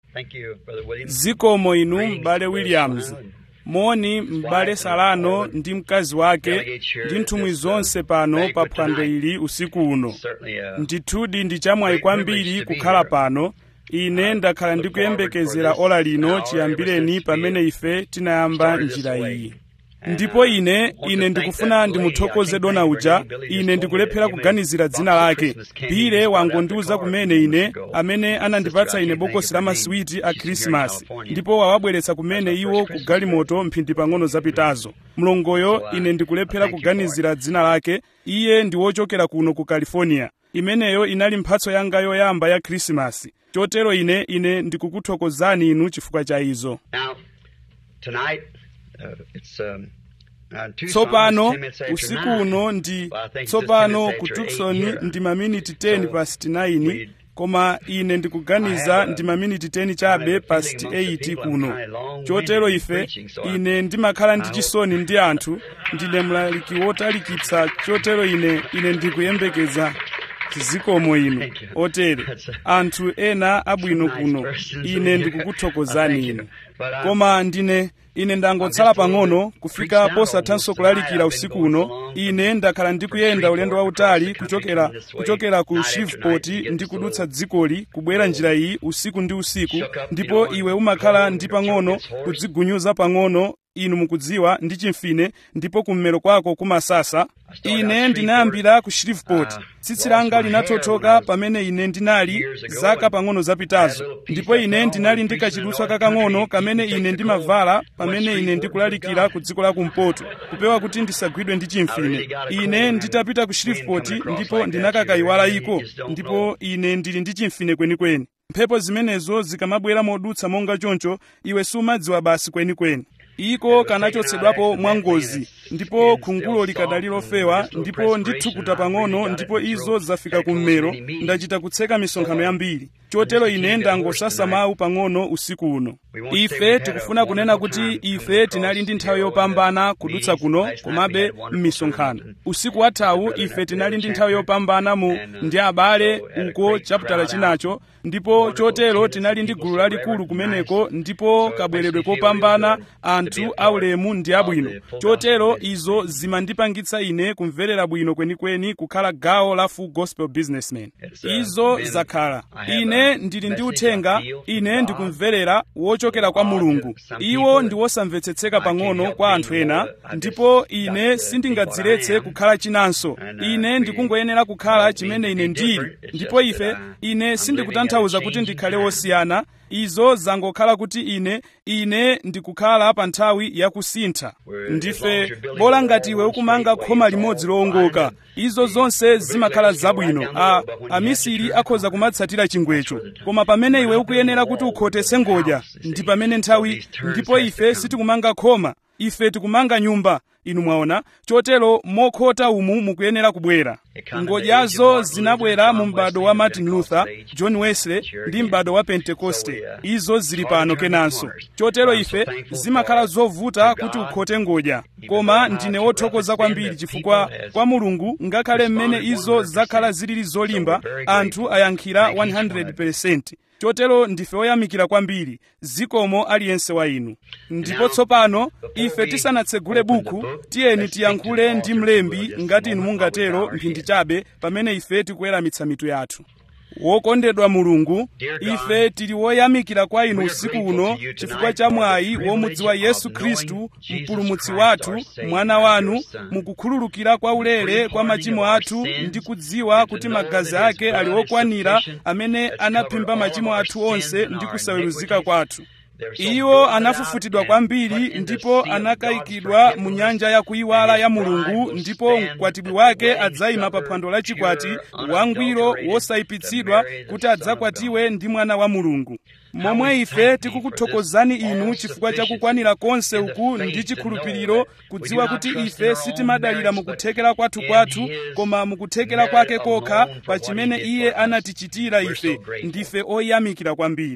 Thank you, Brother Williams. zikomo inu m'bale williams moni m'bale salano ndi mkazi wake ndi nthumwi zonse pano pa phwando ili usiku uno Certainly, uh, ndithudi ndi chamwayi kwambiri kukhala pano ine ndakhala ndikuyembekezera ola lino chiyambireni pamene ife tinayamba njira iyi ndipo ine ine ndikufuna ndimuthokoze dona uja ine ndikulephera kuganizira dzina lake bile wangondiuza kumene ine amene anandipatsa ine bokosi la masiwiti a khrisimasi ndipo wawabweretsa kumene iwo ku galimoto mphindi pang'ono zapitazo mlongoyo ine ndikulephera kuganizira dzina lake iye ndi wochokera kuno ku california imeneyo inali mphatso yanga yoyamba ya khrisimasi chotero ine ine ndikukuthokozani inu chifukwa cha izo now, tonight, uh, it's um, uh, Tucson, tsopano it's 10 minutes after usiku nine. uno ndi Well, I think it's just tsopano 10 minutes ku after eight tucson here. ndi maminiti 10 So, past 9 we- koma ine I ndikuganiza have a- ndi maminiti 10 I have chabe a past feeling amongst the 8 people I'm kuno kinda long-winded chotero in ife preaching, so I- ine ndimakhala ndi I hope- chisoni ndi anthu ndine mlaliki wotalikitsa chotero ine ine ndikuyembekeza zikomo inu Thank you. otere That's a- anthu ena abwino nice kuno persons ine in here. ndikukuthokozani Thank you. inu But, uh, koma ndine ine ndangotsala pang'ono kufika posathanso kulalikira usiku uno ine ndakhala ndikuyenda ulendo wautali kuchokera kuchokera ku shreveport ndi kudutsa dzikoli kubwera njira iyi usiku ndi usiku ndipo iwe umakhala ndi pang'ono kudzigunyuza pang'ono inu mukudziwa ndi chimfine ndipo kummero kwako kumasasa ine ndinayambira ku shreveport tsitsi langa linathothoka pamene ine ndinali zaka pang'ono zapitazo ndipo ine ndinali ndi kachidutswa kakang'ono kamene ine ndimavala pamene ine ndikulalikira ku dziko la kumpoto kupewa kuti ndisagwidwe ndi chimfine ine nditapita ku shreveport ndipo ndinakakayiwala iko ndipo ine ndili ndi chimfine kwenikweni mphepo zimenezo zikamabwera modutsa monga choncho iwe sumadziwa basi kwenikweni iko kanachotsedwapo mwangozi ndipo khungulo likadali lofewa ndipo ndithukuta pang'ono ndipo izo zafika kummero ndachita kutseka misonkhano yambiri chotero ine ndangosasa mawu pang'ono usiku uno ife tikufuna kunena kuti ife tinali ndi nthawi yopambana kudutsa kuno komabe m'misonkhano usiku wathawu ife tinali ndi nthawi yopambana mu ndi abale uko chaputala chinacho ndipo chotero tinali ndi gulu lalikulu kumeneko ndipo kabweredwe kopambana anthu aulemu ndi abwino chotero izo zimandipangitsa ine kumverera bwino kwenikweni kukhala gawo la full gospel businessman izo zakhala ine ndili ndi uthenga ine ndikumverera wochokera kwa mulungu iwo ndi wosamvetsetseka pang'ono kwa anthu ena ndipo ine sindingadziretse kukhala chinanso ine ndikungoyenera kukhala chimene ine ndili ndipo ife ine sindikutanthauza kuti ndikhale wosiyana izo zangokhala kuti ine ine ndikukhala pa nthawi yakusintha ndife bola ngati iwe ukumanga khoma limodzi lowongoka izo zonse zimakhala zabwino a amisiri akhoza kumatsatira chingwecho koma pamene iwe ukuyenera kuti ukhotese ngodya ndi pamene nthawi ndipo ife sitikumanga khoma ife tikumanga nyumba inu mwaona chotero mokhota umu mukuyenera kubwera ngodyazo zinabwera mu m'bado wa martin luther john wesley ndi m'bado wa pentekoste izo zili pano kenanso chotero ife zimakhala zovuta kuti ukhote ngodya koma ndine wothokoza kwambiri chifukwa kwa mulungu ngakhale mmene izo zakhala zilili zolimba anthu ayankhira 100% chotero ndife oyamikira kwambiri zikomo aliyense wa inu ndipo tsopano ife tisanatsegule buku tiyeni tiyankhule ndi mlembi ngati inu mungatero mphindi chabe pamene ife tikuweramitsa mitu yathu wokondedwa mulungu ife tili woyamikira kwa inu usiku uno chifukwa cha mwayi womudziwa yesu khristu mpulumutsi wathu mwana wanu mukukhululukira kwa ulere kwa machimo athu ndi kudziwa kuti magazi ake ali okwanira amene anaphimba machimo athu onse ndi kusaweruzika kwathu iwo anafufutidwa kwambiri ndipo anakayikidwa mu nyanja ya kuyiwala ya mulungu ndipo mkwatibwi wake adzayima pa phwando la chikwati wangwiro wosayipitsidwa kuti adzakwatiwe ndi mwana wa mulungu momwe ife tikukuthokozani inu chifukwa cha kukwanira konse uku ndi chikhulupiriro kudziwa kuti ife sitimadalira mukuthekera kwathu kwathu koma mukuthekera kwake kokha pa chimene iye anatichitira ife ndife oyamikira kwambiri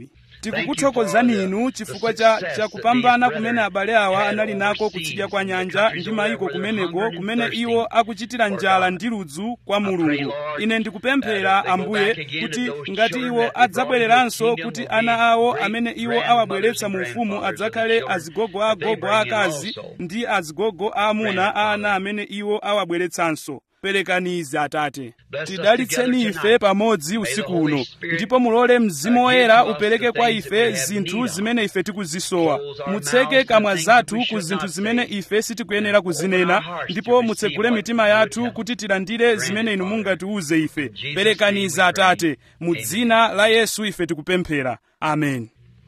tikukuthokozani inu chifukwa cha, cha kupambana kumene abale awa anali nako kutsidya kwa nyanja ndi mayiko kumeneko kumene iwo akuchitira njala ndi ludzu kwa mulungu ine ndikupemphera ambuye kuti ngati iwo adzabwereranso kuti ana awo amene iwo awabweretsa mu ufumu adzakhale azigogo agogo akazi ndi azigogo aamuna a ana amene iwo awabweretsanso perekani izi atate tidalitseni ife pamodzi usiku uno ndipo mulole mzimu woyera upereke kwa ife zinthu zimene ife tikuzisowa mutseke kamwa zathu ku zinthu zimene ife sitikuyenera kuzinena ndipo mutsegule mitima yathu kuti tilandire zimene inu mungatiuze ife perekani izi atate mu dzina la yesu ife tikupemphera amen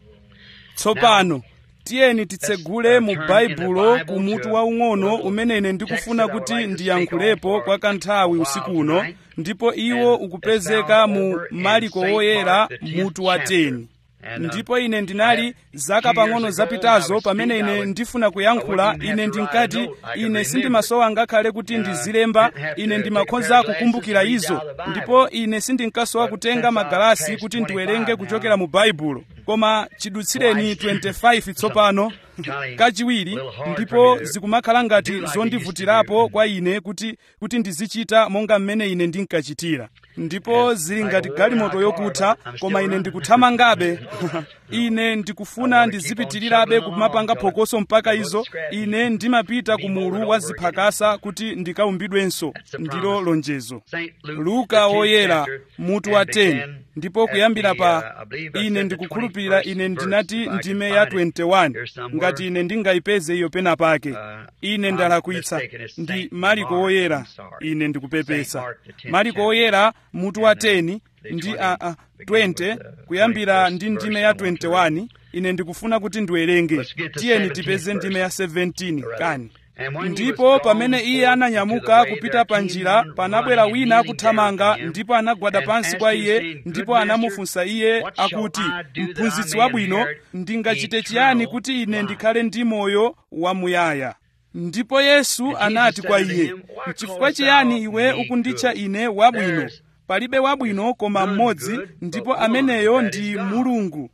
tsopano tiyeni titsegule mu baibulo ku mutu waung'ono umene ine ndikufuna kuti ndiyankhulepo kwa kanthawi usiku uno ndipo iwo ukupezeka mu mariko woyera mutu wa 10 ndipo ine ndinali zaka pang'ono zapitazo pamene ine ndifuna kuyankhula ine ndinkati ine sindimasowa ngakhale kuti ndizilemba ine ndimakhoza kukumbukira izo ndipo ine sindinkasowa kutenga magalasi kuti ndiwerenge kuchokera mu baibulo koma chidutsireni 25 tsopano kachiwiri ndipo zikumakhala ngati zondivutirapo kwa ine kuti kuti ndizichita monga mmene ine ndinkachitira ndipo zili ngati galimoto yokutha koma ine ndikuthamangabe ine ndikufuna ndizipitirirabe kumapanga phokoso mpaka izo ine ndimapita ku mulu wa ziphakasa kuti ndikaumbidwenso ndilo lonjezo luka woyera mutu wa 10 ndipo kuyambira pa ine ndikukhulupirira ine ndinati ndime ya 21 ngati ine ndingayipeze iyo pena pake ine ndalakwitsa ndi mariko woyera ine ndikupepesa mariko woyera mutu wa 10 ndi a, a 20 kuyambira ndi ndime ya 21 ine ndikufuna kuti ndiwerenge tiyeni tipeze ndime ya 17 kani ndipo pamene iye ananyamuka kupita pa njira panabwera wina akuthamanga ndipo anagwada pansi kwa iye ndipo anamufunsa iye akuti mphunzitsi wabwino ndingachite chiyani kuti ine ndikhale ndi moyo wamuyaya ndipo yesu anati kwa iye chifukwa chiyani iwe ukunditcha ine wabwino palibe wabwino koma mmodzi ndipo ameneyo ndi mulungu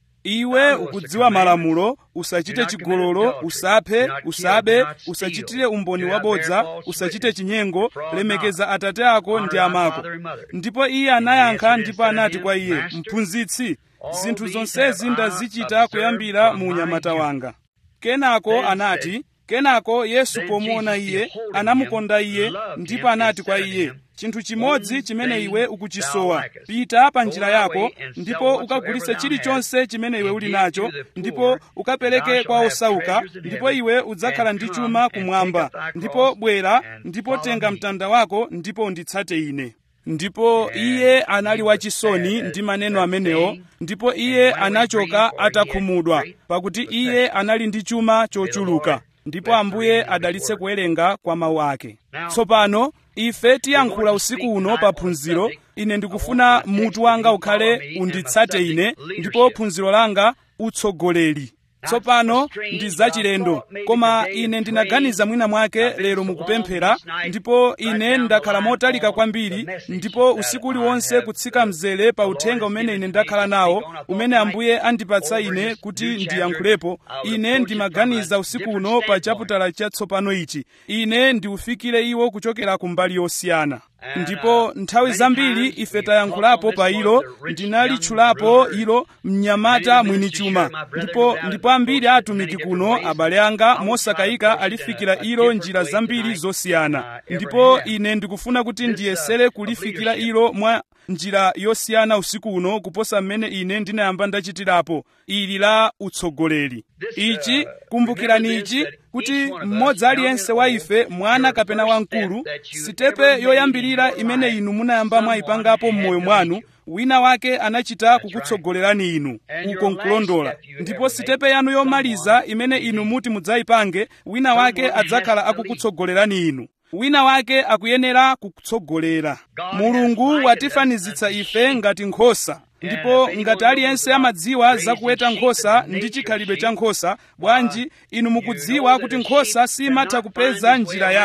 iwe ukudziwa malamulo usachite chigololo usaphe usabe usachitire umboni wabodza usachite chinyengo lemekeza atate ako ndi amako ndipo iye anayankha ndipo anati kwa iye mphunzitsi zinthu zonsezi ndazichita kuyambira mu unyamata wanga kenako anati kenako yesu pomuona iye anamukonda iye ndipo anati kwa iye chinthu chimodzi chimene iwe ukuchisowa pita pa njira yako ndipo ukagulitse chilichonse chimene iwe uli nacho ndipo ukapereke kwa osauka ndipo iwe udzakhala ndi chuma kumwamba ndipo bwera ndipo tenga mtanda wako ndipo unditsate ine ndipo iye anali wachisoni ndi maneno amenewo ndipo iye anachoka atakhumudwa pakuti iye anali ndi chuma chochuluka ndipo ambuye adalitse kuwerenga kwa mawu ake tsopano ife tiyankhula usiku uno pa phunziro ine ndikufuna mutu wanga ukhale unditsate ine ndipo phunziro langa utsogoleri tsopano ndi zachilendo koma ine ndinaganiza mwina mwake lero mukupemphera ndipo ine ndakhala motalika kwambiri ndipo usiku uliwonse kutsika mzere pa uthenga umene ine ndakhala nawo umene ambuye andipatsa ine kuti ndiyankhulepo ine ndimaganiza usiku uno pa chaputala chatsopano ichi ine ndiufikire iwo kuchokera ku mbali yosiyana ndipo nthawi zambiri ife tayankhulapo pa ilo ndinalitchulapo ilo mnyamata mwini chuma ndipo ndipo ambiri a atumiki kuno abale anga mosakayika alifikira ilo njira zambiri zosiyana ndipo ine ndikufuna kuti ndiyesere kulifikira ilo mwa njira yosiyana usiku uno kuposa mmene ine ndinayamba ndachitirapo ili la utsogoleri ichi kumbukirani ichi kuti mmodzi aliyense wa ife mwana kapena wamkulu sitepe yoyambirira imene inu munayamba mwayipangapo m'moyo mwanu wina wake anachita kukutsogolerani inu uko nkulondola ndipo sitepe yanu yomaliza imene inu muti mudzayipange wina wake adzakhala akukutsogolerani inu wina wake akuyenera kukutsogolera mulungu watifanizitsa ife ngati nkhosa ndipo ngati aliyense amadziwa zakuweta nkhosa ndi chikhalidwe cha nkhosa bwanji inu mukudziwa kuti nkhosa simatha kupeza njira yake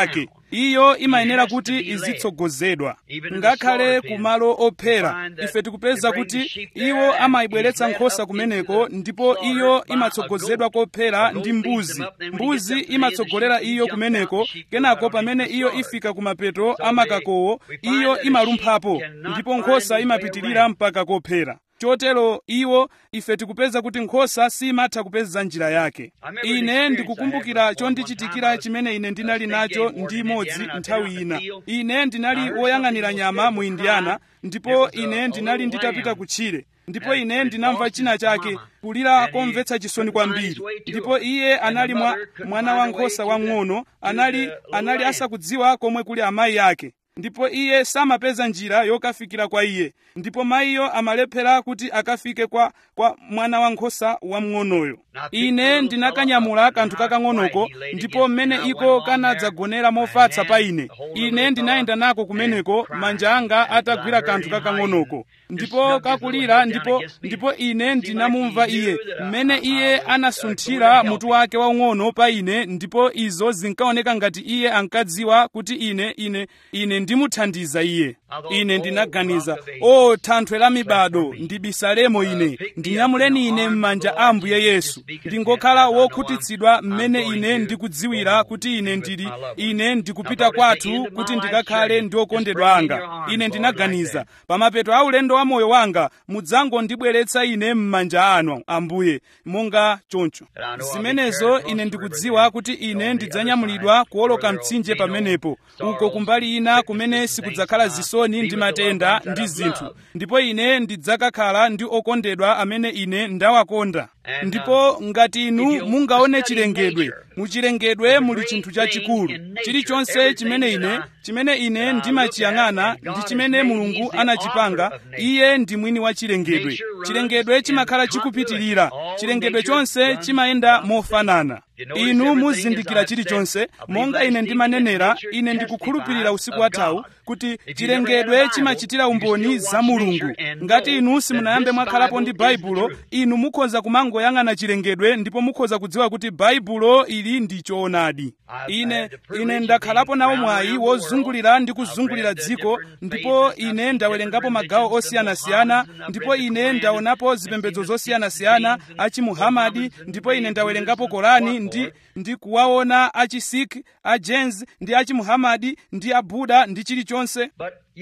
iyo imayenera kuti izitsogozedwa ngakhale ku malo ophera ife tikupeza kuti iwo amayibweretsa nkhosa kumeneko ndipo iyo imatsogozedwa kophera ndi mbuzi mbuzi imatsogolera iyo kumeneko kenako pamene iyo ifika kumapeto amakakowo iyo imalumphapo ndipo nkhosa imapitirira mpaka kophera chotero iwo ife tikupeza kuti nkhosa simatha kupeza njira yake ine ndikukumbukira chondichitikira chimene ine ndinali nacho ndi imodzi nthawi ina ine ndinali woyang'anira nyama mu indiana ndipo ine ndinali nditapita kutchire ndipo ine ndinamva china chake kulira komvetsa chisoni kwambiri ndipo iye anali mwa mwana wankhosa wang'ono anali anali asakudziwa komwe kuli amayi ake ndipo iye samapeza njira yokafikira kwa iye ndipo mayiyo amalephera kuti akafike kwa, kwa mwana wankhosa wamng'onoyo ine ndinakanyamula kanthu kakang'onoko ndipo mmene iko kanadzagonera mofatsa pa ine ine ndinayenda nako kumeneko manja anga atagwira kanthu kakang'onoko ndipo kakulira ndipo ndipo ine ndinamumva iye mmene iye anasunthira mutu wake waung'ono pa ine ndipo izo zinkaoneka ngati iye ankadziwa kuti ine ine ine ndimuthandiza iye ine ndinaganiza o thanthwe la mibado ndibisalemo ine ndinyamuleni ine m'manja a ambuye yesu ndingokhala wokhutitsidwa mmene ine ndikudziwira kuti ine ndili ine ndikupita kwathu kuti ndikakhale ndi okondedwa anga ine ndinaganiza pamapeto a ulendo wa moyo wanga mudzangondibweretsa ine m'manja anu ambuye monga choncho zimenezo ine ndikudziwa kuti ine ndidzanyamulidwa kuwoloka mtsinje pamenepo uko kumbali ina kumene sikudzakhala zisoni ndi matenda ndi zinthu ndipo ine ndidzakakhala ndi okondedwa amene ine ndawakonda ndipo ngati inu mungaone chilengedwe muchilengedwe muli chinthu chachikulu chilichonse chimene ine chimene ine ndimachiyang'ana ndi chimene mulungu anachipanga iye ndi mwini wa chilengedwe chilengedwe chimakhala chikupitirira chilengedwe chonse chimayenda mofanana inu muzindikira chilichonse monga ine ndimanenera ine ndikukhulupirira usiku wathawu kuti chilengedwe chimachitira umboni za mulungu ngati inu simunayambe mwakhalapo ndi baibulo inu mukhoza kumangoyang'ana chilengedwe ndipo mukhoza kudziwa kuti baibulo ili ndi choonadi ine ine ndakhalapo nawo mwayi wozungulira ndi kuzungulira dziko ndipo ine ndawerengapo magawo osiyanasiyana ndipo ine ndaonapo zipembedzo zosiyanasiyana achimuhamadi ndipo ine ndawerengapo korani ndi ndi kuwaona achisik ajains ndi achimuhamadi ndi abuda ndi chilichonse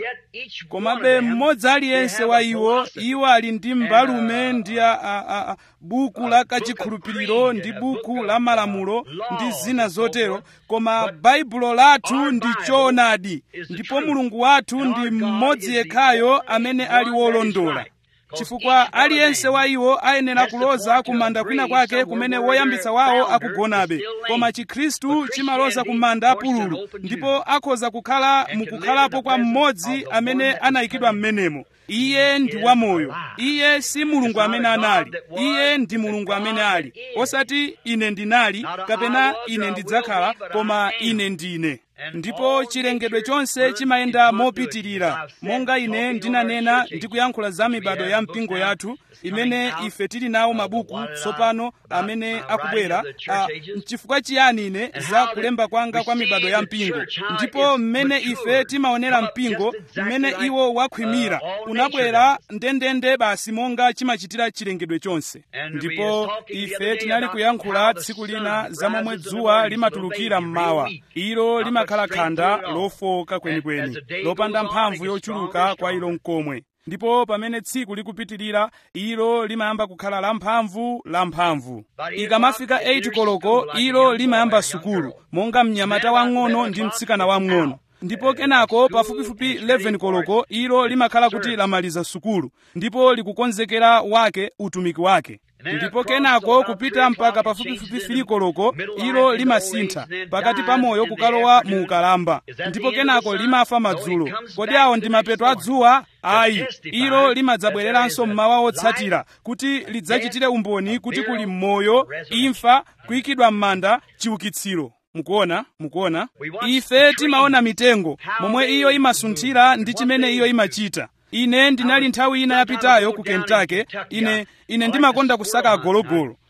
komabe mmodzi aliyense wa iwo iwo ali ndi mbalume ndi a, a, a, a, buku la kachikhulupiriro ndi buku la malamulo ndi zina zotero koma baibulo lathu ndi choonadi ndipo mulungu wathu ndi mmodzi yekhayo amene ali wolondola chifukwa aliyense wa iwo ayenera kuloza kumanda kwina kwake kumene woyambitsa wawo akugonabe koma chikhristu chimaloza kumanda apululu ndipo akhoza kukhala mukukhalapo kwa mmodzi amene anayikidwa m'menemo iye ndi wamoyo iye si mulungu amene anali iye ndi mulungu amene ali osati ine ndinali kapena ine ndidzakhala koma ine ndine ndipo chilengedwe chonse chimayenda mopitirira monga ine ndinanena ndikuyankhula za mibado ya mpingo yathu imene ife tili nawo mabuku tsopano amene akubwera chifukwa chiyani ine za kulemba kwanga kwa mibado ya mpingo ndipo mmene ife timaonera mpingo mmene iwo wakhwimira unabwera ndendende basi monga chimachitira chilengedwe chonse ndipo ife tinali kuyankhula tsiku lina za momwe dzuwa limatulukira mmawa ilo limakhala khanda lofoka kwenikweni lopanda mphamvu yochuluka kwa ilo mkomwe ndipo pamene tsiku likupitirira ilo limayamba kukhala lamphamvu lamphamvu ikamafika 8 koloko ilo limayamba sukulu monga mnyamata wang'ono ndi mtsikana wang'ono ndipo kenako pafupifupi 11 koloko ilo limakhala kuti lamaliza sukulu ndipo likukonzekera wake utumiki wake ndipo kenako kupita mpaka pafupifupi 3 koloko ilo limasintha pakati pa moyo kukalowa mu ukalamba ndipo kenako limafa madzulo kodi awo ndi mapeto a dzuwa ayi ilo limadzabwereranso mmawa otsatira kuti lidzachitire umboni kuti kuli moyo imfa kuyikidwa m'manda chiukitsiro mukuona mukuona ife timaona mitengo momwe iyo imasunthira ndi chimene iyo imachita ine ndinali nthawi ina yapitayo ku kentucky ine ine ndimakonda kusaka agologolo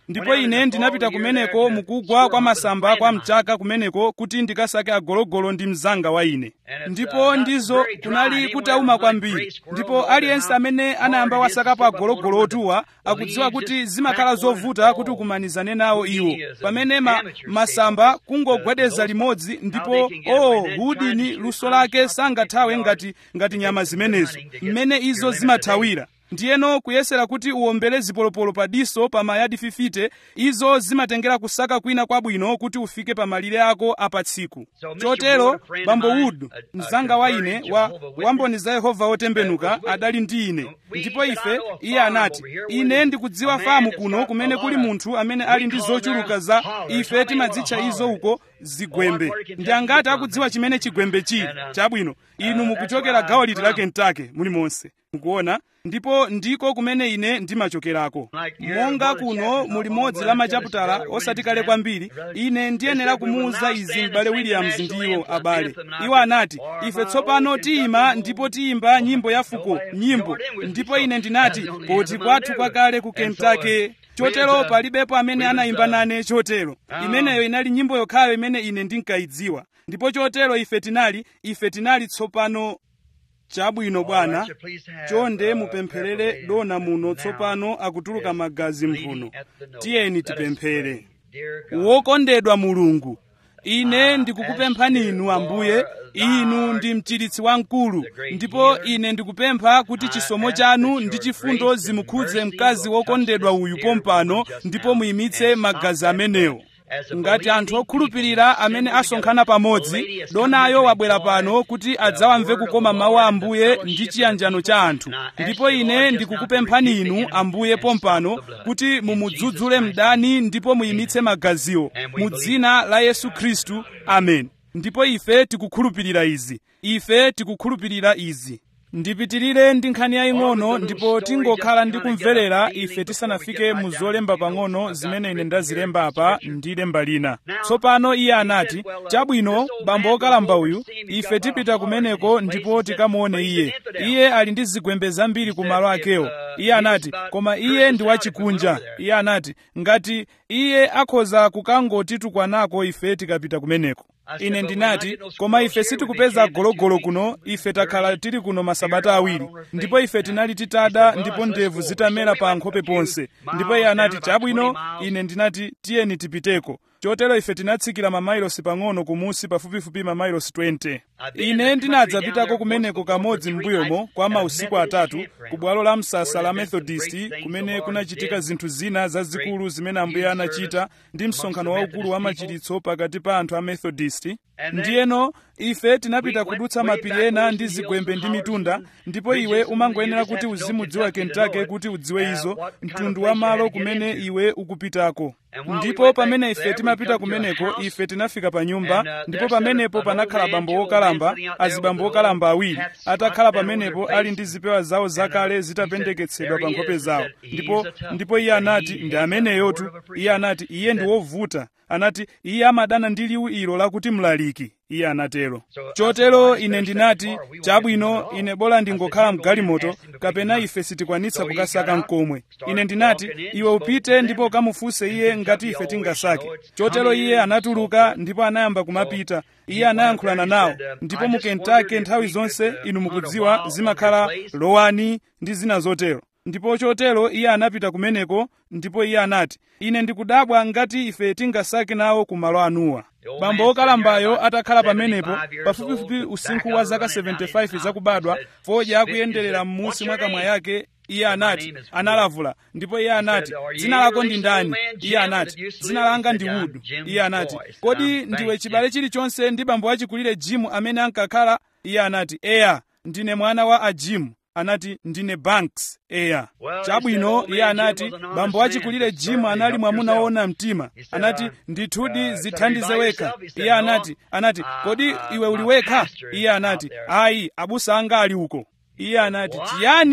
ndipo ine ndinapita kumeneko mukugwa kwa masamba kwa mchaka kumeneko kuti ndikasake agologolo ndi mzanga wa ine ndipo ndizo kunali kutauma kwambiri ndipo aliyense amene anayamba wasakapo agologolo otuwa akudziwa kuti zimakhala zovuta kuti ukumanizane nawo iwo pamene ma, masamba kungogwedeza limodzi ndipo oh hudini luso lake sangathawe ngati ngati nyama zimenezo mmene izo zimathawira ndiyeno kuyesera kuti uwombere zipolopolo pa diso pa mayadi 50 izo zimatengera kusaka kwina kwabwino kuti ufike pa malire ako apa tsiku chotero bambo wood mzanga wa ine wa wamboni za yehova otembenuka adali ndi ine ndipo ife iye anati ine ndikudziwa famu kuno kumene kuli munthu amene ali ndi zochuluka za ife timadzitcha izo uko zigwembe ndi angati akudziwa chimene chigwembe chili chabwino inu mukuchokera gawo liti la kentucky muli monse mukuona ndipo ndiko kumene ine ndimachokerako monga kuno muli modzi la machaputala osati kale kwambiri ine ndiyenera kumuwuza izi m'bale williams ndiwo abale iwo anati ife tsopano tiyima ndipo tiyimba nyimbo ya fuko nyimbo ndipo ine ndinati poti kwathu kwakale ku kentucky chotero palibepo amene anayimba nane chotero imeneyo inali nyimbo yokhayo imene ine ndinkayidziwa ndipo chotero ife tinali ife tinali tsopano chabwino bwana chonde mupempherere dona muno tsopano akutuluka magazi mphuno tiyeni tipemphere wokondedwa mulungu ine ndikukupemphani inu ambuye inu ndi mchiritsi wamkulu ndipo ine ndikupempha kuti chisomo chanu ndi chifundo zimukhudze mkazi wokondedwa uyu pompano ndipo muyimitse magazi amenewo ngati anthu okhulupirira amene asonkhana pamodzi donayo wabwera pano kuti adzawamve kukoma mawu a ambuye ndi chiyanjano cha anthu ndipo ine ndikukupemphani inu ambuye pompano kuti mumudzudzule mdani ndipo muyimitse magaziwo mu dzina la yesu khristu amen ndipo ife tikukhulupirira izi ife tikukhulupirira izi ndipitirire ndi nkhani yaying'ono ndipo tingokhala ndi kumverera ife tisanafike mu zolemba pang'ono zimene ine ndazilemba apa ndi lemba lina tsopano iye anati chabwino bambo okalamba uyu ife tipita kumeneko ndipo tikamuone iye iye ali ndi zigwembe zambiri ku malo akewo iye anati koma iye ndi wachikunja iye anati ngati iye akhoza kukangotitukwanako ife tikapita kumeneko ine ndinati koma ife sitikupeza gologolo kuno ife takhala tili kuno masabata awiri ndipo ife tinali titada ndipo ndevu zitamera pa nkhope ponse ndipo iye anati chabwino ine ndinati tiyeni tipiteko chotero ife tinatsikira mamailosi pang'ono kumusi pafupifupi mamailosi 20 ine ndinadzapitako kumeneko kamodzi m'mbuyomo kwa mausiku atatu ku bwalo la msasa la methodist kumene kunachitika zinthu zina zazikulu zimene ambuye anachita ndi msonkhano waukulu wa machiritso pakati pa anthu a methodist ndiyeno ife tinapita kudutsa mapiri ena ndi zigwembe ndi mitunda ndipo iwe umangoyenera kuti uzimudziwa kentucky kuti udziwe izo mtundu wa malo kumene iwe ukupitako ndipo pamene ife timapita kumeneko ife tinafika pa nyumba ndipo pamenepo panakhala bambo wokalamba azibambo wokalamba awiri atakhala pamenepo ali ndi zipewa zawo zakale zitapendeketsedwa pa nkhope zawo ndipo ndipo iye anati ndi ameneyotu iye anati iye ndi wovuta anati iye amadana ndi liwu ilo lakuti mlaliki iye anatero chotero ine ndinati chabwino ine bola ndingokhala mgalimoto kapena ife sitikwanitsa kukasaka mkomwe ine ndinati iwe upite ndipo ukamufunse iye ngati ife tingasake chotero iye anatuluka ndipo anayamba kumapita iye anayankhulana nawo ndipo mu kentucky nthawi zonse inu mukudziwa zimakhala lowani ndi zina zotero ndipo chotero iye anapita kumeneko ndipo iye anati ine ndikudabwa ngati ife tingasake nawo ku malo anuwa bambo wokalambayo atakhala pamenepo pafupifupi usinkhu wa zaka 75 zakubadwa fodya akuyenderera m'musi mwa kamwa yake iye anati analavula ndipo iye anati dzina lako ndi ndani iye anati dzina langa ndi wudu iye anati kodi ndiwe chibale chilichonse ndi bambo achikulire jimu amene ankakhala iye anati eya ndine mwana wa ajimu anati ndine banks eya chabwino iye anati bambo achikulire jimu anali mwamuna woona mtima anati ndithudi zithandize wekha iye anati anati kodi iwe uli wekha iye anati ayi abusa anga ali uko iye anati chiyani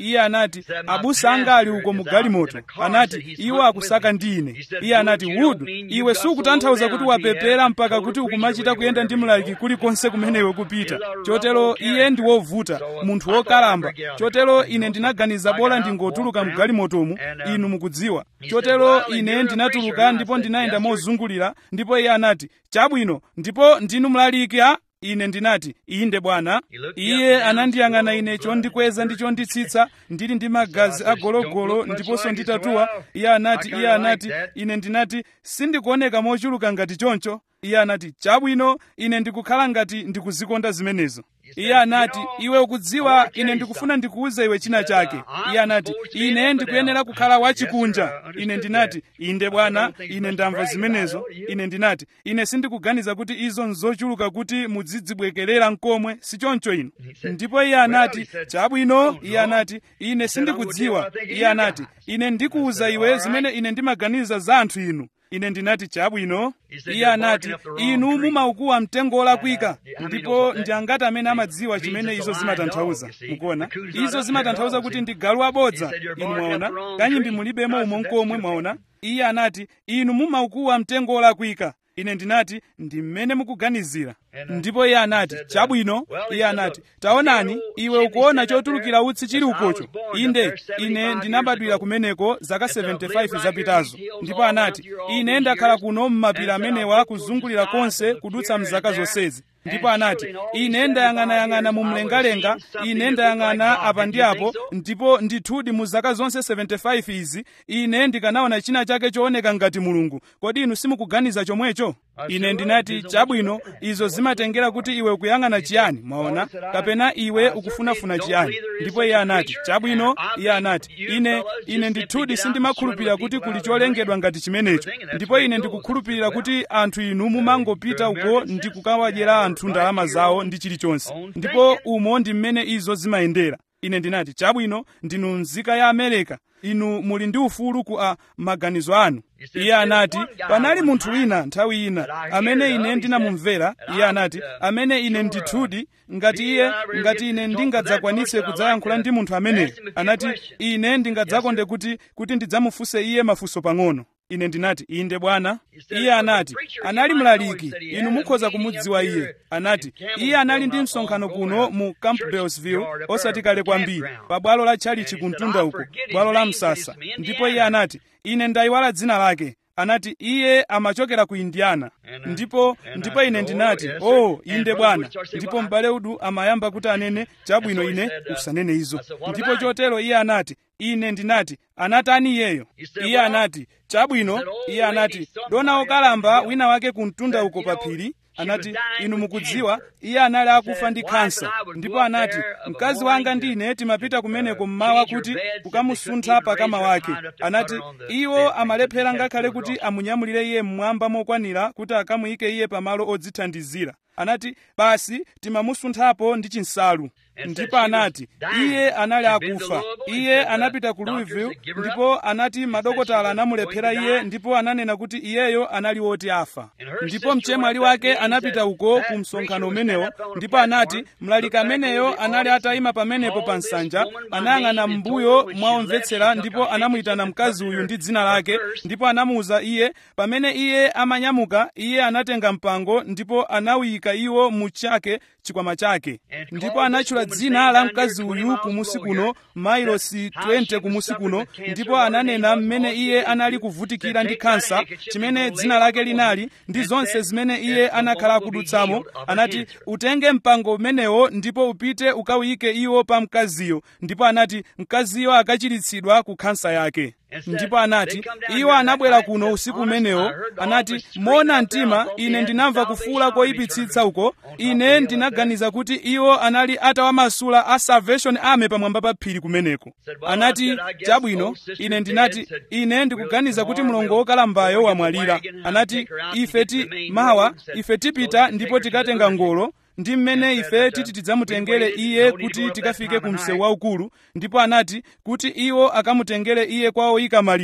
iye anati abusa anga ali uko mu galimoto anati iwo akusaka ndi ine iye anati wood iwe sukutanthauza kuti wapepera mpaka kuti ukumachita kuyenda ndi mlaliki kulikonse kumene iwe kupita chotero iye ndi wovuta munthu wokalamba chotero ine ndinaganiza bola ndingotuluka mu galimotomu inu mukudziwa chotero ine ndinatuluka ndipo ndinayenda mozungulira ndipo iye anati chabwino ndipo ndinu mlaliki a ine ndinati inde bwana iye anandiyang'ana ine chondikweza ndi chonditsitsa ndili ndi magazi agologolo ndiponso nditatuwa iye anati iye anati ine ndinati sindikuoneka mochuluka ngati choncho iye anati chabwino ine ndikukhala ngati ndikuzikonda zimenezo iye anati iwe ukudziwa ine ndikufuna ndikuuze iwe china chake iye anati ine ndikuyenera kukhala wachikunja ine ndinati inde bwana ine ndamva zimenezo ine ndinati ine sindikuganiza kuti izo nzochuluka kuti mudzidzibwekerera mkomwe sichoncho ino ndipo iye anati chabwino iye anati ine sindikudziwa iye anati ine ndikuuza iwe zimene ine ndimaganiza za anthu inu ine ndinati chabwino iye anati inu mumaukuwa mtengo wolakwika ndipo ndi angati amene amadziwa chimene izo zimatanthauza mukuona izo zimatanthauza kuti ndi galu abodza inu mwaona kanyimbi mulibemo umo mkomwe mwaona iye anati inu mumaukuwa mtengo wolakwika ine ndinati ndi mmene mukuganizira ndipo iye anati chabwino iye anati taonani iwe ukuona chotulukira utsi chili ukocho inde ine ndinabadwira kumeneko zaka 75 zapitazo ndipo anati ine ndakhala kuno m'mapiri amenewa kuzungulira konse kudutsa mzaka zonsezi ndipo anati ine ndayang'anayang'ana mu mlengalenga ine ndayang'ana apa ndi apo ndipo ndithudi mu zaka zonse 75 izi ine ndikanaona china chake chooneka ngati mulungu kodi inu simukuganiza chomwecho ine ndinati chabwino izo zimatengera kuti iwe ukuyang'ana chiyani mwaona kapena iwe ukufunafuna chiyani ndipo iye anati chabwino iye anati ine ine ndithudi sindimakhulupirira kuti kuli cholengedwa ngati chimenecho ndipo ine ndikukhulupirira kuti anthu inu mumangopita uko ndi kukawadyera anthu ndalama zawo ndi chilichonse ndipo umo ndi mmene izo zimayendera ine ndinati chabwino ndinu nzika ya amerika inu muli ndi ufulu ku a maganizo anu iye anati panali munthu wina nthawi ina amene ine ndinamumvera iye anati amene ine ndithudi ngati iye ngati ine ndingadzakwanitse kudzayankhula ndi munthu ameneyo anati ine ndingadzakonde kuti kuti ndidzamufunse iye mafunso pang'ono ine ndinati inde bwana iye anati anali mlaliki inu mukhoza kumudziwa iye anati iye anali ndi msonkhano kuno mu campbellsville osati kale kwambiri pa bwalo la tchalichi kumtunda uko bwalo la msasa ndipo iye anati ine ndayiwala dzina lake anati iye amachokera ku indiana ndipo ndipo ine ndinati oh inde bwana ndipo m'bale udu amayamba kuti anene chabwino ine usanene izo ndipo chotero iye anati ine ndinati anatani iyeyo iye anati chabwino iye anati dona okalamba wina wake kumtunda uko pa phiri anati inu mukudziwa iye anali akufa ndi kansa ndipo anati mkazi wanga ndine timapita kumeneko mmawa kuti kukamusuntha pakama wake anati iwo amalephera ngakhale kuti amunyamulire iye mmwamba mokwanira kuti akamuyike iye pamalo odzithandizira anati basi timamusunthapo ndi chinsalu ndipo anati iye anali akufa iye anapita ku louisville ndipo anati madokotala anamulephera iye ndipo ananena kuti iyeyo anali woti afa ndipo mchemwali wake anapita uko ku msonkhano umenewo ndipo anati mlaliki ameneyo anali atayima pamenepo pa nsanja anayang'ana m'mbuyo mwaomvetsera ndipo anamuyitana mkazi uyu ndi dzina lake ndipo anamuwuza iye pamene iye amanyamuka iye anatenga mpango ndipo anawuyika iwo mu chake chikwama chake ndipo anatchula dzina la mkazi uyu kumusi kuno mailosi 20 kumusi kuno ndipo ananena mmene iye anali kuvutikira ndi kansa chimene dzina lake linali ndi zonse zimene iye anakhala akudutsamo anati utenge mpango umenewo ndipo upite ukawuyike iwo pa mkaziyo ndipo anati mkaziyo akachiritsidwa ku kansa yake ndipo anati iwo anabwera kuno usiku umenewo anati mona mtima ine ndinamva kufuula koyipitsitsa uko ine ndinaganiza kuti iwo anali atawamasula a salvation army pamwamba pa phiri kumeneko anati chabwino ine ndinati ine ndikuganiza kuti mlongo wokalambayo wamwalira anati ife ti mawa ife tipita ndipo tikatenga ngolo ndi mmene ife titi tidzamutengere iye kuti tikafike ku msewu waukulu ndipo anati kuti iwo akamutengere iye kwa oyika maliro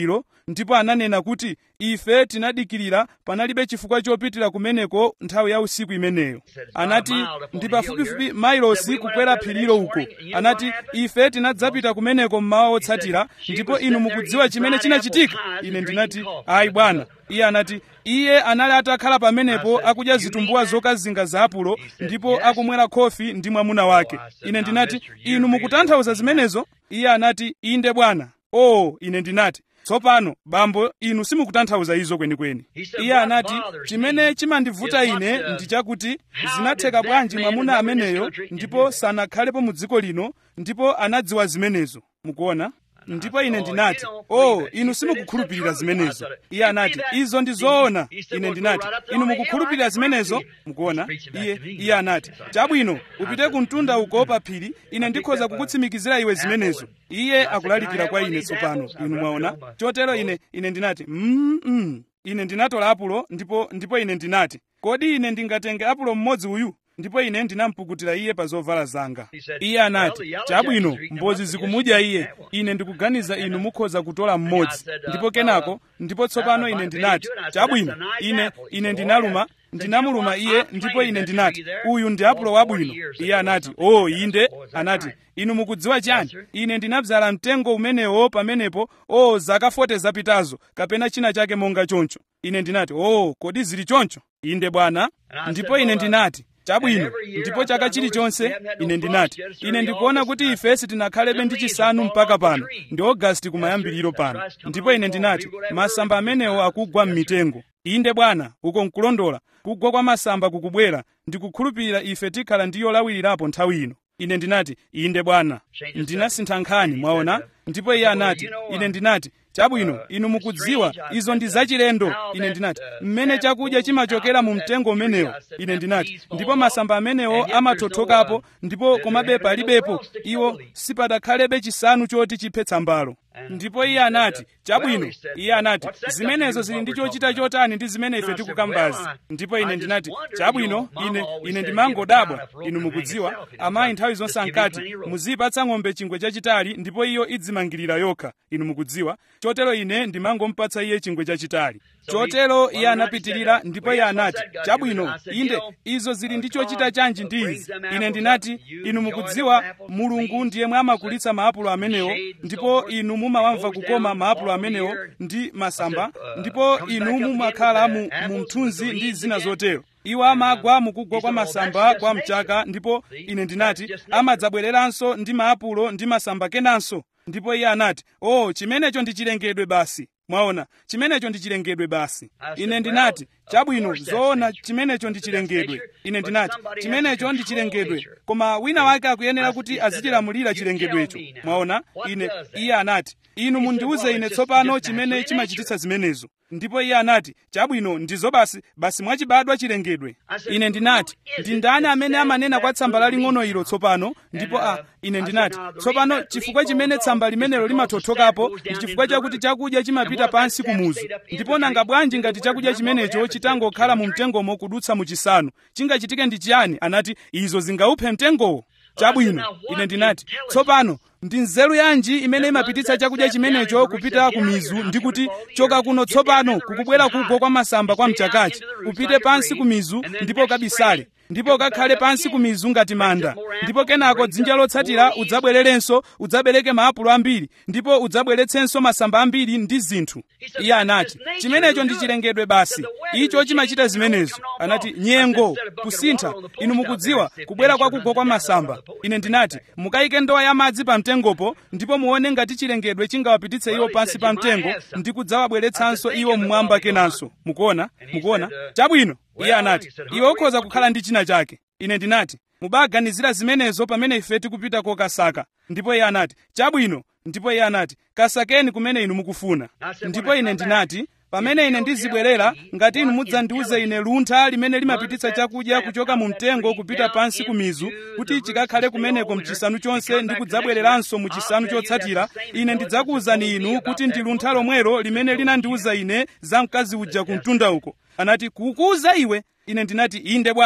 ndipo ananena kuti ife tinadikirira panalibe chifukwa chopitira kumeneko nthawi ya usiku imeneyo anati ndi pafupifupi mailosi kukwera phirilo uko anati ife tinadzapita kumeneko mmawa wotsatira ndipo inu mukudziwa chimene chinachitika ine ndinati ayi bwana iye anati iye anali atakhala pamenepo akudya zitumbuwa zokazinga za apulo ndipo akumwera khofi ndi mwamuna wake ine ndinati inu mukutanthauza zimenezo iye anati inde bwana o ine ndinati tsopano bambo inu simukutanthauza izo kwenikweni iye anati chimene chimandivuta ine ndi chakuti zinatheka bwanji mwamuna ameneyo ndipo sanakhalepo mu dziko lino ndipo anadziwa zimenezo mukuona ndipo ine ndinati oh inu simukukhulupirira zimenezo iye anati izo ndi zoona ine ndinati inu mukukhulupirira zimenezo mukuona iye iye anati chabwino upite ku mtunda uko pa phiri ine ndikhoza kukutsimikizira iwe zimenezo iye akulalikira kwa ine tsopano inu mwaona chotero ine ine ndinati mm, mm. ine ndinatola apulo ndipo ndipo ine ndinati kodi ine ndingatenge apulo mmodzi uyu ndipo ine ndinampukutira iye pa zovala zanga iye anati chabwino mbozi zikumudya iye ine ndikuganiza inu mukhoza kutola mmodzi ndipo kenako ndipo tsopano ine ndinati chabwino ine ine ndinaluma ndinamuluma iye ndipo ine ndinati uyu ndi apulo wabwino iye anati o oh, inde anati inu mukudziwa chani ine ndinabzala mtengo umenewo pamenepo o oh, zaka 40 zapitazo kapena china chake monga choncho ine ndinati o oh, kodi zili choncho inde bwana ndipo ine ndinati chabwino ndipo chaka chilichonse ine ndinati ine ndikuona kuti ife sitinakhalebe ndi chisanu mpaka pano ndi ogasiti kumayambiriro pano ndipo ine ndinati masamba amenewo akugwa m'mitengo inde bwana uko nkulondola kugwa kwa masamba kukubwera ndikukhulupirira ife tikhala ndi yolawirirapo nthawi ino ine ndinati inde bwana ndinasintha nkhani mwaona ndipo iye anati ine ndinati chabwino inu mukudziwa izo ndi zachilendo ine ndinati mmene chakudya chimachokera mu mtengo umenewo ine ndinati ndipo masamba amenewo amathothokapo ndipo komabe palibepo iwo sipadakhalebe chisanu choti chiphe tsambalo ndipo iye anati chabwino iye anati zimenezo zili ndi chochita chotani ndi zimene ife tikukambazi ndipo ine ndinati chabwino ine ine ndimangodabwa inu mukudziwa amayi nthawi zonse ankati muziyipatsa ng'ombe chingwe chachitali ndipo iyo idzimangirira yokha inu mukudziwa chotero ine ndimangompatsa iye chingwe chachitali chotero iye anapitirira ndipo iye anati chabwino inde izo zili ndi chochita chanji ndi izi ine ndinati inu mukudziwa mulungu ndiye mwamakulitsa maapulo amenewo ndipo inu mumawamva kukoma maapulo amenewo ndi masamba ndipo inu mumakhala mu, mu mthunzi ndi zina zotero iwo amagwa mukugwa kwa masamba kwa mchaka ndipo ine ndinati amadzabwereranso ndi maapulo ndi masamba kenanso ndipo iye anati oh chimenecho ndi chilengedwe basi mwaona chimenecho ndi chilengedwe basi ine ndinati chabwino zoona chimenecho ndi chilengedwe ine ndinati chimenecho ndi chilengedwe koma wina wake akuyenera kuti azichilamulira chilengedwecho mwaona ine iye anati inu mundiuze ine tsopano chimene chimachititsa zimenezo ndipo iye anati chabwino ndizo basi basi mwachibadwa chilengedwe ine ndinati ndi ndani amene amanena kwa tsamba laling'ono ilo tsopano ndipo a ine ndinati tsopano chifukwa chimene tsamba limenelo limathothokapo ndi chifukwa chakuti chakudya chimapita pansi kumuzu ndipo nanga bwanji ngati chakudya chimenecho chitangokhala mu mtengomo kudutsa mu chisanu chingachitike ndi chiyani anati izo zingauphe mtengowo chabwino ine ndinati tsopano ndi nzeru yanji imene imapititsa chakudya chimenecho kupita ku mizu ndi kuti choka kuno tsopano kukubwera kugwa kwa masamba kwa mchakachi upite pansi ku mizu ndipo ukabisale ndipo ukakhale pansi ku mizu ngati manda ndipo kenako dzinja lotsatira udzabwererenso udzabereke maapulo ambiri ndipo udzabweretsenso masamba ambiri ndi zinthu iye anati chimenecho ndi chilengedwe basi icho chimachita zimenezo anati nyengo kusintha inu mukudziwa kubwera kwa kugwa kwa masamba ine ndinati mukayike ndowa ya madzi pa mtengopo ndipo muone ngati chilengedwe chingawapititse iwo pansi pa mtengo ndi kudzawabweretsanso iwo mmwamba kenanso mukuona mukuona chabwino iye anati iwe ukhoza kukhala ndi china chake ine ndinati mubaganizira zimenezo pamene ife tikupita kokasaka ndipo iye anati chabwino ndipo iye anati kasakeni kumene inu mukufuna ndipo ine ndinati pamene ine ndizibwerera ngati inu mudzandiuze ine luntha limene limapititsa chakudya kuchoka mu mtengo kupita pansi ku mizu kuti chikakhale kumeneko mchisanu chonse ndi kudzabwereranso mu chisanu chotsatira ine ndidzakuwuzani inu kuti ndi luntha lomwelo limene linandiuza ine za mkazi uja ku mtunda uko anati kukuuza iwe ine ndinati inde bwana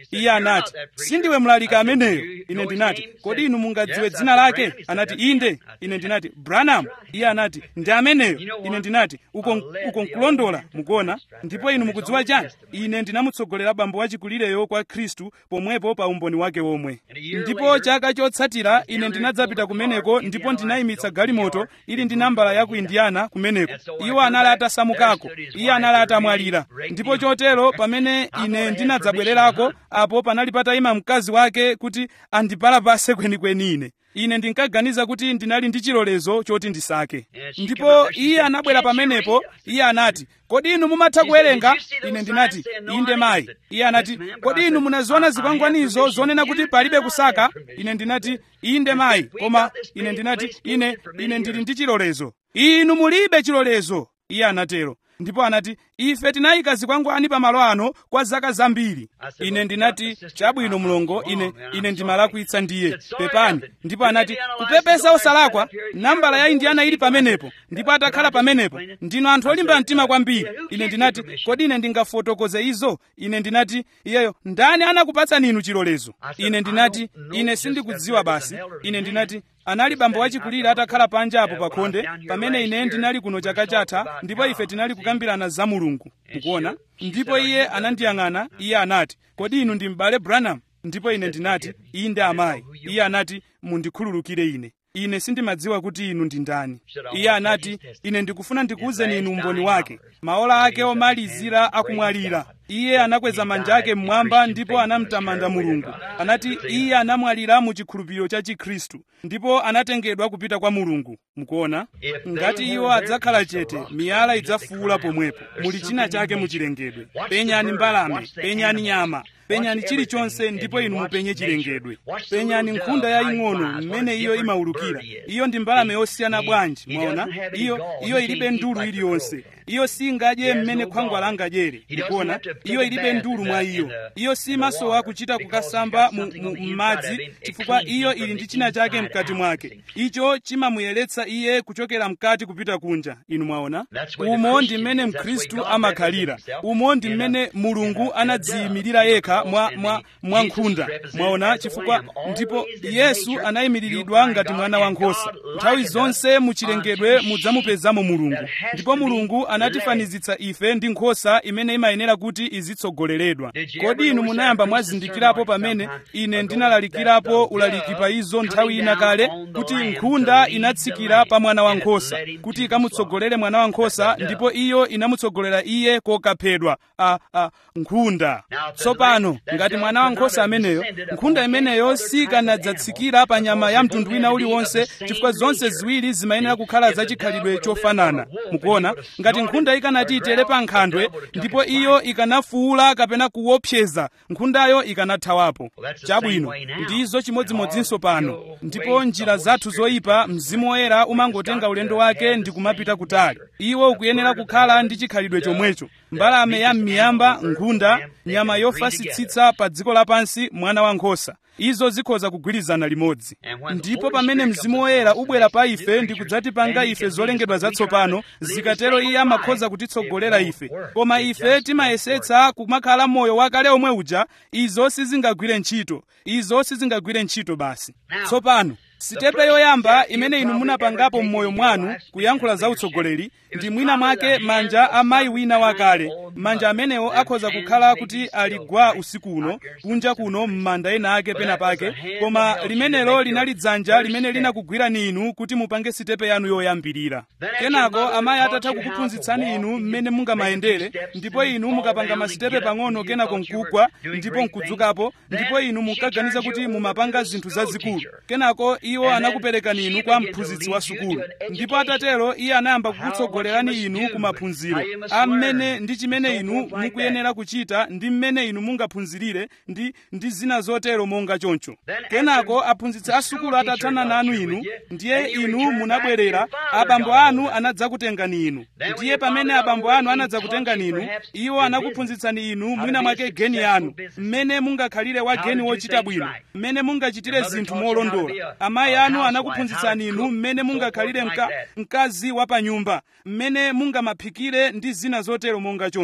iye anati sindiwe mlaliki ameneyo ine ndinati kodi inu mungadziwe dzina lake anati inde ine ndinati branham iye anati ndi ameneyo ine ndinati uko uko nkulondola mukuona ndipo inu mukudziwa chani ine ndinamutsogolera bambo wachikulireyo kwa khristu pomwepo pa umboni wake omwe ndipo chaka chotsatira ine ndinadzapita kumeneko ndipo ndinayimitsa galimoto ili ndi nambala ya ku indiana kumeneko iwo anali atasamukako iye anali atamwalira ndipo chotero pamene ine ndinadzabwererako apo panali patayima mkazi wake kuti andipalapase kwenikweni ine ine ndinkaganiza kuti ndinali ndi chilolezo choti ndisake ndipo iye anabwera pamenepo iye anati kodi inu mumatha kuwerenga ine ndinati inde mayi iye anati kodi inu munaziona zikwangwanizo zonena kuti palibe kusaka ine ndinati inde mayi koma ine ndinati ine ine ndili ndi chilolezo inu mulibe chilolezo iye anatero ndipo anati ife tinayika zikwangwani pamalo ano kwa zaka zambiri ine ndinati chabwino mlongo ine ine ndimalakwitsa ndiye pepani ndipo anati kupepesa osalakwa nambala ya indiana ili pamenepo ndipo atakhala pamenepo ndino anthu olimba mtima kwambiri ine ndinati kodi ine ndingafotokoze izo ine ndinati iyeyo ndani anakupatsani inu chilolezo ine ndinati ine sindikudziwa basi ine ndinati anali bambo wachikulire atakhala panja apo pakhonde pamene ine ndinali kuno chaka chatha ndipo ife tinali kukambirana za mulungu mukuona ndipo iye anandiyang'ana iye anati kodi inu ndi m'bale branham ndipo ine ndinati inde amayi iye anati mundikhululukire ine ine sindimadziwa kuti inu ndi ndani iye anati ine ndikufuna ndikuwuzeni inu umboni wake maola ake omalizira akumwalira iye anakweza manja ake mmwamba ndipo anamtamanda mulungu anati iye anamwalira mu chikhulupiriro cha chikhristu ndipo anatengedwa kupita kwa mulungu mukuona ngati iwo adzakhala chete miyala idzafuula pomwepo muli china chake muchilengedwe penyani mbalame penyani nyama penyani chilichonse ndipo inu mupenye chilengedwe penyani nkhunda yaying'ono mmene iyo imaulukira iyo ndi mbalame yosiyana bwanji mwaona iyo iyo ilibe ndulu iliyonse iyo singadye mmene khwangwala angadyere mukuona iyo ilibe ndulu mwa iyo iyo simasowa kuchita kukasamba m'madzi chifukwa iyo ili ndi china chake mkati mwake icho chimamuyeretsa iye kuchokera mkati kupita kunja inu mwaona umo ndi mmene mkhristu amakhalira umo ndi mmene mulungu anadziyimirira yekha mwa, mwa, mwa nkhunda mwaona chifukwa ndipo yesu anayimiriridwa ngati mwana wankhosa nthawi zonse muchilengedwe mudzamupezamo mulungu ndipo mulungu anatifanizitsa ife ndi nkhosa imene imayenera kuti izitsogoleredwa kodi inu munayamba mwazindikirapo pamene ine ndinalalikirapo ulaliki pa izo nthawi ina kale kuti nkhunda inatsikira pa mwana wankhosa kuti ikamutsogolere mwana wankhosa ndipo iyo inamutsogolera iye kokaphedwa a, a nkhunda tsopano ngati mwana wankhosa ameneyo nkhunda imeneyo sikanadzatsikira pa nyama ya mtundu wina uliwonse chifukwa zonse ziwiri zimayenera kukhala zachikhalidwe chofanana mukuona ngati nkhunda ikanati itere pa nkhandwe ndipo iyo ikanafuula kapena kuopseza nkhundayo ikanathawapo chabwino ndizo chimodzimodzinso pano ndipo njira zathu zoyipa mzimu woyera umangotenga ulendo wake ndi kumapita kutali iwo ukuyenera kukhala ndi chikhalidwe chomwecho mbalame ya m'miyamba nkhunda nyama yofasitsitsa pa dziko lapansi mwana wankhosa izo zikhoza kugwirizana limodzi ndipo pamene mzimu woyera ubwera pa ife ndi kudzatipanga ife zolengedwa zatsopano zikatero iye amakhoza kutitsogolera ife koma ife timayesetsa kumakhala moyo wakale omwe uja izo sizingagwire ntchito izo sizingagwire ntchito basi tsopano sitepe yoyamba imene inu munapangapo m'moyo mwanu kuyankhula za utsogoleri ndi mwina mwake manja a mayi wina wakale manja amenewo akhoza kukhala kuti aligwa usiku uno kunja kuno m'manda ena ake pena pake koma limenelo linali dzanja limene linakugwirani inu kuti mupange sitepe yanu yoyambirira kenako amayi atatha kukuphunzitsani inu mmene mungamayendere ndipo inu mukapanga masitepe pang'ono kenako nkugwa ndipo nkudzukapo ndipo inu mukaganiza kuti mumapanga zinthu zazikulu kenako iwo anakuperekani inu kwa mphunzitsi wa sukulu ndipo atatero iye anayamba kukutsogolerani inu ku maphunziro amene ndi chimene inu mukuyenera kuchita ndi mmene inu mungaphunzirire ndi ndi zina zotero monga choncho kenako aphunzitsi a sukulu atathana nanu inu ndiye inu munabwerera abambo anu anadzakutengani inu ndiye pamene abambo anu anadzakutengani inu iwo anakuphunzitsani inu mwina mwake geni yanu mmene mungakhalire wa geni wochita bwino mmene mungachitire zinthu molondola amayi anu anakuphunzitsani inu mmene mungakhalire mka, mkazi wa pa nyumba mmene mungamaphikire ndi zina zotero monga choncho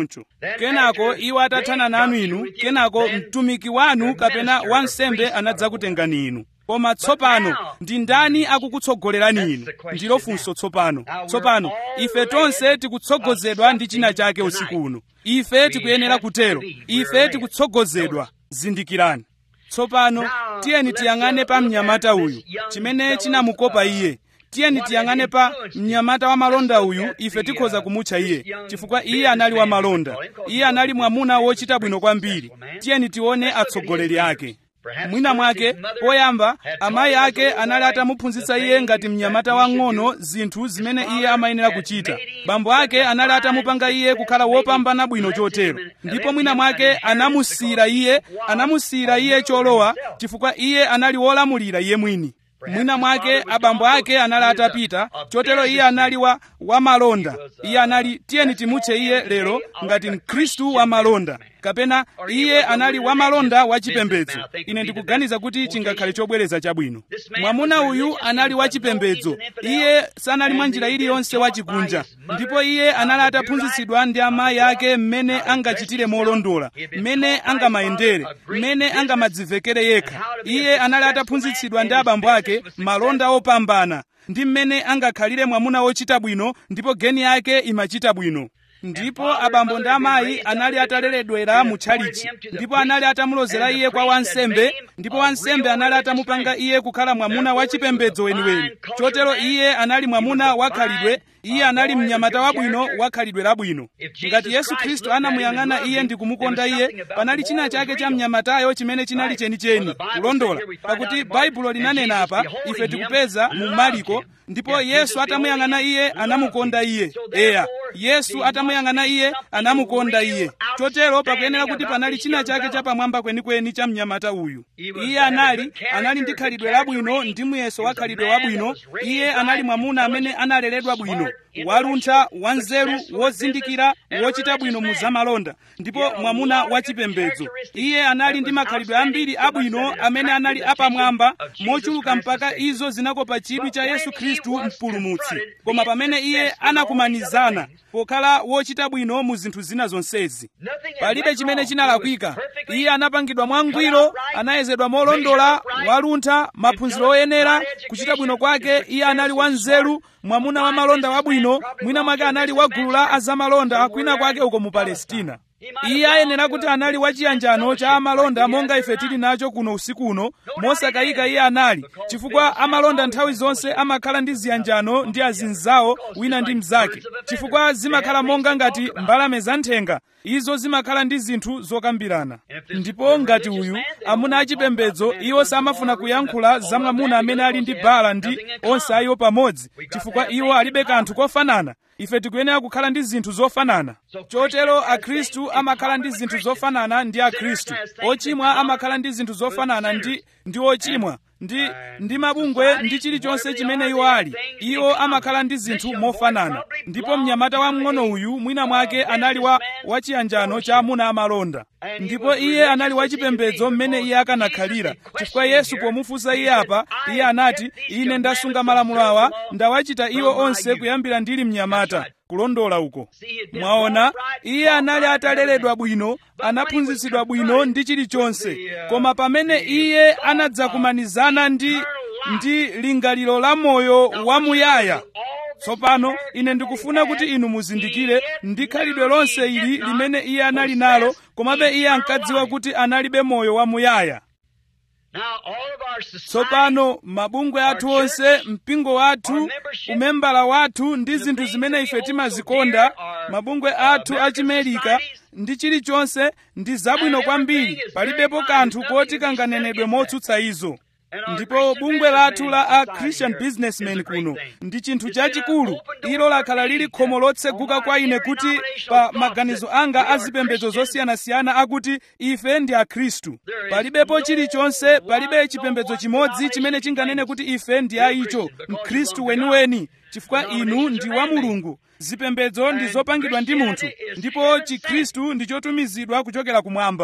choncho kenako iwo atathana nanu inu kenako mtumiki wanu kapena wansembe anadzakutengani inu koma tsopano ndi ndani akukutsogolerani inu ndilo funso tsopano tsopano ife tonse tikutsogozedwa ndi china chake usiku uno ife tikuyenera kutero ife tikutsogozedwa zindikirani tsopano tiyeni tiyang'ane pa mnyamata uyu chimene chinamukopa iye tiyeni tiyang'ane pa mnyamata wa malonda uyu ife tikhoza kumutcha iye chifukwa iye anali wa malonda iye anali mwamuna wochita bwino kwambiri tiyeni tione atsogoleri ake mwina mwake poyamba amayi ake anali atamuphunzitsa iye ngati mnyamata wang'ono zinthu zimene iye amayenera kuchita bambo ake anali atamupanga iye kukhala wopambana bwino chotero ndipo mwina mwake anamusiyira iye anamusiyira iye cholowa chifukwa iye anali wolamulira iye mwini mwina mwake abambo ake anali atapita chotero iye anali wa wamalonda iye anali tiyeni timutche iye lero ngati mkhristu wamalonda kapena iye anali wamalonda wachipembedzo ine ndikuganiza kuti chingakhale chobwereza chabwino mwamuna uyu anali wachipembedzo iye sanali mwa njira iliyonse wachikunja ndipo iye anali ataphunzitsidwa ndi amayi ake mmene angachitire molondola mmene angamayendere mmene angamadzivekere yekha iye anali ataphunzitsidwa ndi abambo ake malonda opambana ndi mmene angakhalire mwamuna wochita bwino ndipo geni yake imachita bwino ndipo abambo ndi amayi anali ataleredwera mu tchalichi ndipo anali atamulozera iye kwa wansembe ndipo wansembe anali atamupanga iye kukhala mwamuna wachipembedzo weniweni chotero iye anali mwamuna wakhalidwe iye anali mnyamata wabwino wakhalidwe labwino ngati yesu khristu anamuyang'ana iye ndi kumukonda iye panali china chake cha mnyamatayo chimene chinali chenicheni kulondola pakuti baibulo linanena apa ife tikupeza mu mariko ndipo yesu atamuyang'ana iye anamukonda iye eya yesu atamuyang'ana iye anamukonda iye chotero pakuyenera kuti panali china chake chapamwamba kwenikweni cha mnyamata uyu iye anali anali ndi khalidwe labwino ndi muyeso wa khalidwe wabwino iye anali mwamuna amene analeredwa bwino waluntha wanzeru wozindikira wochita bwino mu zamalonda ndipo mwamuna wachipembedzo iye anali ndi makhalidwe ambiri abwino amene anali apamwamba mochuluka mpaka izo zinakopa chidwi cha yesu khristu mpulumutsi koma pamene iye anakumanizana pokhala wochita bwino mu zinthu zina zonsezi palibe chimene chinalakwika iye anapangidwa mwangwiro anayezedwa molondola waluntha maphunziro oyenera kuchita bwino kwake iye anali wanzeru mwamuna wa malonda wabwino mwina mwake anali wa gulu la azamalonda kwina kwake uko mu palestina iye ayenera kuti anali wachiyanjano cha amalonda monga ife tili nacho kuno usiku uno mosakayika iye anali chifukwa amalonda nthawi zonse amakhala ndi ziyanjano ndi azinzawo wina ndi mnzake chifukwa zimakhala monga ngati mbalame zanthenga izo zimakhala ndi zinthu zokambirana ndipo ngati uyu amuna achipembedzo iwo samafuna kuyankhula za mwamuna amene ali ndi bala ndi onse ayiwo pamodzi chifukwa iwo alibe kanthu kofanana ife tikuyenera kukhala ndi zinthu zofanana chotero akhristu amakhala ndi zinthu zofanana ndi akhristu ochimwa amakhala ndi zinthu zofanana ndi ndi ochimwa ndi ndi mabungwe ndi chilichonse chimene iwo ali iwo amakhala ndi zinthu mofanana ndipo mnyamata wamng'ono uyu mwina mwake anali wa wachiyanjano cha amuna amalonda ndipo iye anali wachipembedzo mmene iye akanakhalira chifukwa yesu pomufunsa iye apa iye anati ine ndasunga malamulo awa ndawachita iwo onse kuyambira ndili mnyamata kulondola uko mwaona iye anali ataleredwa bwino anaphunzitsidwa bwino ndi chilichonse koma pamene iye anadzakumanizana ndi ndi lingaliro la moyo wamuyaya tsopano ine ndikufuna kuti inu muzindikire ndi khalidwe lonse ili limene iye anali nalo komabe iye ankadziwa kuti analibe moyo wamuyaya tsopano mabungwe athu onse mpingo wathu umembala wathu ndi zinthu zimene ife timazikonda mabungwe athu achimerika ndi chilichonse ndi zabwino kwambiri palibepo kanthu koti kanganenedwe motsutsa izo ndipo bungwe lathu la a christian businessman kuno ndi chinthu chachikulu ilo lakhala lili khomo lotseguka kwa ine kuti pa maganizo anga a zipembedzo zosiyanasiyana akuti ife ndi akhristu palibepo chilichonse palibe chipembedzo chimodzi chimene chinganene kuti ife ndi aicho mkhristu weniweni chifukwa inu ndi wa mulungu zipembedzo ndi zopangidwa ndi munthu ndipo chikhristu ndi chotumizidwa kuchokera kumwamba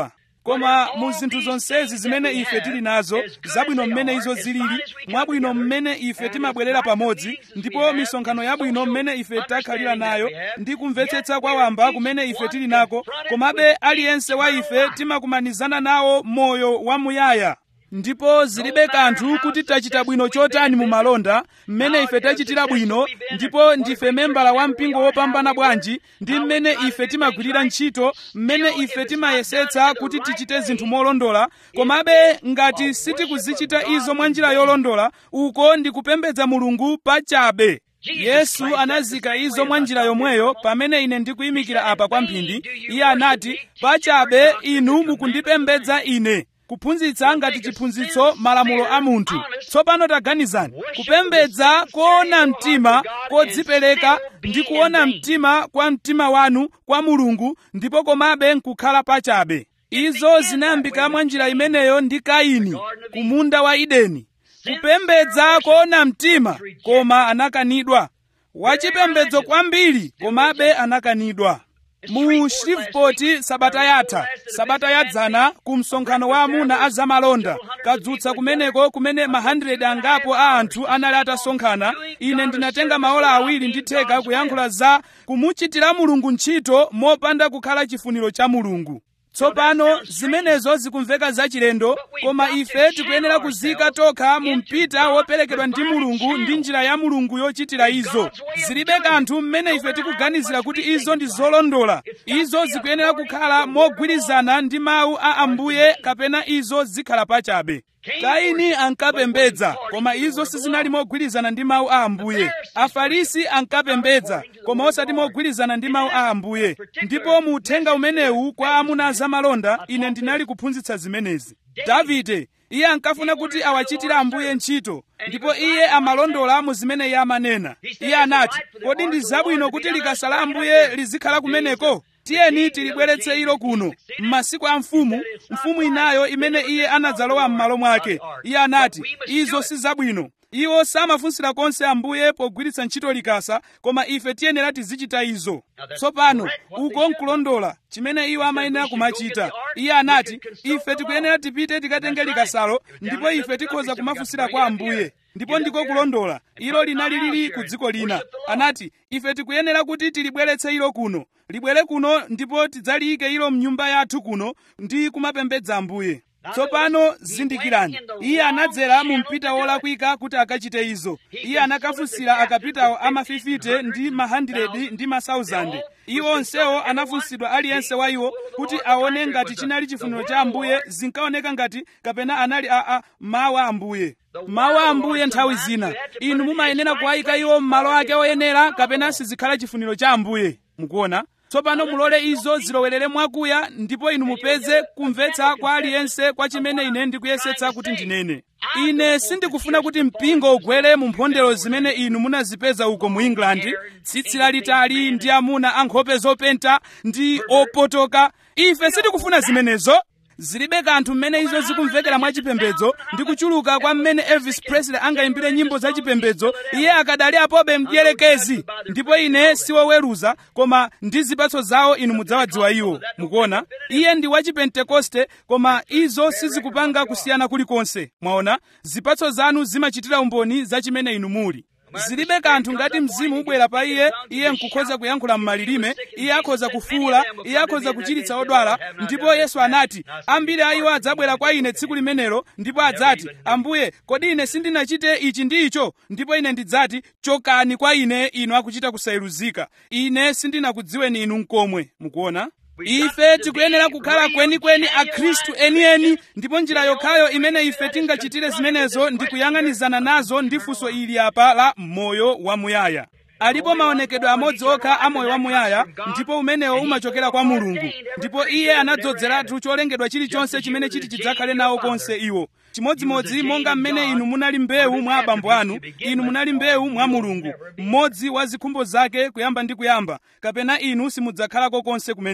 koma mu zinthu zonsezi zimene ife tili nazo zabwino mmene izo zilili mwabwino mmene ife timabwerera pamodzi ndipo misonkhano yabwino mmene ife takhalira nayo ndi kumvetsetsa kwa wamba kumene ife tili nako komabe aliyense wa ife timakumanizana nawo moyo wamuyaya ndipo zilibe kanthu kuti tachita bwino chotani mu malonda mmene ife tachitira bwino ndipo ndife membala wa mpingo wopambana bwanji ndi mmene ife timagwirira ntchito mmene ife timayesetsa kuti tichite zinthu molondola komabe ngati sitikuzichita izo mwa njira yolondola uko ndi kupembedza mulungu pachabe yesu anazika izo mwa njira yomweyo pamene ine ndikuyimikira apa kwa mphindi iye anati pachabe inu mukundipembedza ine kuphunzitsa ngati chiphunzitso malamulo a munthu tsopano taganizani kupembedza koona mtima kodzipereka ndi kuona mtima kwa mtima wanu kwa mulungu ndipo komabe nkukhala pachabe izo zinayambika mwa njira imeneyo ndi kaini ku munda wa edeni kupembedza koona mtima koma anakanidwa wachipembedzo kwambiri komabe anakanidwa mu shreveport sabata yatha sabata yadzana ku msonkhano wa amuna a zamalonda kadzutsa kumeneko kumene ma 100 angapo a anthu anali atasonkhana ine ndinatenga maola awiri ndi theka kuyankhula za kumuchitira mulungu ntchito mopanda kukhala chifuniro cha mulungu tsopano zimenezo zikumveka zachilendo koma ife tikuyenera kuzika tokha mu mpita woperekedwa ndi mulungu ndi njira ya mulungu yochitira izo zilibe kanthu mmene ife tikuganizira kuti izo ndi zolondola izo zikuyenera kukhala mogwirizana ndi mawu a ambuye kapena izo zikhala pachabe kaini ankapembedza koma izo sizinali mogwirizana ndi mawu a ambuye afarisi ankapembedza koma osati mogwirizana ndi mawu a ambuye ndipo mu uthenga umenewu kwa amuna zamalonda ine ndinali kuphunzitsa zimenezi davide iye ankafuna kuti awachitire ambuye ntchito ndipo iye amalondola mu zimene iye amanena iye anati kodi ndi zabwino kuti likasa la ambuye lizikhala kumeneko tiyeni tilibweretse ilo kuno m'masiku a mfumu mfumu inayo imene iye anadzalowa m'malo mwake iye anati izo si zabwino iwo samafunsira konse ambuye pogwiritsa ntchito likasa koma ife tiyenera tizichita izo tsopano uko nkulondola chimene iwo amayenera kumachita iye anati ife tikuyenera tipite tikatenge likasalo ndipo ife tikhoza kumafunsira kwa ambuye ndipo ndiko kulondola ilo linali lili ku dziko lina anati ife tikuyenera kuti tilibweretse ilo kuno libwere kuno ndipo tidzaliyike ilo mnyumba yathu kuno ndi kumapembedza ambuye tsopano zindikirani iye anadzera mu mpita wolakwika kuti akachite izo iye anakafunsira akapitawo amafifite ndi mahandiredi ndi masauzande iwo onsewo anafunsidwa aliyense wa iwo kuti aone ngati chinali chifuniro cha ambuye zinkaoneka ngati kapena anali aa mawu a ambuye mawu a ambuye nthawi zina inu mumayenera kuwayika iwo m'malo ake oyenera kapena sizikhala chifuniro cha ambuye mukuona tsopano mulole izo zilowerere mwakuya ndipo inu mupeze kumvetsa kwa aliyense kwa chimene ine ndikuyesetsa kuti ndinene ine sindikufuna kuti mpingo ugwere mu mphondero zimene inu munazipeza uko mu england tsitsi lalitali ndi amuna ankhope zopenta ndi opotoka ife sitikufuna zimenezo zilibe kanthu mmene izo zikumvekera mwachipembedzo ndi kuchuluka kwa mmene elvis presley angayimbire nyimbo zachipembedzo iye akadali apobe mdierekezi ndipo ine siwoweruza koma ndi zipatso zawo inu mudzawadziwa iwo mukuona iye ndi wachipentekoste koma izo sizikupanga kusiyana kulikonse mwaona zipatso zanu zimachitira umboni za chimene inu muli zilibe kanthu ngati mzimu ubwera pa iye iye nkukhoza kuyankhula m'malilime iye akhoza kufuula iye akhoza kuchiritsa odwala ndipo yesu anati ambiri a iwo adzabwera kwa ine tsiku limenelo ndipo adzati ambuye kodi ine sindinachite ichi ndi icho ndipo ine ndidzati chokani kwa ine inu akuchita kusayeruzika ine sindinakudziweni inu nkomwe mukuona ife tikuyenera kukhala kwenikweni akhristu enieni ndipo njira yokhayo imene ife tingachitire zimenezo ndi kuyang'anizana nazo ndi funso ili apa la moyo wamuyaya alipo maonekedwe amodzi okha a moyo wamuyaya ndipo umenewo umachokera kwa mulungu ndipo iye anadzozeratu cholengedwa chilichonse chimene chiti chidzakhale nawo konse iwo chimodzimodzi monga mmene inu munali mbewu mwa abambo anu inu munali mbewu mwa mulungu mmodzi wa zikhumbo zake kuyamba ndi kuyamba kapena inu simudzakhalako konse kumeneko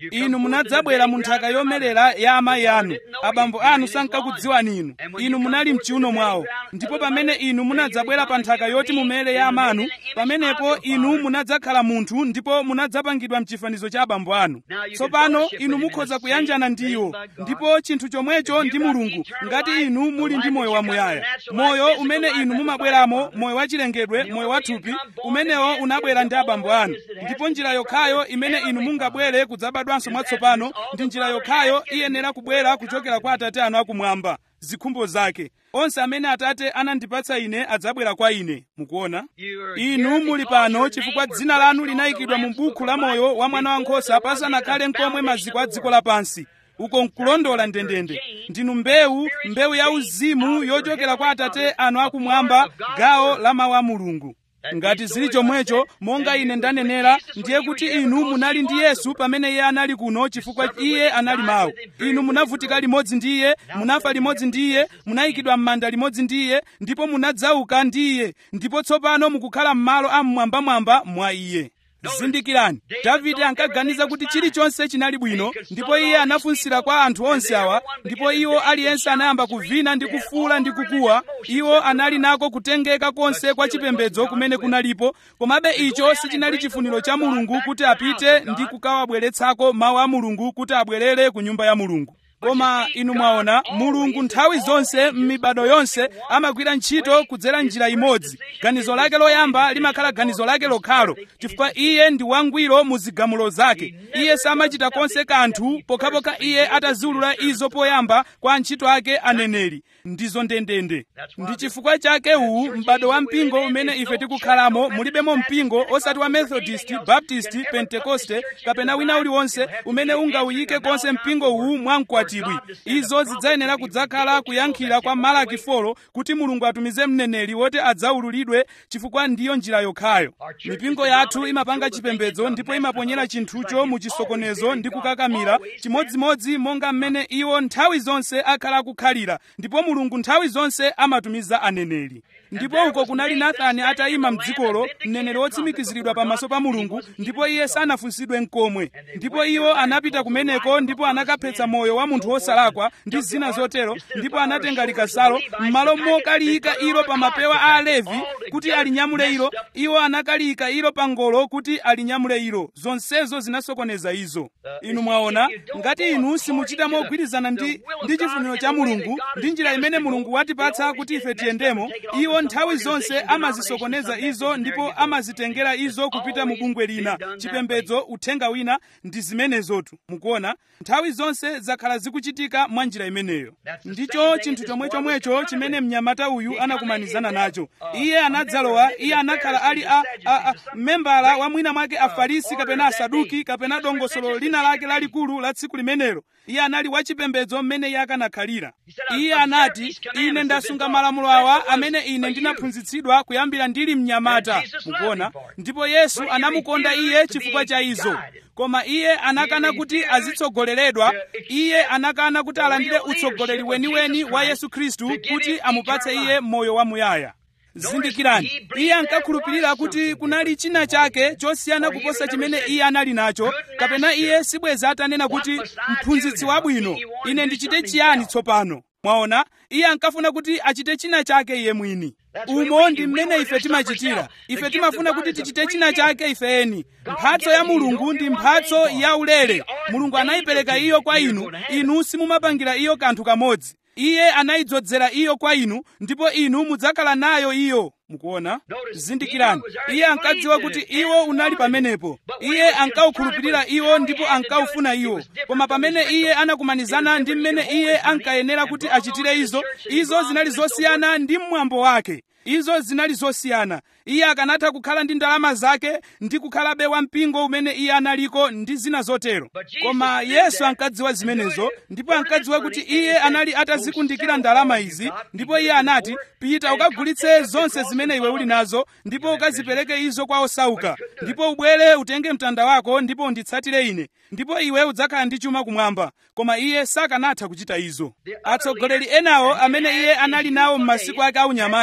inu munadzabwera mu nthaka yomelera ya amayi anu abambo anu sankakudziwani inu inu munali mchiuno mwawo ndipo pamene inu munadzabwera pa nthaka yoti mumere ya amanu pamenepo inu munadzakhala munthu ndipo munadzapangidwa mchifanizo cha abambo anu tsopano inu mukhoza kuyanjana ndi iwo ndipo chinthu chomwecho ndi mulungu ngati inu muli ndi moyo wamuyaya moyo umene inu mumabweramo moyo wachilengedwe moyo wathupi umenewo unabwera ndi abambo anu ndipo njira yokhayo imene inu mungabwere kudzabadwanso mwatsopano ndi njira yokhayo iyenera kubwera kuchokera kwa atate anu akumwamba zikhumbo zake onse amene atate anandipatsa ine adzabwera kwa ine mukuona inu muli pano chifukwa dzina lanu linayikidwa mu buku la moyo wa mwana wankhosa pasanakhale nkomwe maziko a dziko lapansi uko nkulondola ndendende ndinu mbewu mbewu ya uzimu yochokera kwa atate anu akumwamba gawo la mawu a mulungu ngati zili chomwecho monga ine ndanenera ndiye kuti inu munali ndi yesu pamene iye anali kuno chifukwa iye anali mawu inu munavutika limodzi ndi iye munafa limodzi ndi iye munayikidwa m'manda limodzi ndi iye ndipo munadzauka ndi iye ndipo tsopano mukukhala m'malo amwambamwamba mwa iye zindikirani davide ankaganiza kuti chilichonse chinali bwino ndipo iye anafunsira kwa anthu onse awa ndipo iwo aliyense anayamba kuvina ndi kufuula ndi kukuwa iwo anali nako kutengeka konse kwa chipembedzo kumene kunalipo komabe icho sichinali chifuniro cha mulungu kuti apite ndi kukawabweretsako mawu a mulungu kuti abwerere ku nyumba ya mulungu koma inu mwaona mulungu nthawi zonse m'mibado yonse amagwira ntchito kudzera njira imodzi ganizo lake loyamba limakhala ganizo lake lokhalo chifukwa iye ndi wangwiro mu zigamulo zake iye samachita konse kanthu pokhapokha iye ataziwulula izo poyamba kwa antchito ake aneneri ndizo ndendende ndi chifukwa chake uwu m'bado wa mpingo umene ife tikukhalamo mulibemo mpingo osati wa methodist baptist pentekoste kapena wina uliwonse umene ungawuyike konse mpingo uwu mwamkwatibwi izo zidzayenera kudzakhala kuyankhira kwa malaki folo kuti mulungu atumize mneneri woti adzawululidwe chifukwa ndiyo njira yokhayo mipingo yathu imapanga chipembedzo ndipo imaponyera chinthucho mu chisokonezo ndi kukakamira chimodzimodzi monga mmene iwo nthawi zonse akhala akukhalira ndipo mulungu nthawi zonse amatumiza aneneri ndipo uko kunali nathani atayima mdzikolo mneneri wotsimikiziridwa pamaso pa mulungu ndipo iye sanafunsidwe nkomwe ndipo iwo anapita kumeneko ndipo anakaphetsa moyo wa munthu wosalakwa ndi zina zotero ndipo anatenga likasalo m'malo mokaliyika ilo pa mapewa a alevi kuti alinyamule ilo iwo anakaliyika ilo pa ngolo kuti alinyamule ilo zonsezo zinasokoneza izo inu mwaona ngati inu simuchita mogwirizana ndi, ndi chifuniro cha mulungu ndi njira imene mulungu watipatsa kuti ife tiyendemo iwo nthawi zonse amazisokoneza izo ndipo amazitengera izo kupita mu bungwe lina chipembedzo uthenga wina ndi zimenezotu mukuona nthawi zonse zakhala zikuchitika mwa njira imeneyo ndicho chinthu chomwechomwecho chimene mnyamata uyu anakumanizana nacho iye anadzalowa iye anakhala ali a, a, a membala wa mwina mwake afarisi kapena asaduki kapena dongosolo lina lake lalikulu la tsiku limenelo iye anali wachipembedzo mmene iye akanakhalira iye anati ine ndasunga malamulo awa amene ine ndinaphunzitsidwa kuyambira ndili mnyamata mukuona ndipo yesu anamukonda iye chifukwa cha izo koma iye anakana kuti azitsogoleredwa iye anakana kuti alandire utsogoleri weniweni wa yesu khristu kuti amupatse iye moyo wamuyaya zindikirani iye ankakhulupirira kuti kunali china chake chosiyana kuposa chimene iye anali nacho kapena iye sibweza atanena kuti mphunzitsi wabwino ine ndichite chiyani tsopano mwaona iye ankafuna kuti achite china chake iye mwini umo ndi mmene ife timachitira ife timafuna kuti tichite china chake ifeni mphatso ya mulungu ndi mphatso ya ulere mulungu anayipereka iyo kwa inu inu simumapangira iyo kanthu kamodzi iye anayidzozera iyo kwa inu ndipo inu mudzakhala nayo iyo mukuona zindikirani iye ankadziwa kuti iwo unali pamenepo iye ankawukhulupirira iwo ndipo ankawufuna iwo koma pamene iye anakumanizana ndi mmene iye ankayenera kuti achitire izo izo zinali zosiyana ndi mwambo wake izo zinali zosiyana iye akanatha kukhala ndi ndalama zake ndi kukhalabe wampingo umene iye analiko ndi zina zotero koma yesu ankadziwa zimenezo ndipo ankadziwa kuti iye anali atazikundikira ndalama izi ndipo iye anati pita ukagulitse zonse zimene iwe uli nazo ndipo ukazipereke izo kwa osauka ndipo ubwere utenge mtanda wako ndipo unditsatire ine ndipo iwe udzakhala ndi chuma kumwamba koma iye sakanatha kuchita izo atsogoleri enawo amene iye anali nawo m'masiku ake aunyamata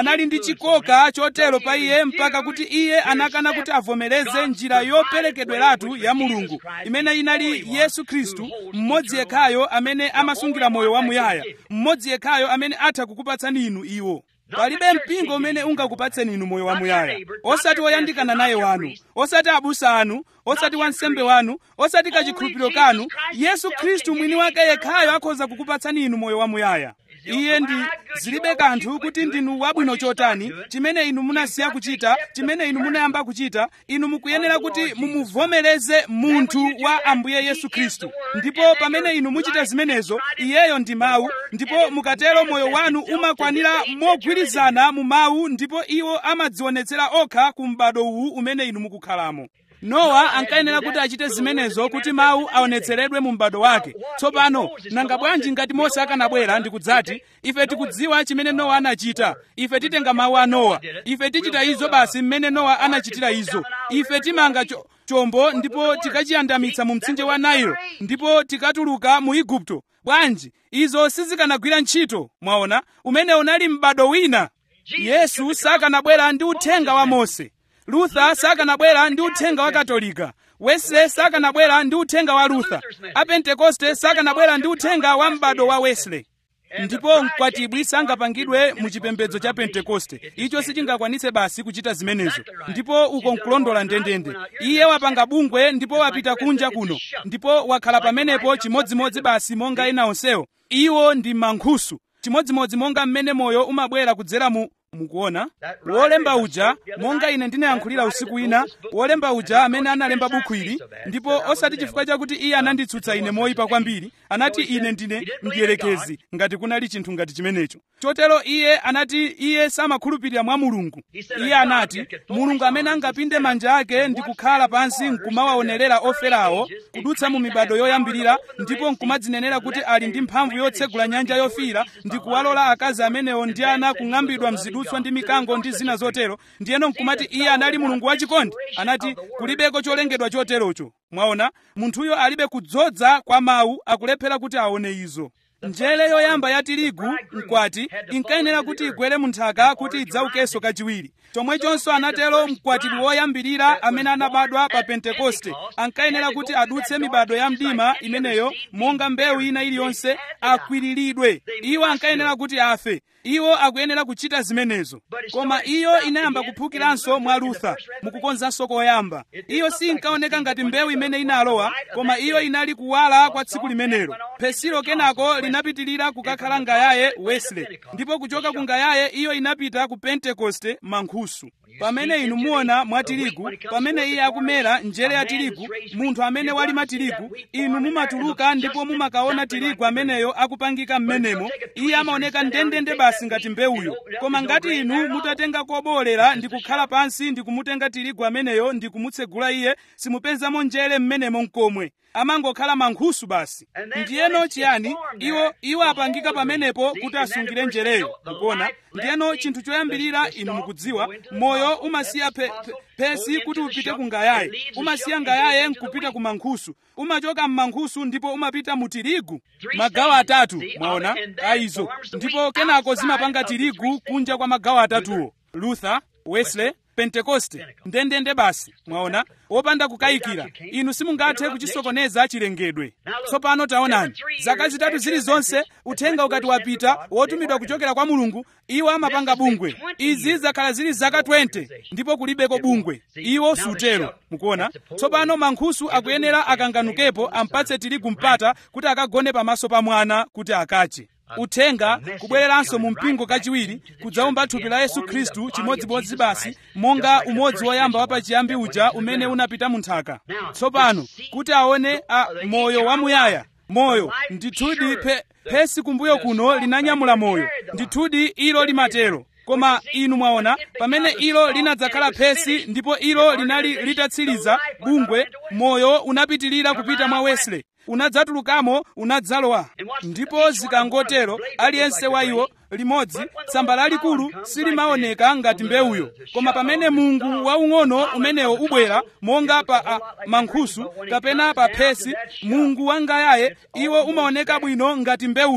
anali ndi chikoka chotero pa iye mpaka kuti iye anakana kuti avomereze njira yoperekedweratu ya mulungu imene inali yesu khristu mmodzi yekhayo amene amasungira moyo wamuyaya mmodzi yekhayo amene atha kukupatsani inu iwo palibe mpingo umene ungakupatseni inu moyo wamuyaya osati woyandikana naye wanu osati abusa anu osati wansembe wanu osati kachikhulupiriro kanu yesu khristu mwini wake yekhayo akhoza kukupatsani inu moyo wamuyaya iye ndi zilibe kanthu kuti ndinu wabwino chotani chimene inu munasiya kuchita chimene inu munayamba kuchita inu mukuyenera kuti mumuvomereze munthu wa ambuye yesu khristu ndipo pamene inu muchita zimenezo iyeyo ndi mawu ndipo mukatero moyo wanu umakwanira mogwirizana mu mawu ndipo iwo amadzionetsera okha ku m'bado uwu umene inu mukukhalamo nowa ankayenera kuti achite zimenezo kuti mawu aonetseredwe mu m'bado wake tsopano nanga bwanji ngati mose akanabwera ndikudzati ife tikudziwa chimene nowa anachita ife titenga mawu a nowa ife tichita izo basi mmene nowa anachitira izo ife timanga cho, chombo ndipo tikachiyandamitsa mu mtsinje wa nailo ndipo tikatuluka mu igupto bwanji izo sizikanagwira ntchito mwaona umene unali m'bado wina yesu sakanabwera ndi uthenga wa mose luther sakanabwera ndi uthenga wa katolika wesley sakanabwera ndi uthenga wa luther apentekoste sakanabwera ndi uthenga wa m'bado wa wesley ndipo mkwatibwi sangapangidwe mu chipembedzo cha pentekoste icho sichingakwanitse basi kuchita zimenezo ndipo uko nkulondola ndendende iye wapanga bungwe ndipo wapita kunja kuno ndipo wakhala pamenepo chimodzimodzi basi monga ena onsewo iwo ndi mankhusu chimodzimodzi monga mmene moyo umabwera kudzera mu mukuona wolemba uja monga ine ndinayankhulira usiku ina wolemba uja amene analemba buku ili ndipo osati chifukwa chakuti iye ananditsutsa ine moyipa kwambiri anati ine ndine mdierekezi ngati kunali chinthu ngati chimenecho chotero iye anati iye samakhulupirira mwa mulungu iye anati mulungu amene angapinde manja ake ndi kukhala pansi nkumawaonerera oferawo kudutsa mu mibado yoyambirira ndipo nkumadzinenera kuti ali ndi mphamvu yotsegula nyanja yofiira ndi kuwalola akazi amenewo ndi ana kung'ambidwa mzidutswa ndi mikango ndi zina zotero ndiyeno nkumati iye anali mulungu wachikondi anati kulibeko cholengedwa choterocho mwaona munthuyo alibe kudzodza kwa mawu akulephera kuti aone izo njere yoyamba ya tirigu mkwati inkayenera kuti igwere mu nthaka kuti idzaukenso kachiwiri chomwechonso anatero mkwatibwi woyambirira amene anabadwa pa pentekoste ankayenera kuti adutse mibado ya mdima imeneyo monga mbewu ina iliyonse akwiriridwe iwo ankayenera kuti afe iwo akuyenera kuchita zimenezo koma iyo inayamba kuphukiranso mwa lutha mukukonzanso koyamba iyo sinkaoneka ngati mbewu imene inalowa koma iyo inali kuwala kwa tsiku limenelo pesilo kenako linapitilira kukakhala ngayaye wesley ndipo kuchoka ku ngayaye iyo inapita ku pentekoste mankhusu pamene inu muona mwa tirigu pamene iye akumera njere ya tirigu munthu amene walima tirigu inu mumatuluka ndipo mumakaona tirigu ameneyo akupangika m'menemo iye amaoneka ndendende basi ngati mbewuyo koma ngati inu mutatenga kobolera ndi kukhala pansi ndi kumutenga tirigu ameneyo ndi kumutsegula iye simupezamo njere m'menemo mkomwe amangokhala mankhusu basi ndiyeno chiyani iwo iwo apangika pamenepo kuti asungire njereyo mukuona ndiyeno chinthu choyambirira inu mukudziwa moyo umasiya pe, pe, pesi kuti upite ku ngayaye umasiya ngayaye nkupita ku mankhusu umachoka m'mankhusu ndipo umapita mu tirigu magawo atatu mwaona aizo ndipo kenako zimapanga tirigu kunja kwa magawo atatuwo luther wesley pentekoste ndendende basi mwaona wopanda kukayikira inu simungathe kuchisokoneza chilengedwe tsopano taonani zaka zitatu zilizonse uthenga ukati wapita wotumidwa kuchokera kwa mulungu iwo amapanga bungwe izi zakhala zili zaka 20 ndipo kulibeko bungwe iwo sutero mukuona tsopano mankhusu akuyenera akanganukepo ampatse tirigu mpata kuti akagone pamaso pa mwana kuti akache uthenga kubwereranso mu mpingo kachiwiri kudzaumba thupi la yesu khristu chimodzimodzi basi monga umodzi woyamba wapachiyambi uja umene unapita mu nthaka tsopano kuti aone a moyo wamuyaya moyo ndithudi pe, phesi kumbuyo kuno linanyamula moyo ndithudi ilo limatero koma inu mwaona pamene ilo linadzakhala phesi ndipo ilo linali litatsiriza bungwe moyo unapitilira kupita mwa wesley unadzatulukamo unadzalowa ndipo zikangotero aliyense wa iwo limodzi tsamba lalikulu silimaoneka ngati mbewuyo koma pamene mungu waung'ono umenewo ubwera monga pa a, mankhusu kapena pa phesi mungu wangayaye iwo umaoneka bwino ngati mbewuyo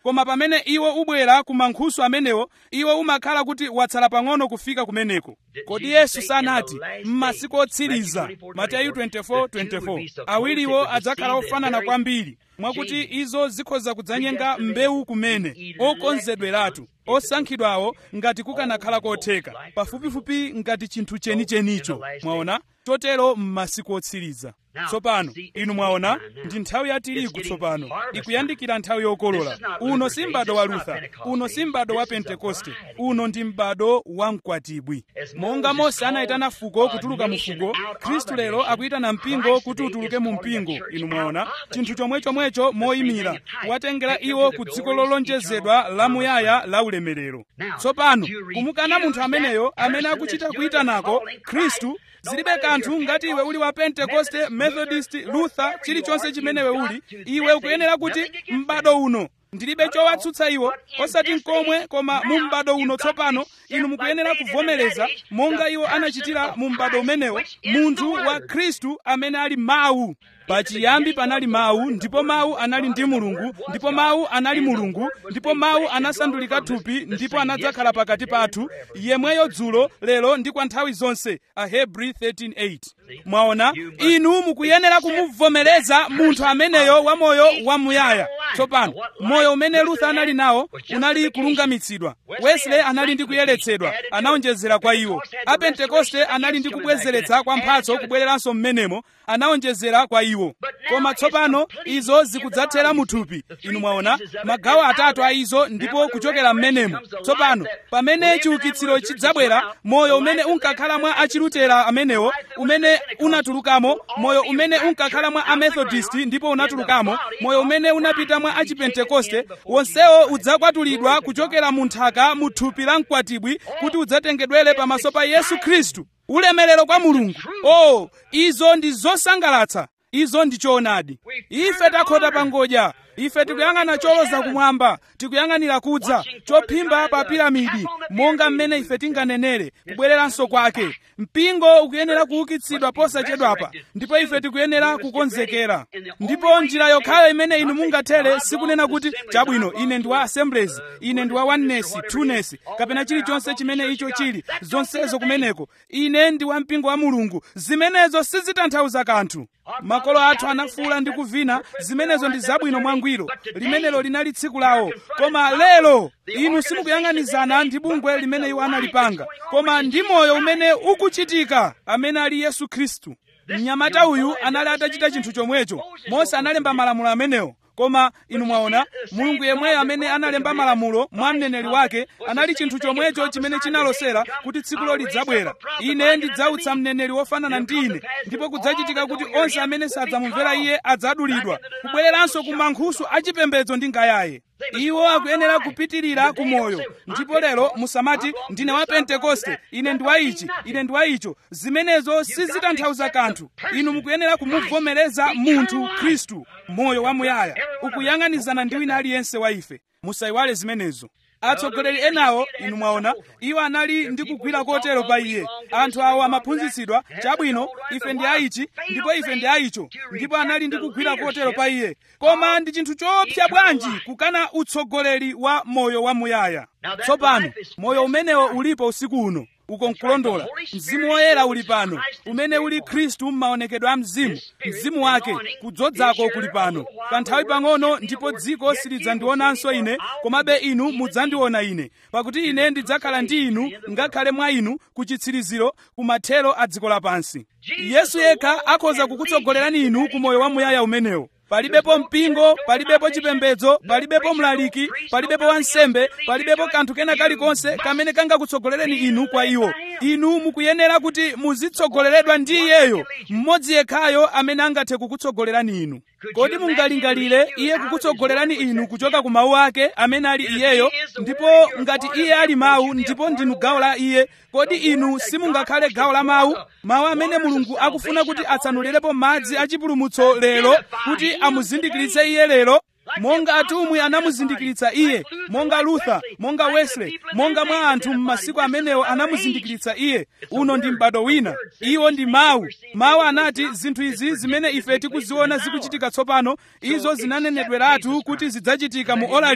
koma pamene iwo ubwera ku mankhusu amenewo iwo umakhala kuti watsala pang'ono kufika kumeneko kodi yesu sanati m'masiku otsiriza mateyu 24:24 awiriwo adzakhala ofanana kwambiri mwakuti izo zikhoza kudzanyenga mbewu kumene okonzedweratu osankhidwawo ngati kukanakhala kotheka pafupifupi ngati chinthu chenichenicho mwaona chotero m'masiku otsiriza tsopano inu mwaona ndi nthawi ya tirigu tsopano ikuyandikira nthawi yokolola uno si m'bado wa lutha uno si m'bado wa pentekoste uno ndi m'bado wa mkwatibwi monga mose anayitana fuko kutuluka mu fuko khristu lero akuyitana mpingo kuti utuluke mu mpingo inu mwaona chinthu chomwechomwecho moyimira watengera iwo ku dziko lolonjezedwa lamuyaya la ulemerero tsopano kumukana munthu ameneyo amene akuchita kuyitanako khristu zilibe kanthu ngati iwe uli wa pentekoste methodist luther chilichonse chimenewe uli iwe ukuyenera kuti m'bado uno ndilibe chowatsutsa iwo osati nkomwe koma mu m'bado uno tsopano inu mukuyenera kuvomereza monga iwo anachitira mu m'bado umenewo munthu wa khristu amene ali mawu pachiyambi panali mawu ndipo mawu anali ndi mulungu ndipo mawu anali mulungu ndipo mawu anasandulika thupi ndipo anadzakhala pakati pathu yemweyo dzulo lero ndi kwa nthawi zonse ahebri 13:8 mwaona inu mukuyenera kumuvomereza munthu ameneyo wa moyo wamuyaya tsopano moyo umene luther anali nawo unali kulungamitsidwa wesley anali ndi kuyeretsedwa anawonjezera kwa iwo apentekoste anali ndi kubwezeretsa kwa mphatso kubwereranso mmenemo anawonjezera kwa iwo koma tsopano izo zikudzathera muthupi inu mwaona magawo atatu a izo ndipo kuchokera mmenemo tsopano pamene chiukitsiro chidzabwera moyo umene unkakhala mwa achilutera amenewo umene unatulukamo moyo umene unkakhala mwa amethodist ndipo unatulukamo moyo umene unapita mwa achipentekoste wonsewo udzakwatulidwa kuchokera mu nthaka mu thupi la mkwatibwi kuti udzatengedwere pamaso pa yesu khristu ulemerero kwa mulungu oh izo ndi zosangalatsa izo ndi choonadi ife takhota pangodya ife tikuyang'ana choloza kumwamba tikuyang'anira kudza chophimba pa piramidi monga mmene ife tinganenere kubwereranso kwake mpingo ukuyenera kuukitsidwa posachedwapa ndipo ife tikuyenera kukonzekera ndipo njira yokhayo imene inu mungathere sikunena kuti chabwino ine ndi wa assemblies ine ndi wa oneness twoness kapena chilichonse chimene icho chili zonsezo kumeneko ine ndi wa mpingo wa mulungu zimenezo sizitanthauza kanthu makolo athu anafuula ndi kuvina zimenezo ndi zabwino mwangwiro limenelo linali tsiku lawo koma lero inu simukuyang'anizana ndi bungwe limene iwo analipanga koma ndi moyo umene ukuchitika amene ali yesu khristu mnyamata uyu anali atachita chinthu chomwecho mose analemba malamulo amenewo koma inu mwaona mulungu yemweyo amene analemba malamulo mwa mneneri wake anali chinthu chomwecho chimene chinalosera kuti tsikulo lidzabwera ine ndidzautsa mneneri wofanana ndi ine ndipo kudzachitika kuti onse amene sadzamumvera iye adzadulidwa kubwereranso ku mankhusu achipembedzo ndi ngayaye iwo akuyenera kupitirira ku moyo ndipo lero musamati ndine wa pentekoste ine ndi wa ichi ine ndi wa icho zimenezo sizitanthauza kanthu inu mukuyenera kumuvomereza munthu khristu moyo wamuyaya ukuyang'anizana ndi wina aliyense wa ife musayiwale zimenezo atsogoleri enawo inu mwaona iwo anali ndi kugwira kotero pa iye anthu awo amaphunzitsidwa chabwino ife ndi aichi ndipo ife ndi aicho ndipo anali ndi kugwira kotero pa iye koma ndi chinthu choopsa bwanji kukana utsogoleri wa moyo wamuyaya tsopano moyo umenewo ulipo usiku uno uko nkulondola mzimu woyera uli pano umene uli khristu m'maonekedwe a mzimu mzimu wake kudzozako kuli pano kanthawi pang'ono ndipo dziko silidzandionanso ine komabe inu mudzandiona ine pakuti ine ndidzakhala ndi inu ngakhale mwa inu ku chitsiriziro ku mathero a dziko lapansi yesu yekha akhoza kukutsogolerani inu ku moyo wamuyaya umenewo palibepo mpingo palibepo chipembedzo palibepo mlaliki palibepo wansembe palibepo kanthu kena kalikonse kamene kangakutsogolereni inu kwa iwo inu mukuyenera kuti muzitsogoleredwa ndi iyeyo mmodzi yekhayo amene angathe kukutsogolerani inu kodi mungalingalire iye kukutsogolerani inu kuchoka ku mawu ake amene ali iyeyo ndipo ngati iye ali mawu ndipo ndinu gawo la iye kodi inu simungakhale gawo la mawu mawu amene mulungu akufuna kuti atsanulirepo madzi achipulumutso lero kuti amuzindikiritse iye lero monga atumwi anamuzindikiritsa iye monga luther monga wesley monga mwa anthu m'masiku amenewo anamuzindikiritsa iye uno ndi m'bado wina iwo ndi mawu mawu anati zinthu izi zimene ife tikuziona zikuchitika tsopano izo zinanenedweratu kuti zidzachitika mu ola lino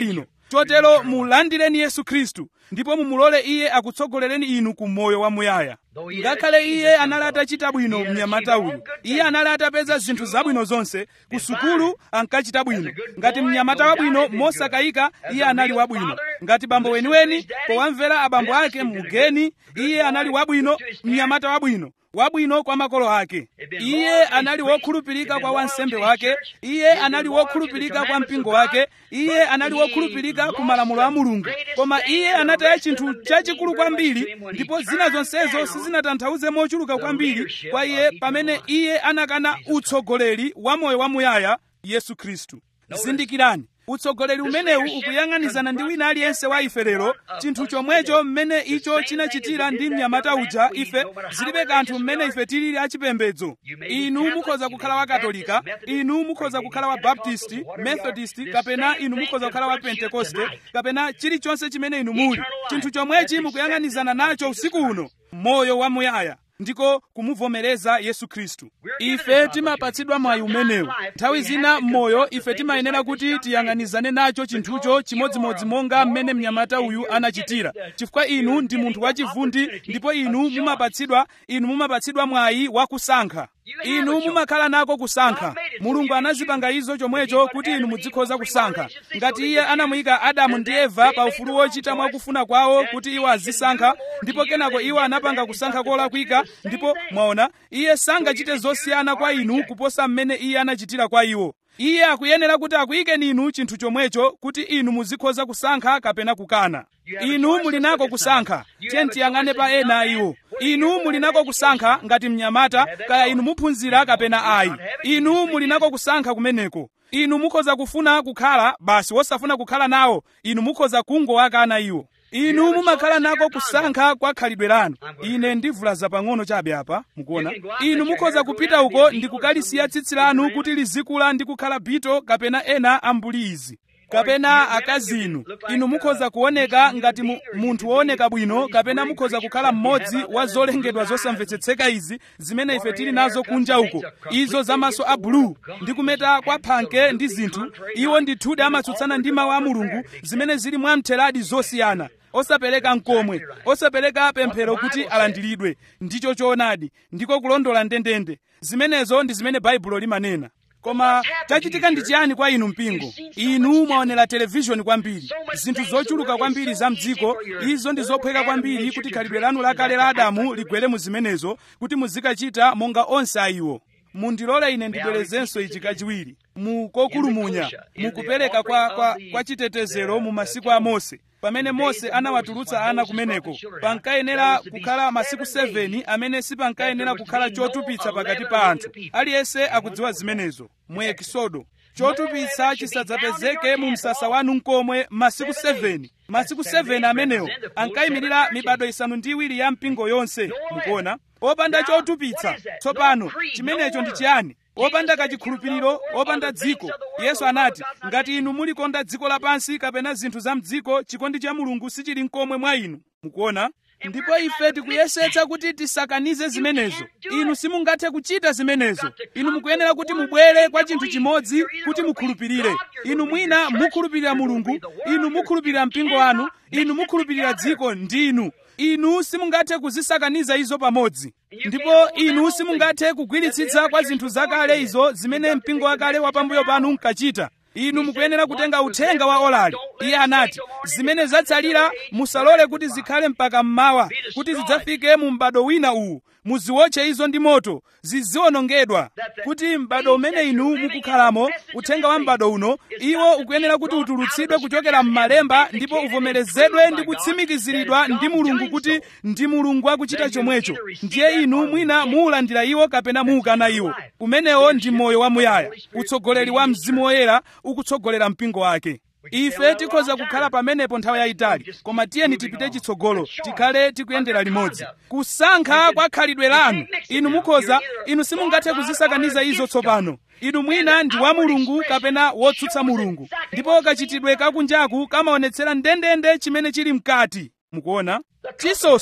chotero mulandireni yesu khristu ndipo mumulole iye akutsogolereni inu ku moyo wamuyaya ngakhale iye anali atachita bwino mnyamata uyu iye anali atapeza zinthu zabwino zonse ku sukulu ankachita bwino ngati mnyamata wabwino mosakayika iye anali wabwino ngati bambo weniweni powamvera abambo ake mugeni iye anali wabwino mnyamata wabwino wabwino kwa makolo ake iye anali wokhulupirika kwa wansembe wake iye anali wokhulupirika kwa mpingo wake iye anali wokhulupirika ku malamulo a mulungu koma iye anataya chinthu chachikulu kwambiri ndipo zina zonsezo sizinatanthauze mochuluka kwambiri kwa iye pamene iye anakana utsogoleri wa moyo wamuyaya yesu khristu zindikirani utsogoleri umenewu ukuyang'anizana ndi wina aliyense wa ife lero chinthu chomwecho mmene icho chinachitira ndi mnyamata uja ife zilibe kanthu mmene ife tilili achipembedzo inu mukhoza kukhala wa katolika inu mukhoza kukhala wa baptisti methodist kapena inu mukhoza kukhala wa pentekoste kapena chilichonse chimene inu muli chinthu chomwechi mukuyang'anizana nacho usiku uno moyo wamuyaya ndiko kumuvomereza yesu khristu ife timapatsidwa mwayi umenewu nthawi zina m'moyo ife timayenera kuti tiyang'anizane nacho chinthucho chimodzimodzi monga mmene mnyamata uyu anachitira chifukwa inu ndi munthu wachivundi ndipo inu mumapatsidwa inu mumapatsidwa mwayi wakusankha inu mumakhala nako kusankha mulungu anazipanga izo chomwecho kuti inu muzikhoza kusankha ngati iye anamuyika adamu ndi eva pa ufulu wochita mwakufuna kwawo kuti iwo azisankha ndipo kenako iwo anapanga kusankha kolakwika ndipo mwaona iye sangachite zosiyana kwa inu kuposa mmene iye anachitira kwa iwo iye akuyenera kuti akuyikeni inu chinthu chomwecho kuti inu muzikhoza kusankha kapena kukana inu muli nako kusankha tiye tiyang'ane pa ena iwo inu muli nako kusankha ngati mnyamata kaya inu muphunzira kapena ayi inu muli nako kusankha kumeneko inu mukhoza kufuna kukhala basi wosafuna kukhala nawo inu mukhoza kungowakana iwo inu mumakhala nako kusankha kwa khalidwe lanu ine ndivulaza pang'ono chabe apa mukuona inu mukhoza kupita uko ndi kukalisiya tsitsi lanu kuti lizikula ndi kukhala bito kapena ena ambuli izi kapena akazi inu inu mukhoza kuoneka ngati mu, munthu wooneka bwino kapena mukhoza kukhala mmodzi wa zolengedwa zosamvetsetseka izi zimene ife tili nazo kunja uko izo zamaso a bulu ndi kumeta kwa phanke ndi zinthu iwo ndithudi amatsutsana ndi mawu a mulungu zimene zili mwamtheradi zosiyana osapereka mkomwe osapereka pemphero kuti alandiridwe ndicho choonadi ndiko kulondola ndendende zimenezo ndi zimene baibulo limanena koma chachitika ndi chiyani kwa inu mpingo inu mwaonera televishoni kwambiri zinthu zochuluka kwambiri za mdziko izo ndi zophweka kwambiri kuti khalidwe lanu lakale la adamu ligwere mu zimenezo kuti muzikachita monga onse a iwo mundilole ine ndibwerezenso ichi kachiwiri mu kokulumunya mukupereka kwa, kwa, kwa chitetezero mu masiku a mose pamene mose anawatulutsa ana kumeneko pankayenera kukhala masiku 7 amene sipankayenera kukhala chotupitsa pakati pa anthu aliyense akudziwa zimenezo mu ekisodo chotupitsa chisadzapezeke mu msasa wanu nkomwe masiku 7 masiku 7 amenewo ankayimirira mibado isanu ndi iwiri ya mpingo yonse mukuona opanda chotupitsa tsopano chimenecho ndi chiyani opanda kachikhulupiriro opanda dziko yesu anati ngati inu mulikonda dziko lapansi kapena zinthu za mdziko chikondi cha mulungu sichili nkomwe mwa inu mukuona ndipo ife tikuyesetsa kuti tisakanize zimenezo inu simungathe kuchita zimenezo inu mukuyenera kuti mubwere kwa chinthu chimodzi kuti mukhulupirire inu mwina mukhulupirira mulungu inu mukhulupirira mpingo wanu inu mukhulupirira dziko ndinu inu simungathe kuzisakaniza izo pamodzi ndipo inu simungathe kugwiritsitsa kwa zinthu zakale izo zimene mpingo wakale wapambuyo panu nkachita inu mukuyenera kutenga uthenga wa olali iye anati zimene zatsalira musalole kuti zikhale mpaka mmawa kuti zidzafike mu m'bado wina uwu muziwotche izo ndi moto ziziwonongedwa kuti m'bado umene inu mukukhalamo uthenga wa m'bado uno iwo ukuyenera kuti utulutsidwe kuchokera m'malemba ndipo uvomerezedwe ndi kutsimikiziridwa ndi mulungu kuti ndi mulungu akuchita chomwecho ndiye inu mwina muulandira iwo kapena muukana iwo umenewo ndi moyo wamuyaya utsogoleri wa mzimu woyera ukutsogolera mpingo wake ife tikhoza kukhala pamenepo nthawi yayitali koma tiyeni tipite chitsogolo tikhale tikuyendera limodzi kusankha kwa khalidwe lanu inu mukhoza inu simungathe kuzisakaniza izo tsopano inu mwina ndi wa mulungu kapena wotsutsa mulungu ndipo kachitidwe kakunjaku kamaonetsera ndendende chimene chili mkati mukuona chisonso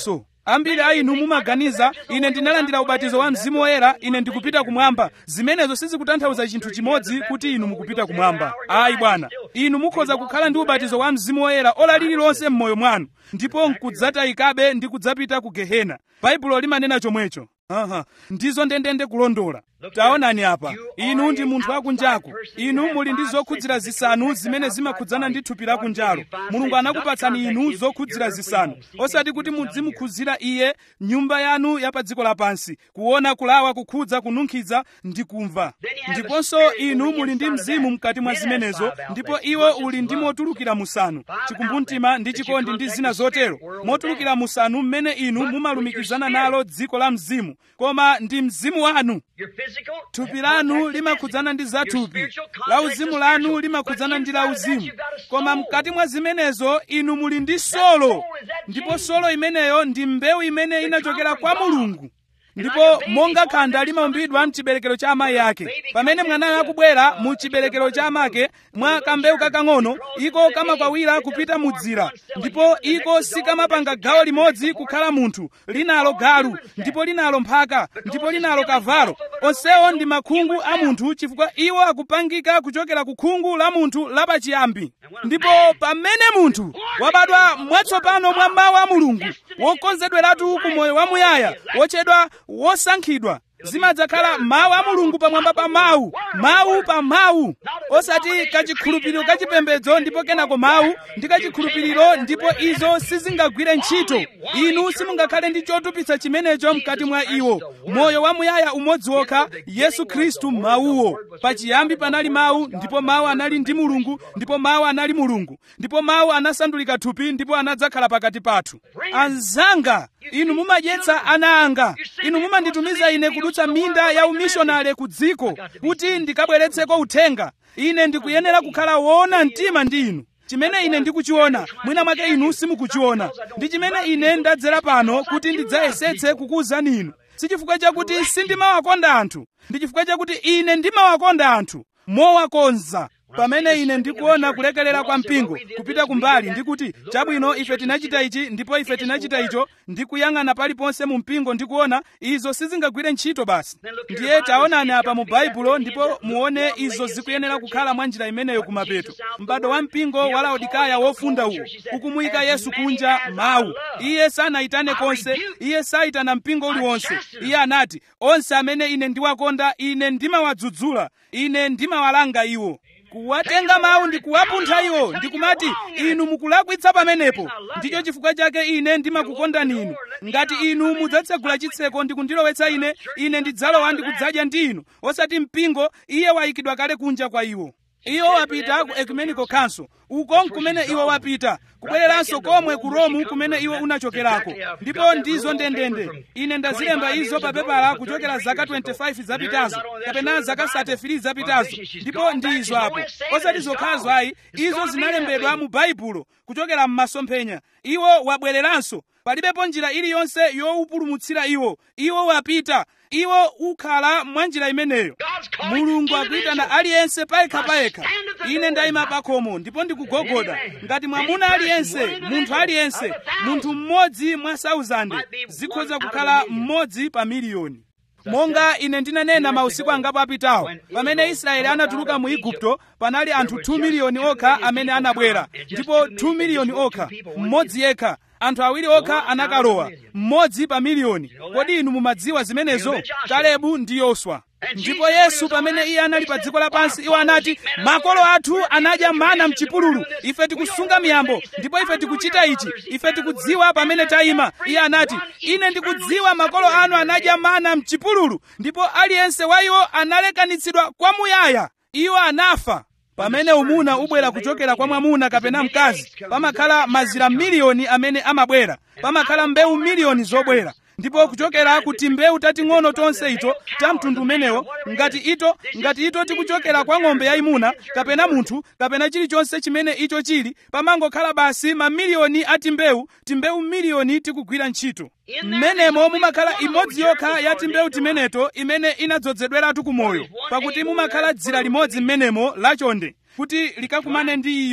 ambiri a inu mumaganiza ine ndinalandira ubatizo wa mzimu woyera ine ndikupita kumwamba zimenezo sizikutanthauza chinthu chimodzi kuti inu mukupita kumwamba ayi bwana inu mukhoza kukhala ndi ubatizo wa mzimu woyera ola lililonse m'moyo mwanu ndipo nkudzatayikabe ndi kudzapita ku gehena baibulo limanena chomwecho aha ndizo ndendende kulondola taonani apa inu ndi munthu wakunjaku inu muli ndi zokhudzira zisanu zimene zimakhudzana ndi thupi lakunjalo mulungu anakupatsani inu zokhudzira zisanu osati kuti mudzimukhudzira iye nyumba yanu ya pa dziko lapansi kuona kulawa kukhudza kununkhiza ndi kumva ndiponso inu muli ndi mzimu mkati mwa zimenezo ndipo iwo uli ndi motulukira musanu chikumbumtima ndi chikondi ndi zina zotero motulukira musanu mmene inu mumalumikizana nalo dziko la mzimu koma ndi mzimu wanu thupi lanu limakhudzana ndi zathupi lauzimu lanu limakhudzana ndi lauzimu koma mkati mwa zimenezo inu muli ndi solo ndipo solo imeneyo ndi mbewu imene inachokera kwa mulungu ndipo monga khanda limaumbidwa mchiberekero cha amayi ake pamene mwanayo akubwera mu chiberekero cha amake mwa kambewu kakang'ono iko kamakwawira kupita mudzira ndipo iko sikamapanga gawo limodzi kukhala munthu linalo galu ndipo linalo mphaka ndipo linalo kavalo onsewo ndi makhungu a munthu chifukwa iwo akupangika kuchokera ku khungu la munthu lapachiyambi ndipo pamene munthu wabadwa mwatsopano mwa mawu a mulungu wokonzedweratu ku moyo wamuyaya wotchedwa wosankhidwa zimadzakhala mawu a mulungu pamwamba pa mawu mawu pa mawu osati kachikhulupiriro kachipembedzo ndipo kenako mawu ndi kachikhulupiriro ndipo izo sizingagwire ntchito inu simungakhale ndi chotupitsa chimenecho mkati mwa iwo moyo wamuyaya umodzi wokha yesu khristu mawuwo pachiyambi panali mawu ndipo mawu anali ndi mulungu ndipo mawu anali mulungu ndipo mawu anasandulika thupi ndipo anadzakhala pakati pathu anzanga inu mumadyetsa ana anga inu mumanditumiza ine kudutsa minda ya umishonale ku dziko kuti ndikabweretseko uthenga ine ndikuyenera kukhala woona mtima ndi inu chimene ine ndikuchiona mwina mwake inu simukuchiona ndi chimene ine ndadzera pano kuti ndidzayesetse kukuwuzani inu si chifukwa chakuti sindimawakonda anthu ndi chifukwa chakuti ine ndimawakonda anthu mowakonza pamene ine ndikuona kulekelera kwa mpingo kupita kumbali ndikuti chabwino ife tinachita ichi ndipo ife tinachita icho ndikuyang'ana paliponse mu mpingo ndikuona izo sizingagwire ntchito basi ndiye taonani apa mu baibulo ndipo muone izo zikuyenera kukhala mwa njira imeneyo kumapeto m'bado wa mpingo wa laodikaya wofunda uwo ukumuyika yesu kunja mawu iye sanayitane konse iye sayitana mpingo uliwonse iye anati onse amene ine ndiwakonda ine ndimawadzudzula ine ndimawalanga iwo kuwatenga mawu ndi kuwapuntha iwo ndikumati inu mukulakwitsa pamenepo ndicho chifukwa chake ine ndimakukondani inu ngati inu mudzatsegula chitseko ndi kundilowetsa ine ine ndidzalowa ndi kudzadya ndi inu osati mpingo iye wayikidwa kale kunja kwa iwo iwo wapita ku ecumenical council uko nkumene iwo wapita kubwereranso komwe ku romu kumene iwo unachokerako ndipo ndizo ndendende ine ndazilemba izo pa pepala kuchokera zaka 25 zapitazo kapena zaka 33 zapitazo ndipo ndi izo apo osati zokhazo ayi izo zinalembedwa mu baibulo kuchokera m'masomphenya iwo wabwereranso palibepo njira iliyonse yowupulumutsira iwo iwo wapita iwo ukhala mwa njira imeneyo mulungu akuyitana aliyense payekha payekha ine ndayima pakhomo ndipo ndikugogoda ngati mwamuna aliyense munthu aliyense munthu mmodzi mwa 1000 zikhoza kukhala mmodzi pa miliyoni monga ine ndinanena mausiku angapo apitawo pamene israeli anatuluka mu igupto panali anthu 2 miliyoni okha amene anabwera ndipo 2 miliyoni okha mmodzi yekha anthu awiri okha anakalowa mmodzi pa miliyoni kodi inu mumadziwa zimenezo kalebu ndi yoswa ndipo yesu pamene iye anali pa dziko lapansi iwo anati makolo athu anadya mana mchipululu ife tikusunga miyambo ndipo ife tikuchita ichi ife tikudziwa pamene tayima iye anati ine ndikudziwa makolo anu anadya mana mchipululu ndipo aliyense wa iwo analekanitsidwa kwamuyaya iwo anafa pamene umuna ubwera kuchokera kwa mwamuna kapena mkazi pamakhala mazira miliyoni amene amabwera pamakhala mbewu miliyoni zobwera ndipo kuchokera ku timbewu tating'ono tonse ito ta mtundu umenewo ngati ito ngati ito tikuchokera kwa ng'ombe yayimuna kapena munthu kapena chilichonse chimene icho chili pamangokhala basi mamiliyoni a timbewu timbewu miliyoni tikugwira ntchito mmenemo mumakhala imodzi yokha ya timbewu timeneto imene inadzozedweratu kumoyo pakuti mumakhala dzira limodzi mmenemo lachonde kuti likakumane ndi iyo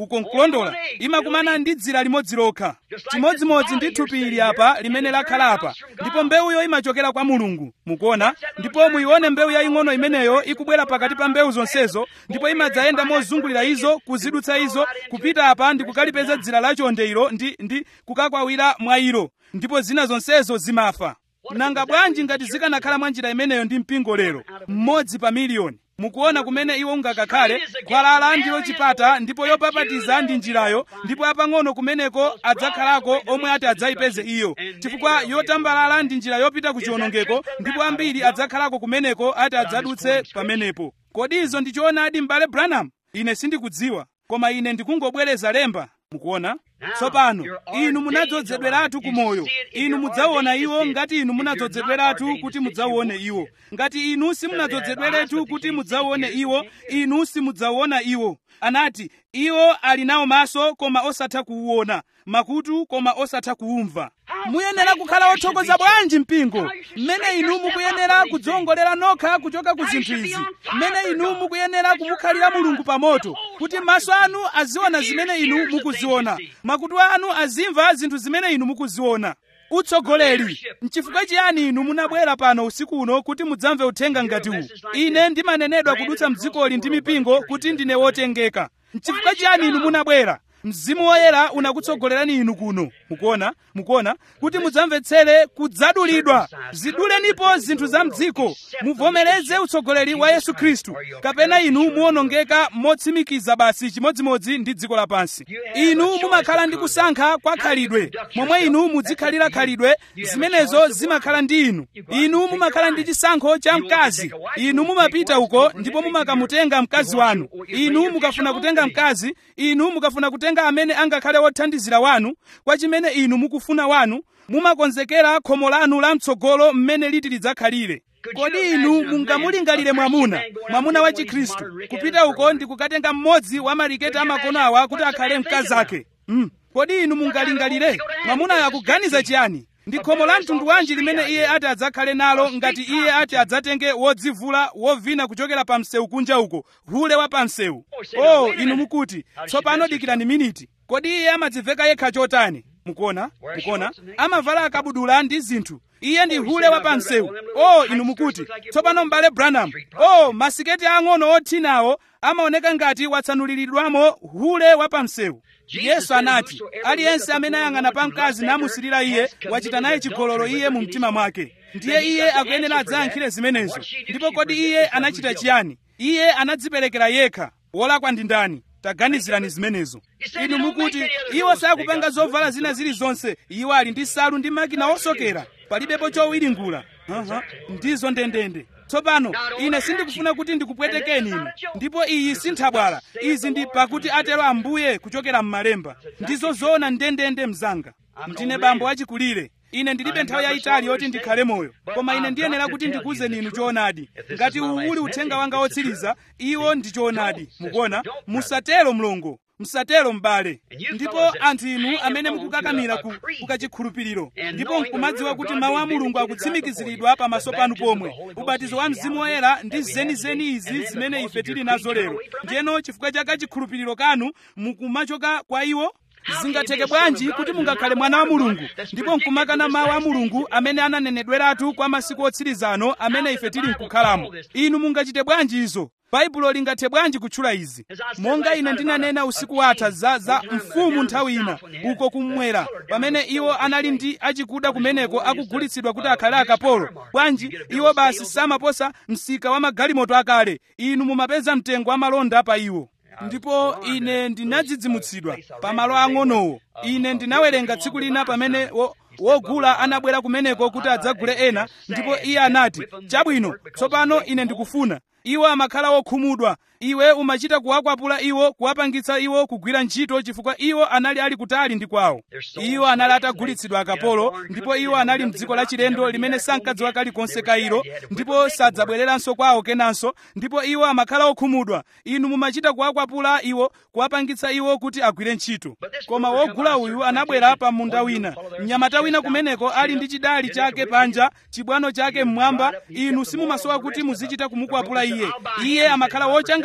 uko nkulondola imakumana ndi dzira limodzi lokha chimodzimodzi ndi thupi ili apa limene lakhala apa ndipo mbewuyo imachokera kwa mulungu mukuona ndipo muyione mbewu yaying'ono imeneyo ikubwera pakati pa mbewu zonsezo ndipo imadzayenda mozungulira izo kuzidutsa izo kupita apa ndi kukalipeza dzira lachonde ilo ndi, ndi kukakwawira mwa ilo ndipo zina zonsezo zimafa nanga bwanji ngati zikanakhala mwa njira imeneyo ndi mpingo lero mmodzi pa miliyoni mukuona kumene iwo ungakakhale khwalala ndilo chipata ndipo yopapatiza ndi njirayo ndipo apang'ono kumeneko adzakhalako omwe ati adzayipeze iyo chifukwa yotambalala ndi njira yopita ku chiwonongeko ndipo ambiri adzakhalako kumeneko ati adzadutse pamenepo kodi izo ndi choonadi m'bale branham ine sindikudziwa koma ine ndikungobwereza lemba mukuona tsopano inu munadzozedweratu ku moyo inu mudzaona iwo ngati inu munadzozedweratu kuti mudzaone iwo ngati inu simunadzozedweretu kuti mudzaone iwo inu simudzaona iwo anati iwo ali nawo maso koma osatha kuwuona makutu koma osatha kuwumva muyenera kukhala othokoza bwanji mpingo mmene inu mukuyenera kudzongolera nokha kuchoka ku zinthu izi mmene inu mukuyenera kumukhalira mulungu pa moto kuti maso anu aziona zimene inu mukuziona makutu anu azimva zinthu zimene inu mukuziona utsogoleri nchifukwa chiyani inu munabwera pano usiku uno kuti mudzamve uthenga ngati uwu ine ndimanenedwa kudutsa mdzikoli ndi mipingo kuti ndine wotengeka nchifukwa chiyani inu munabwera mzimu woyera unakutsogolerani inu kuno mukuona mukuona kuti mudzamvetsere kudzadulidwa zidulenipo zinthu za mdziko muvomereze utsogoleri wa yesu khristu kapena inu muwonongeka motsimikiza basi chimodzimodzi ndi dziko lapansi inu mumakhala ndi kusankha kwa khalidwe momwe inu muzikhalira khalidwe zimenezo zimakhala ndi inu inu mumakhala ndi chisankho cha mkazi inu mumapita uko ndipo mumakamutenga mkazi wanu inu mukafuna kutenga mkazi inu mukafuna kutenga amene angakhale wothandizira wanu kwa chimene inu mukufuna wanu mumakonzekera khomo lanu lamtsogolo mmene liti lidzakhalire kodi inu mungamulingalire mwamuna mwamuna wa chikhristu kupita uko ndi kukatenga mmodzi wa maliketi amakono awa kuti akhale mkazi ake mm. kodi inu mungalingalire mwamunayo akuganiza chiyani ndi khomo la mtundu wanji limene iye ati adzakhale nalo ngati iye ati adzatenge wodzivula wovina kuchokera pa msewu kunja uko hule wa pa msewu oh inu mukuti tsopano dikirani miniti kodi iye amadziveka yekha chotani mukuona mukuona amavala akabudula ndi zinthu iye ndi hule wa pa msewu oh inu mukuti tsopano m'bale branham oh masiketi ang'ono othinawo amaoneka ngati watsanuliridwamo hule wa pa msewu yesu anati aliyense amene ayang'ana pa mkazi namusirira iye wachita naye chigololo iye mu mtima mwake ndiye iye akuyenera adzayankhire zimenezo ndipo kodi iye anachita chiyani iye anadziperekera yekha wolakwa ndi ndani taganizirani zimenezo inu mukuti iwo sakupanga zovala zina zilizonse iwo ali ndi salu ndi makina osokera palibepo chowiringula uh-huh. ndizo ndendende tsopano ine sindikufuna kuti ndikupwetekeni inu ndipo iyi sinthabwala izi ndi pakuti atero ambuye kuchokera m'malemba ndizo zoona ndendende mzanga ndine bambo achikulire ine ndilibe nthawi yayitali yoti ndikhale moyo koma ine ndiyenera kuti ndikuwuzeni inu choonadi ngati uwu uli uthenga wanga wotsiriza iwo ndi choonadi mukuona musatero mlongo msatero m'bale ndipo anthu inu amene mukukakamira ku kukachikhulupiriro ndipo nkumadziwa kuti mawu a mulungu akutsimikiziridwa pamaso panu pomwe ubatizo wa mzimu woyera ndi zenizeni izi zimene ife tili nazo lero ndiyeno chifukwa cha kachikhulupiriro kanu mukumachoka kwa iwo zingatheke bwanji kuti mungakhale mwana wa mulungu ndipo nkumakana mawu a mulungu amene ananenedweratu kwa masiku otsirizano amene ife tili nkukhalamo inu mungachite bwanji izo baibulo lingathe bwanji kutchula izi monga ine ndinanena usiku watha za, za mfumu nthawi ina uko kummwera pamene iwo anali ndi achikuda kumeneko akugulitsidwa kuti akhale akapolo bwanji iwo basi samaposa msika wa magalimoto akale inu mumapeza mtengo wa malonda pa iwo ndipo ine ndinadzidzimutsidwa pamalo ang'onowo ine ndinawerenga tsiku lina pamene wo, wogula anabwera kumeneko kuti adzagule ena ndipo iye anati chabwino tsopano ine ndikufuna iwo amakhala wokhumudwa iwe umachita kuwakwapula iwo kuwapangitsa iwo kugwira ntchito chifukwa iwo anali ali kutali ndi kwawo iwo anali atagulitsidwa akapolo ndipo iwo anali mdziko lachilendo limene sankadziwa kalikonse ka ilo ndipo sadzabwereranso kwawo kenanso ndipo iwo amakhala okhumudwa inu mumachita kuwakwapula iwo kuwapangitsa iwo kuti agwire ntchito koma wogula uyu anabwera pa munda wina mnyamata wina kumeneko ali ndi chidali chake panja chibwano chake mmwamba inu simumasowa kuti muzichita kumukwapula iye iye amakhala wochanga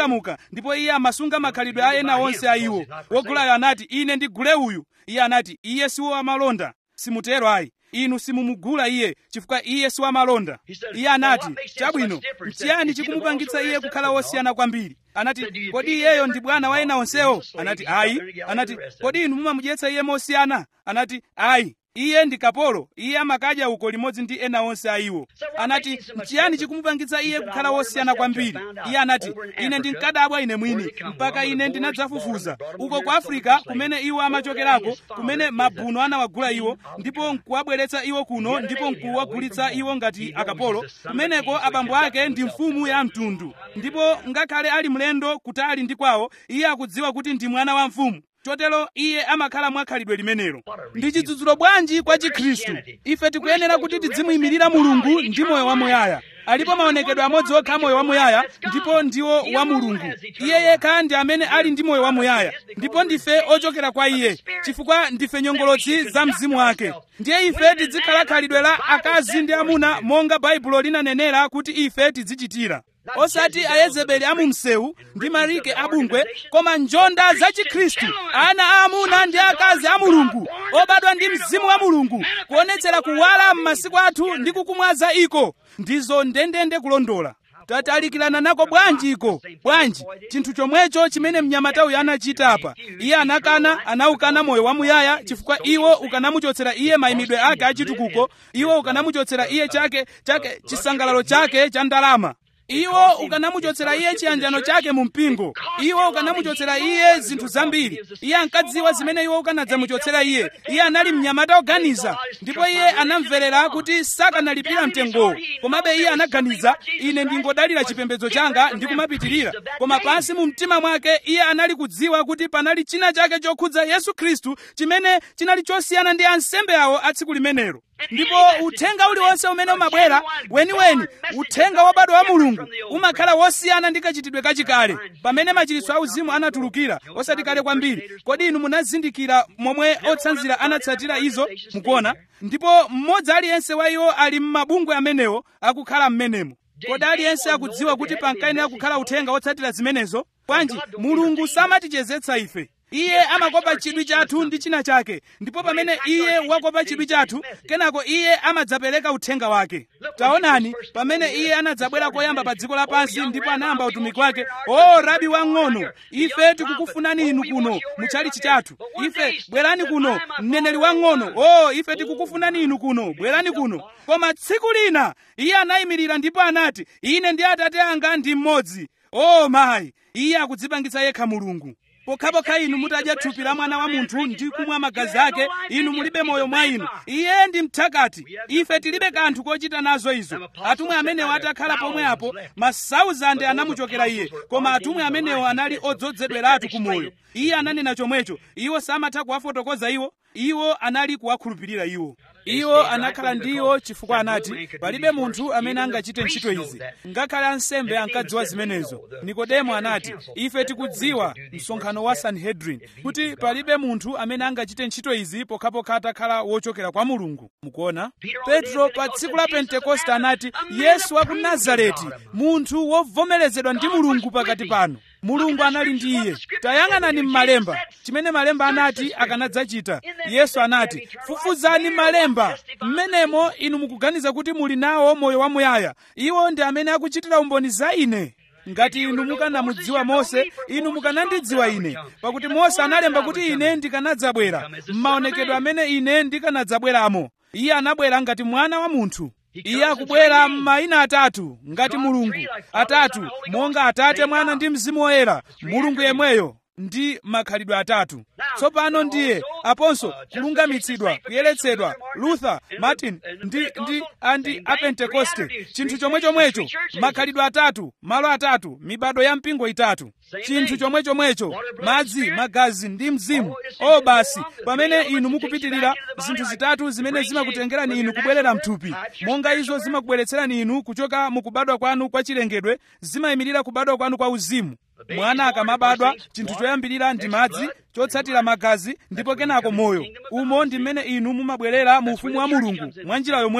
mosamuka ndipo iye amasunga makhalidwe a ena onse a iwo wogulayo anati ine ndigule uyu iye anati iye siwo amalonda simutero ayi inu simumugula iye chifukwa iye si wamalonda iye anati chabwino chiyani chikumupangitsa iye kukhala wosiyana kwambiri anati kodi iyeyo ndi bwana wa ena onsewo anati ayi anati kodi inu mumamudyetsa iye mosiyana anati ayi iye ndi kapolo iye amakadya uko limodzi ndi ena onse a iwo anati chiyani chikumupangitsa iye kukhala wosiyana kwambiri iye anati ine ndinkadabwa ine mwini mpaka ine ndinadzafufuza uko ku afirika kumene iwo amachokerako kumene mabuno anawagula iwo ndipo nkuwabweretsa iwo kuno ndipo nkuwagulitsa iwo ngati akapolo kumeneko abambo ake ndi mfumu ya mtundu ndipo ngakhale ali mlendo kutali ndi kwawo iye akudziwa kuti ndi mwana wa mfumu chotero iye amakhala mwakhalidwe limenelo ndi chidzudzulo bwanji kwa chikhristu ife tikuyenera kuti tidzimuyimirira mulungu ndi moyo wamuyaya alipo maonekedwe amodzi okha moyo wamuyaya ndipo ndiwo wa mulungu iye yekha ndi amene ali ndi moyo wamuyaya ndipo ndife ochokera kwa iye chifukwa ndife nyongolotsi za mzimu wake ndiye ife tizikhala khalidwe la akazi ndi amuna monga baibulo linanenera kuti ife tizichitira osati ayezebeli amumsewu ndi marike abungwe koma njonda za chikhristu ana aamuna ndi akazi a mulungu obadwa ndi mzimu wa mulungu kuonetsera kuwala m'masiku athu ndi kukumwaza iko ndizo ndendende kulondola tatalikirana nako bwanji iko bwanji chinthu chomwecho chimene mnyamatayo anachita apa iye anakana anawukana moyo wamuyaya chifukwa iwo ukanamuchotsera iye mayimidwe ake achitukuko iwo ukanamuchotsera iye chake chake chisangalalo chake cha ndalama iwo ukanamuchotsera iye chiyanjano chake mu mpingo iwo ukanamuchotsera iye zinthu zambiri iye ankadziwa zimene iwo ukanadzamuchotsera iye iye anali mnyamata oganiza ndipo iye anamverera kuti sakanalipira mtengowo komabe iye anaganiza ine ndingodalira chipembedzo changa ndi kumapitirira koma pansi mu mtima mwake iye anali kudziwa kuti panali china chake chokhudza yesu khristu chimene chinali chosiyana ndi ansembe awo a tsiku limenelo ndipo uthenga uliwonse umene umabwera weniweni uthenga wobadwa wa mulungu umakhala wosiyana ndi kachitidwe kachikale pamene machiritso auzimu anatulukira osati kale kwambiri kodi inu munazindikira momwe otsanzira anatsatira izo mukuona ndipo mmodzi aliyense wa iwo ali m'mabungwe amenewo akukhala m'menemo kodi aliyense akudziwa kuti pankayenera kukhala uthenga wotsatira zimenezo bwanji mulungu samatichezetsa ife iye amakopa chidwi chathu ndi china chake ndipo pamene iye wakopa chidwi chathu kenako iye amadzapereka uthenga wake taonani pamene iye anadzabwera koyamba pa dziko lapansi ndipo anayamba utumiki wake o rabi wang'ono ife tikukufunani inu kuno mutchalichi chathu ife bwerani kuno mneneri wang'ono o ife tikukufunani inu kuno bwerani kuno koma tsiku lina iye anayimirira ndipo anati ine ndi atate anga ndi mmodzi o mayi iye akudzipangitsa yekha mulungu pokhapokha inu mutadya thupi la mwana wa munthu ndi kumwa magazi ake inu mulibe moyo mwa inu iye ndi mthakati ife tilibe kanthu kochita nazo izo atumwi amenewo atakhala pomwe apo masauzande anamuchokera iye koma atumwi amenewo anali odzozedweratu ku moyo iye ananena chomwecho iwo samatha kuwafotokoza iwo iwo anali kuwakhulupirira iwo iwo anakhala ndiwo chifukwa anati palibe munthu amene angachite ntchito izi ngakhale ansembe ankadziwa zimenezo nikodemo anati ife tikudziwa msonkhano wa sanhedrin kuti palibe munthu amene angachite ntchito izi pokhapokha atakhala wochokera kwa mulungu mukuona petro pa tsiku la pentekoste anati yesu wa ku nazareti munthu wovomerezedwa ndi mulungu pakati pano mulungu anali ndi iye tayang'anani m'malemba chimene malemba anati akanadzachita yesu anati fufuzani malemba mmenemo inu mukuganiza kuti muli nawo moyo wamuyaya iwo ndi amene akuchitira umboni za ine ngati inu mukanamudziwa mose inu mukanandidziwa ine pakuti mose analemba kuti ine ndikanadzabwera m'maonekedwe amene ine ndikanadzabweramo iye anabwera ngati mwana wa munthu iye akubwera m'mayina atatu ngati mulungu atatu monga atate mwana ndi mzimu woyera mulungu yemweyo ndi makhalidwe atatu tsopano ndiye aponso kulungamitsidwa kuyeretsedwa luther martin ndi ndi andi apentekoste chinthu chomwe chomwecho makhalidwe atatu malo atatu mibado ya mpingo itatu chinthu chomwe chomwecho madzi magazi ndi mzimu o basi pamene inu mukupitirira zinthu zitatu zimene zimakutengerani inu kubwerera mthupi monga izo zimakubweretserani inu kuchoka mukubadwa kwanu kwa chilengedwe zimayimirira kubadwa kwanu kwa uzimu mwana akamabadwa chinthu choyambirira ndi madzi chotsatira magazi ndipo kenako moyo umo ndi mmene inu mumabwerera mu ufumu wa mulungu mwa njira yomweyo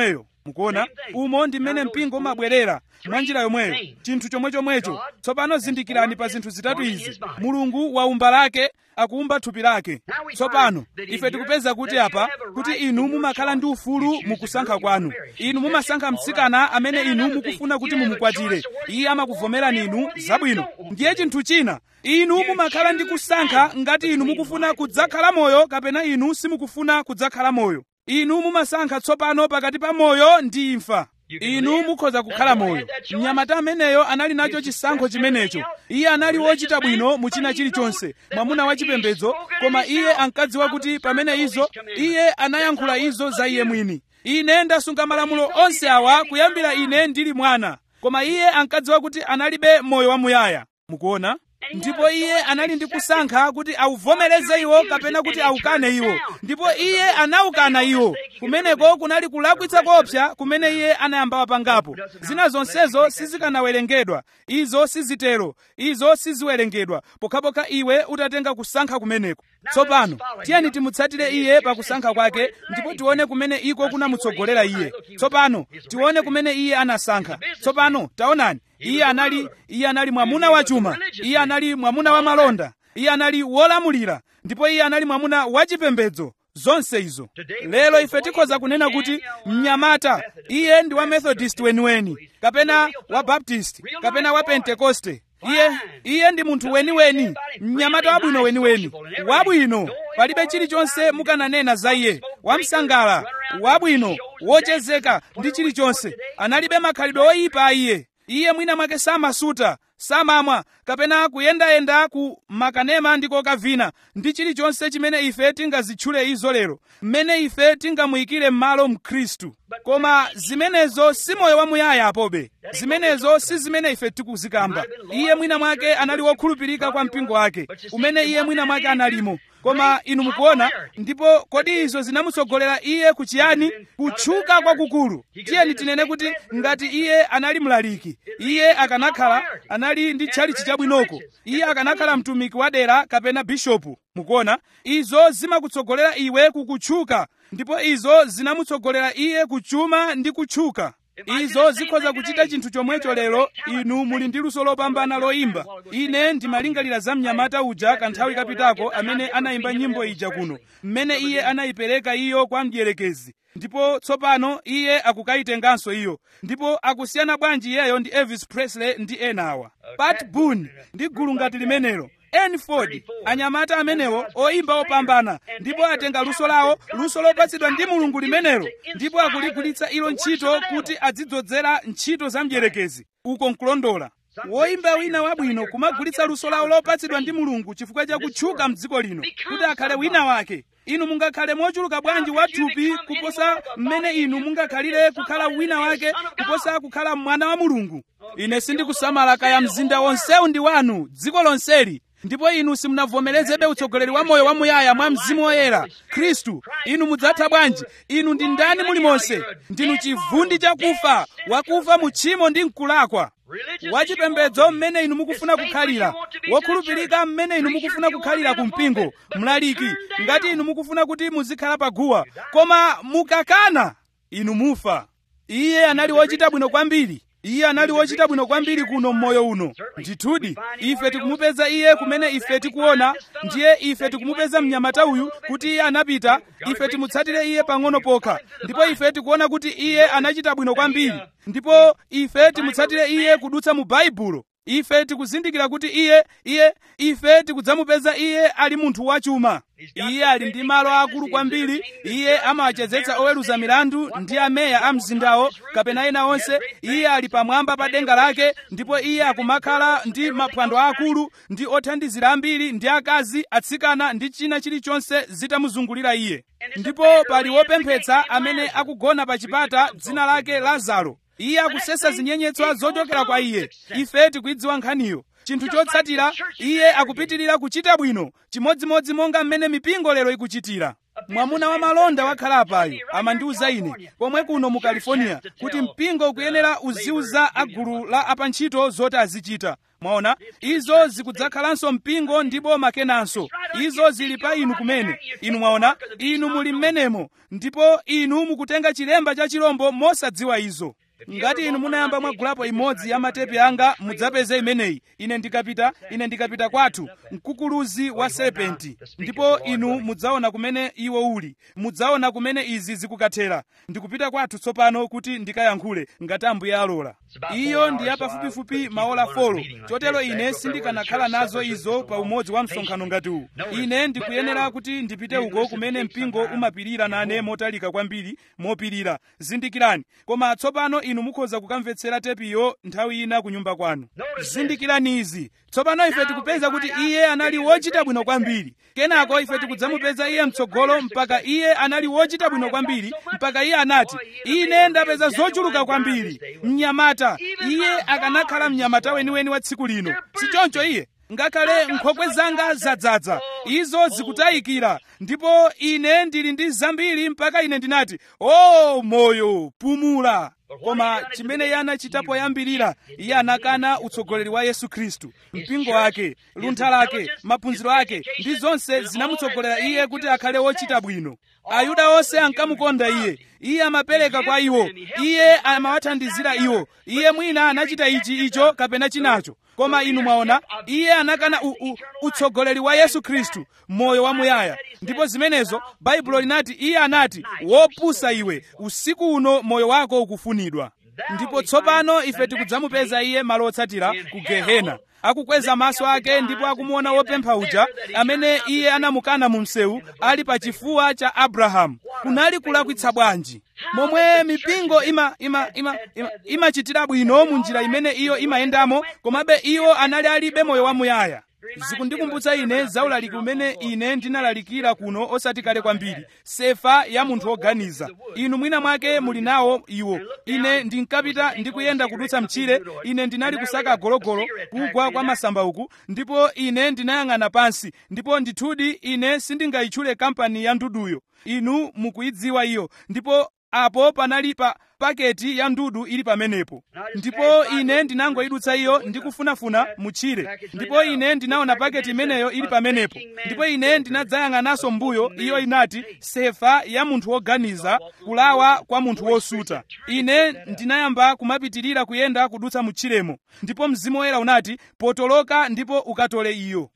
mukuona umo ndi mmene mpingo umabwerera mwa njira yomweyo chinthu chomwechomwecho tsopano zindikirani pa zinthu zitatu izi mulungu waumba lake akuumba thupi lake tsopano ife tikupeza kuti apa kuti inu mumakhala ndi ufulu mukusankha kwanu inu mumasankha mtsikana amene inu mukufuna kuti mumukwatire iye amakuvomerani inu zabwino ndiye chinthu china inu mumakhala ndi kusankha ngati inu mukufuna kudzakhala moyo kapena inu simukufuna kudzakhala moyo inu mumasankha tsopano pakati pa moyo ndi imfa inu mukhoza kukhala moyo mnyamata ameneyo anali nacho chisankho chimenecho iye anali wochita bwino mu china chilichonse mwamuna wachipembedzo koma iye ankadziwa kuti pamene izo iye anayankhula izo za iye mwini ine ndasunga malamulo onse awa kuyambira ine ndili mwana koma iye ankadziwa kuti analibe moyo wamuyaya mukuona ndipo iye anali ndi kusankha kuti auvomereze iwo kapena kuti aukane iwo ndipo iye anaukana iwo kumeneko kunali kulakwitsa koopsa kumene iye anayamba wapangapo zina zonsezo sizikanawerengedwa izo sizitero izo siziwerengedwa pokhapokha iwe utatenga kusankha kumeneko tsopano tiyeni timutsatire iye pakusankha kwake ndipo tione kumene iko kunamutsogolera iye tsopano tione kumene iye anasankha tsopano taonani iye anali iye anali mwamuna wachuma iye anali mwamuna wa malonda iye anali wolamulira ndipo iye anali mwamuna wachipembedzo zonse izo lero ife tikhoza kunena kuti mnyamata iye ndi wa methodist weniweni kapena wa baptist kapena wa pentekoste iye iye ndi munthu weniweni mnyamata wabwino weniweni wabwino palibe chilichonse mukananena za iye wamsangala wabwino wochezeka ndi chilichonse analibe makhalidwe oyipa a iye iye mwina mwake samasuta samamwa kapena kuyendayenda ku makanema ndi kokavina ndi chilichonse chimene ife tingazitchule izo lero mmene ife tingamuyikire m'malo mkhristu koma zimenezo si moyo wamuyaya apobe zimenezo si zimene ife tikuzikamba iye mwina mwake anali wokhulupirika kwa mpingo wake umene iye mwina mwake analimo koma inu mukuona ndipo kodi izo zinamutsogolera iye kuchiyani kutchuka kwakukulu tiyeni tinene kuti ngati iye anali mlaliki iye akanakhala anali ndi tchalichi chabwinoko iye akanakhala mtumiki wa dera kapena bishopu mukuona izo zimakutsogolera iwe kukutchuka ndipo izo zinamutsogolera iye kuchuma ndi kutchuka izo zikhoza kuchita chinthu chomwecho lero inu muli ndi luso lopambana loyimba ine ndimalingalira za mnyamata uja kanthawi kapitako amene anayimba nyimbo ija kuno mmene iye anayipereka iyo kwa mdierekezi ndipo tsopano iye akukayitenganso iyo ndipo akusiyana bwanji iyeyo ndi elvis presley ndi enawa pat boone ndi gulu ngati limenelo enford anyamata amenewo oyimba opambana ndipo atenga luso lawo luso lopatsidwa ndi mulungu limenelo ndipo akuligwiritsa ilo ntchito kuti azidzozera ntchito za mdierekezi uko nkulondola woyimba wina wabwino kumagwiritsa luso lawo lopatsidwa ndi mulungu chifukwa cha kutchuka mdziko lino kuti akhale wina wake inu mungakhale mochuluka bwanji wathupi kuposa mmene inu mungakhalire kukhala wina wake kuposa kukhala mwana wa mulungu ine sindikusamala kaya mzinda wonsewu ndi wanu dziko lonseli ndipo inu simunavomerezebe utsogoleri wa moyo wamuyaya mwa mzimu woyera khristu inu mudzatha bwanji inu ndi ndani mulimonse ndinu chivundi chakufa wakufa mu tchimo ndi mkulakwa wachipembedzo mmene inu mukufuna kukhalira wokhulupirika mmene inu mukufuna kukhalira ku mpingo mlaliki ngati inu mukufuna kuti muzikhala paguwa koma mukakana inu mufa iye anali wochita bwino kwambiri iye anali wochita bwino kwambiri kuno mmoyo uno ndithudi ife tikumupeza iye kumene ife tikuona ndiye ife tikumupeza mnyamata uyu kuti iye anapita ife timutsatire iye pang'ono pokha ndipo ife tikuona kuti iye anachita bwino kwambiri ndipo ife timutsatire iye kudutsa mu baibulo ife tikuzindikira kuti iye iye ife tikudzamupeza iye ali munthu wachuma iye ali ndi malo akulu kwambiri iye amawachezetsa oweruza milandu ndi ameya a mzindawo kapena ena onse iye ali pamwamba pa denga lake ndipo iye akumakhala ndi maphwando akulu ndi othandizira ambiri ndi akazi atsikana ndi china chilichonse zitamuzungulira iye ndipo pali wopemphetsa amene akugona pa chipata dzina lake lazaro iye akusesa zinyenyetswa zochokera kwa iye ife tikuidziwa nkhaniyo chinthu chotsatira iye akupitirira kuchita bwino chimodzimodzi monga mmene mipingo lero ikuchitira mwamuna wa malonda wakhala apayo amandiuza ine komwe kuno mu california kuti mpingo ukuyenera uziuza agulu la apantchito zoti azichita mwaona izo zikudzakhalanso mpingo ndipo makenanso izo zili pa inu kumene inu mwaona inu muli mmenemo ndipo inu mukutenga chilemba cha chilombo mosadziwa izo ngati inu munayamba mwagulapo imodzi ya matepi anga mudzapeze imeneyi ine ndikapita ine ndikapita kwathu mkukuluzi wa serpenti ndipo inu mudzaona kumene iwo uli mudzaona kumene izi zikukathera ndikupita kwathu tsopano kuti ndikayankhule ngati ambuye alola iyo ndi ya pafupifupi maola folo chotero ine sindikanakhala nazo izo pa umodzi wa msonkhano ngati uwu ine ndikuyenera kuti ndipite uko kumene mpingo umapirira nane motalika kwambiri mopirira zindikirani koma tsopano inu mukhoza kukamvetsera tepiyo nthawi ina ku nyumba kwanu zindikirani izi tsopano ife tikupeza kuti iye anali wochita bwino kwambiri kenako ife tikudzamupeza iye mtsogolo mpaka iye anali wochita bwino kwambiri mpaka iye anati ine ndapeza zochuluka kwambiri mnyamata iye akanakhala mnyamata weniweni wa tsiku lino sichoncho iye ngakhale nkhokwe zanga zadzaza izo zikutayikira ndipo ine ndili ndi zambiri mpaka ine ndinati o moyo pumula koma chimene iye anachita poyambirira iye anakana utsogoleri wa yesu khristu mpingo wake luntha lake maphunziro ake ndi zonse zinamutsogolera iye kuti akhale wochita bwino ayuda onse ankamukonda iye iye amapereka kwa iwo iye amawathandizira iwo iye mwina anachita ichi icho kapena chinacho koma inu mwaona iye anakana u, u, utsogoleri wa yesu khristu moyo wamuyaya ndipo zimenezo baibulo linati iye anati wopusa iwe usiku uno moyo wako ukufunidwa ndipo tsopano ife tikudzamupeza iye malo otsatira ku gehena akukweza maso ake ndipo akumuona wopempha uja amene iye anamukana mu msewu ali pa chifuwa cha abrahamu kunali kulakwitsa bwanji momwe mipingo imachitira ima, ima, ima, ima bwino mu njira imene iyo imayendamo komabe iwo anali alibe moyo wamuyaya zikundikumbutsa ine zaulaliki umene ine ndinalalikira kuno osati kale kwambiri sefa ya munthu woganiza inu mwina mwake muli nawo iwo ine ndinkapita ndikuyenda kudutsa mtchire ine ndinali kusaka agologolo kugwa kwa masamba uku ndipo ine ndinayang'ana pansi ndipo ndithudi ine sindingayitchule kampani ya nduduyo inu mukuyidziwa iyo ndipo apo panali pa paketi ya ndudu ili pamenepo ndipo ine ndinangoyidutsa iyo ndikufunafuna mutchire ndipo ine ndinaona paketi imeneyo ili pamenepo ndipo ine ndinadzayang'ananso mbuyo iyo inati sefa ya munthu woganiza kulawa kwa munthu wosuta ine ndinayamba kumapitirira kuyenda kudutsa mutchiremo ndipo mzimu woyera unati potoloka ndipo ukatole iyo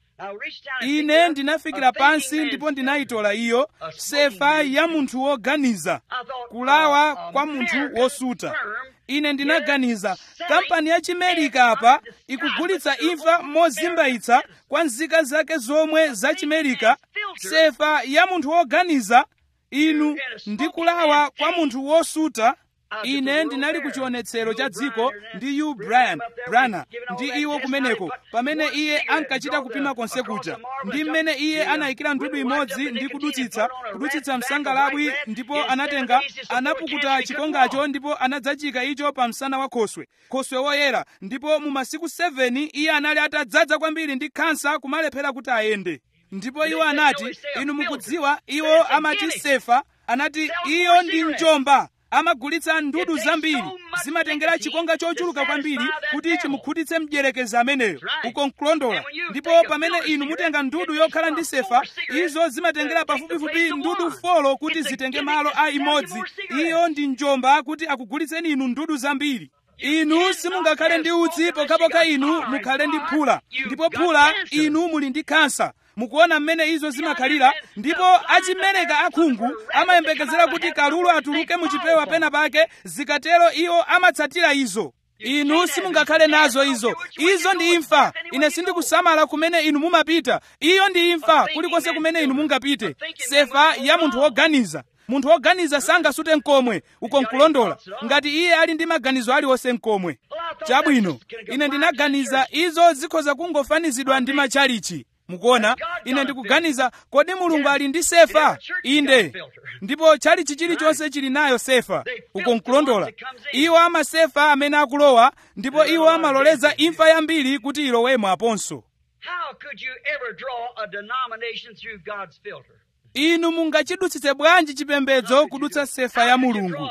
ine ndinafikira pansi ndipo ndinayitola iyo sefa ya munthu woganiza kulawa kwa munthu wosuta ine ndinaganiza kampani ya chimerika apa ikugulitsa imfa mozimbayitsa kwa nzika zake zomwe za chimerika sefa ya munthu woganiza inu ndi kulawa kwa munthu wosuta ine ndinali ku chionetsero cha dziko ndi u brian brana ndi iwo kumeneko pamene iye ankachita kupima konse kuja ndi mmene iye anayikira ndudu imodzi ndi kudutsitsa kudutsitsa msangalabwi ndipo anatenga anapukuta chikongacho ndipo anadzachika icho pa msana wa khoswe khoswe woyera ndipo mu masiku 7 iye anali atadzaza kwambiri ndi khansa kumalephera kuti ayende ndipo iwo anati inu mukudziwa iwo amati sefa anati iyo ndi njomba amagulitsa ndudu zambiri zimatengera chikonga chochuluka kwambiri kuti chimukhutitse mdyerekezi ameneyo uko nkulondola ndipo pamene inu mutenga ndudu yokhala ndi sefa izo zimatengera pafupifupi ndudu folo kuti zitenge malo a imodzi iyo ndi njomba kuti akugulitseni inu ndudu zambiri inu simungakhale ndi utsi pokhapokha inu mukhale ndi phula ndipo phula inu muli ndi khansa mukuona mmene izo zimakhalira ndipo achimereka akhungu amayembekezera kuti kalulu atuluke muchipewa pena pake zikatero iwo amatsatira izo inu simungakhale nazo izo izo ndi imfa ine sindikusamala kumene inu mumapita iyo ndi imfa kulikonse kumene inu mungapite sefa ya munthu woganiza munthu woganiza sangasute mkomwe uko nkulondola ngati iye ali ndi maganizo aliwonse mkomwe chabwino ine ndinaganiza izo zikhoza kungofanizidwa ndi machalichi mukuona ine ndikuganiza kodi mulungu ali ndi sefa inde ndipo chalichi chilichonse chili nayo sefa uko nkulondola iwo amasefa amene akulowa ndipo iwo amaloleza imfa yambiri kuti ilowemo aponso How could you ever draw a denomination through God's filter? inu mungachidutsitse bwanji chipembedzo kudutsa sefa ya mulungu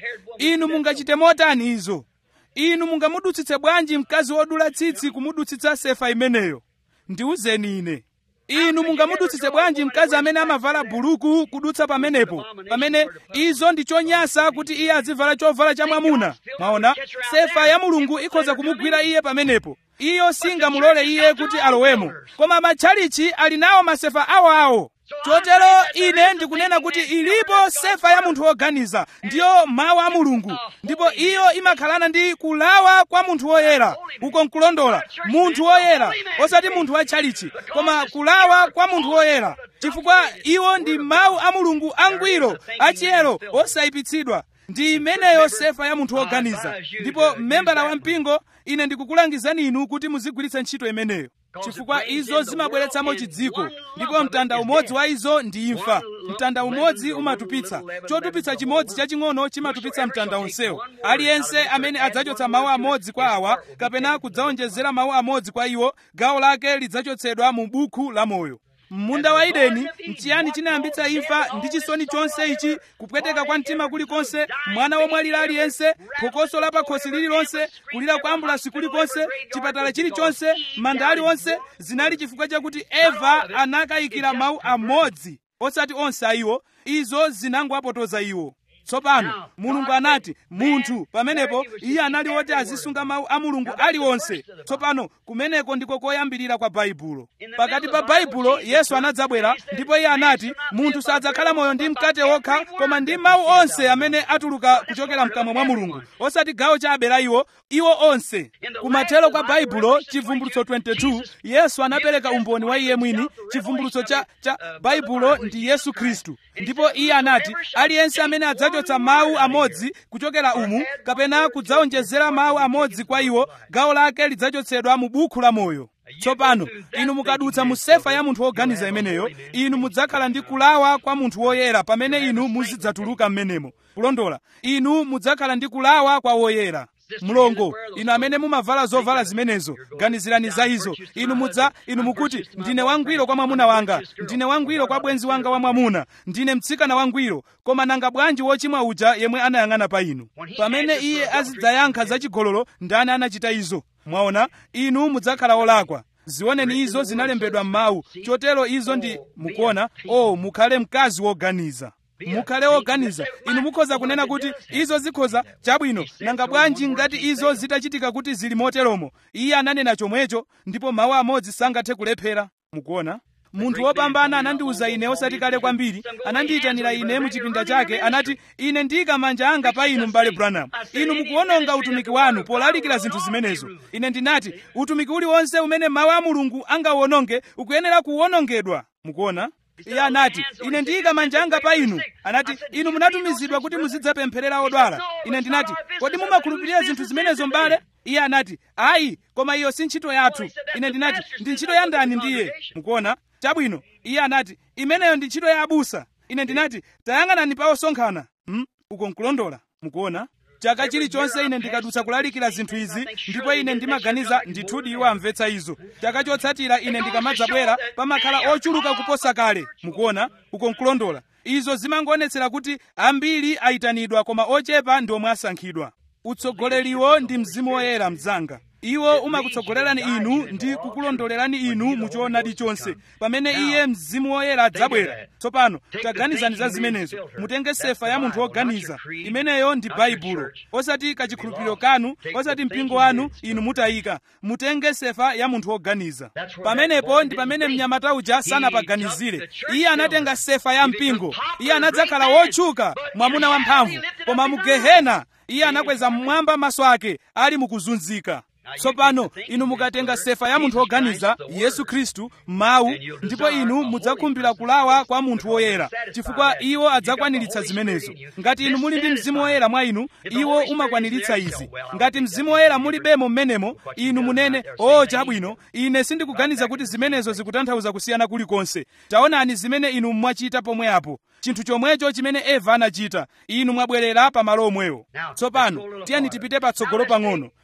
inu mungachite motani izo inu mungamudutsitse bwanji mkazi wodula tsitsi kumudutsitsa sefa imeneyo ndiwuzeni ine inu mungamudutsitse bwanji mkazi amene amavala buluku kudutsa pamenepo pamene izo ndi chonyasa kuti iye azivala chovala cha mwamuna mwaona sefa ya mulungu ikhoza kumugwira iye pamenepo iyo singamulole iye kuti alowemo koma matchalichi ali nawo masefa awoawo chotero ine ndikunena kuti ilipo sefa ya munthu woganiza ndiyo mawu a mulungu ndipo iyo imakhalana ndi kulawa kwa munthu woyera uko nkulondola munthu woyera osati munthu wa tchalichi koma kulawa kwa munthu woyera chifukwa iwo ndi mawu a mulungu angwiro achiyero osayipitsidwa ndi imeneyo sefa ya munthu woganiza ndipo mmembala wa mpingo ine ndikukulangizani inu kuti muzigwiritsa ntchito imeneyo chifukwa izo zimabweretsamo chidziko ndipo mtanda umodzi wa izo ndi imfa mtanda umodzi umatupitsa chotupitsa chimodzi chaching'ono chimatupitsa mtanda onsewo aliyense amene adzachotsa mawu amodzi kwa awa kapena kudzawonjezera mawu amodzi kwa iwo gawo lake lidzachotsedwa mu buku la moyo munda wa edeni nchiyani chinayambitsa imfa ndi chisoni chonse ichi kupweteka kwa mtima kulikonse mwana womwalira aliyense phokoso la pakhosi lililonse kulira kwa ambulasi kulikonse chipatala chilichonse manda aliwonse zinali chifukwa chakuti eva anakayikira mawu amodzi osati onse a iwo izo zinangowapotoza iwo tsopano mulungu anati munthu pamenepo iye anali woti azisunga mawu a mulungu aliwonse tsopano kumeneko ndiko koyambirira kwa baibulo pakati pa baibulo yesu anadzabwera ndipo iye anati munthu sadzakhala moyo ndi mkate wokha koma ndi mawu onse amene atuluka kuchokera mkamwa mwa mulungu osati gawo chabe la iwo iwo onse kumathero kwa baibulo chivumbulutso 22 yesu anapereka umboni wa iye mwini chivumbulutso cha, cha baibulo ndi yesu khristu ndipo iye anati aliyense amene adzachotsa mawu amodzi kuchokera umu kapena kudzawonjezera mawu amodzi kwa iwo gawo lake lidzachotsedwa mu buku la moyo tsopano inu mukadutsa mu sefa ya munthu woganiza imeneyo inu mudzakhala ndi kulawa kwa munthu woyera pamene inu muzidzatuluka m'menemo kulondola inu mudzakhala ndi kulawa kwa woyera mlongo inu amene mumavala zovala zimenezo ganizirani za izo inu mudza inu mukuti ndine wangwiro kwa mwamuna wanga ndine wangwiro kwa bwenzi wanga wa mwamuna ndine mtsikana wangwiro koma nanga bwanji wochimwa uja yemwe anayang'ana pa inu pamene iye azidzayankha zachigololo ndani anachita izo mwaona inu mudzakhala olakwa zioneni izo zinalembedwa m'mawu chotero izo ndi mukuona o oh, mukhale mkazi woganiza mukhale oganiza inu mukhoza kunena kuti izo zikhoza chabwino nanga bwanji ngati izo zitachitika kuti zili moteromo iye ananena chomwecho ndipo mawu amodzi sangathe kulephera mukuona munthu wopambana anandiwuza ine osati kale kwambiri anandiyitanira ine mu chipinda chake anati ine ndiyika manja anga pa inu m'bale branham inu mukuwononga utumiki wanu polalikira zinthu zimenezo ine ndinati utumiki uliwonse umene mawu a mulungu angawononge ukuyenera kuwonongedwa mukuona iye anati ine ndiyika manja anga pa inu anati inu munatumizidwa kuti muzidzapempherera odwala ine ndinati kodi mumakhulupirira zinthu zimenezo m'bale iye anati ayi koma iyo si ntchito yathu ine ndinati ndi ntchito ya ndani ndiye mukuona chabwino iye anati imeneyo ndi ntchito ya abusa ine ndinati tayang'anani pa osonkhana hmm? uko nkulondola mukuona chaka chilichonse ine ndikadutsa kulalikira zinthu izi ndipo ine ndimaganiza ndithudi iwo amvetsa izo chaka chotsatira ine ndikamadzabwera pamakhala ochuluka kuposa kale mukuona uko nkulondola izo zimangoonetsera kuti ambiri ayitanidwa koma ochepa ndi omwe asankhidwa utsogoleriwo ndi mzimu woyera mdzanga iwo umakutsogolerani inu ndi kukulondolerani inu muchoonadi chonse pamene iye mzimu woyera adzabwera tsopano taganizani za zimenezo mutenge sefa ya munthu woganiza imeneyo ndi baibulo osati kachikhulupiriro kanu osati mpingo wanu inu mutayika mutenge sefa ya munthu woganiza pamenepo ndi pamene mnyamata uja sanapaganizire iye anatenga sefa ya mpingo iye anadzakhala wotchuka mwamuna wamphamvu koma mu gehena iye anakweza mmwamba maso ake ali mukuzunzika tsopano inu mukatenga sefa ya munthu woganiza yesu khristu mawu ndipo inu mudzakhumbira kulawa kwa munthu woyera chifukwa iwo adzakwaniritsa zimenezo ngati inu muli ndi mzimu woyera mwa inu iwo umakwaniritsa izi ngati mzimu woyera mulibemo mmenemo inu munene o chabwino ine sindikuganiza kuti zimenezo zikutanthauza kusiyana kulikonse taonani zimene inu mwachita pomwe apo chinthu chomwecho chimene eva anachita inu mwabwerera pa malo omwewo tsopano tiyeni tipite patsogolo pang'ono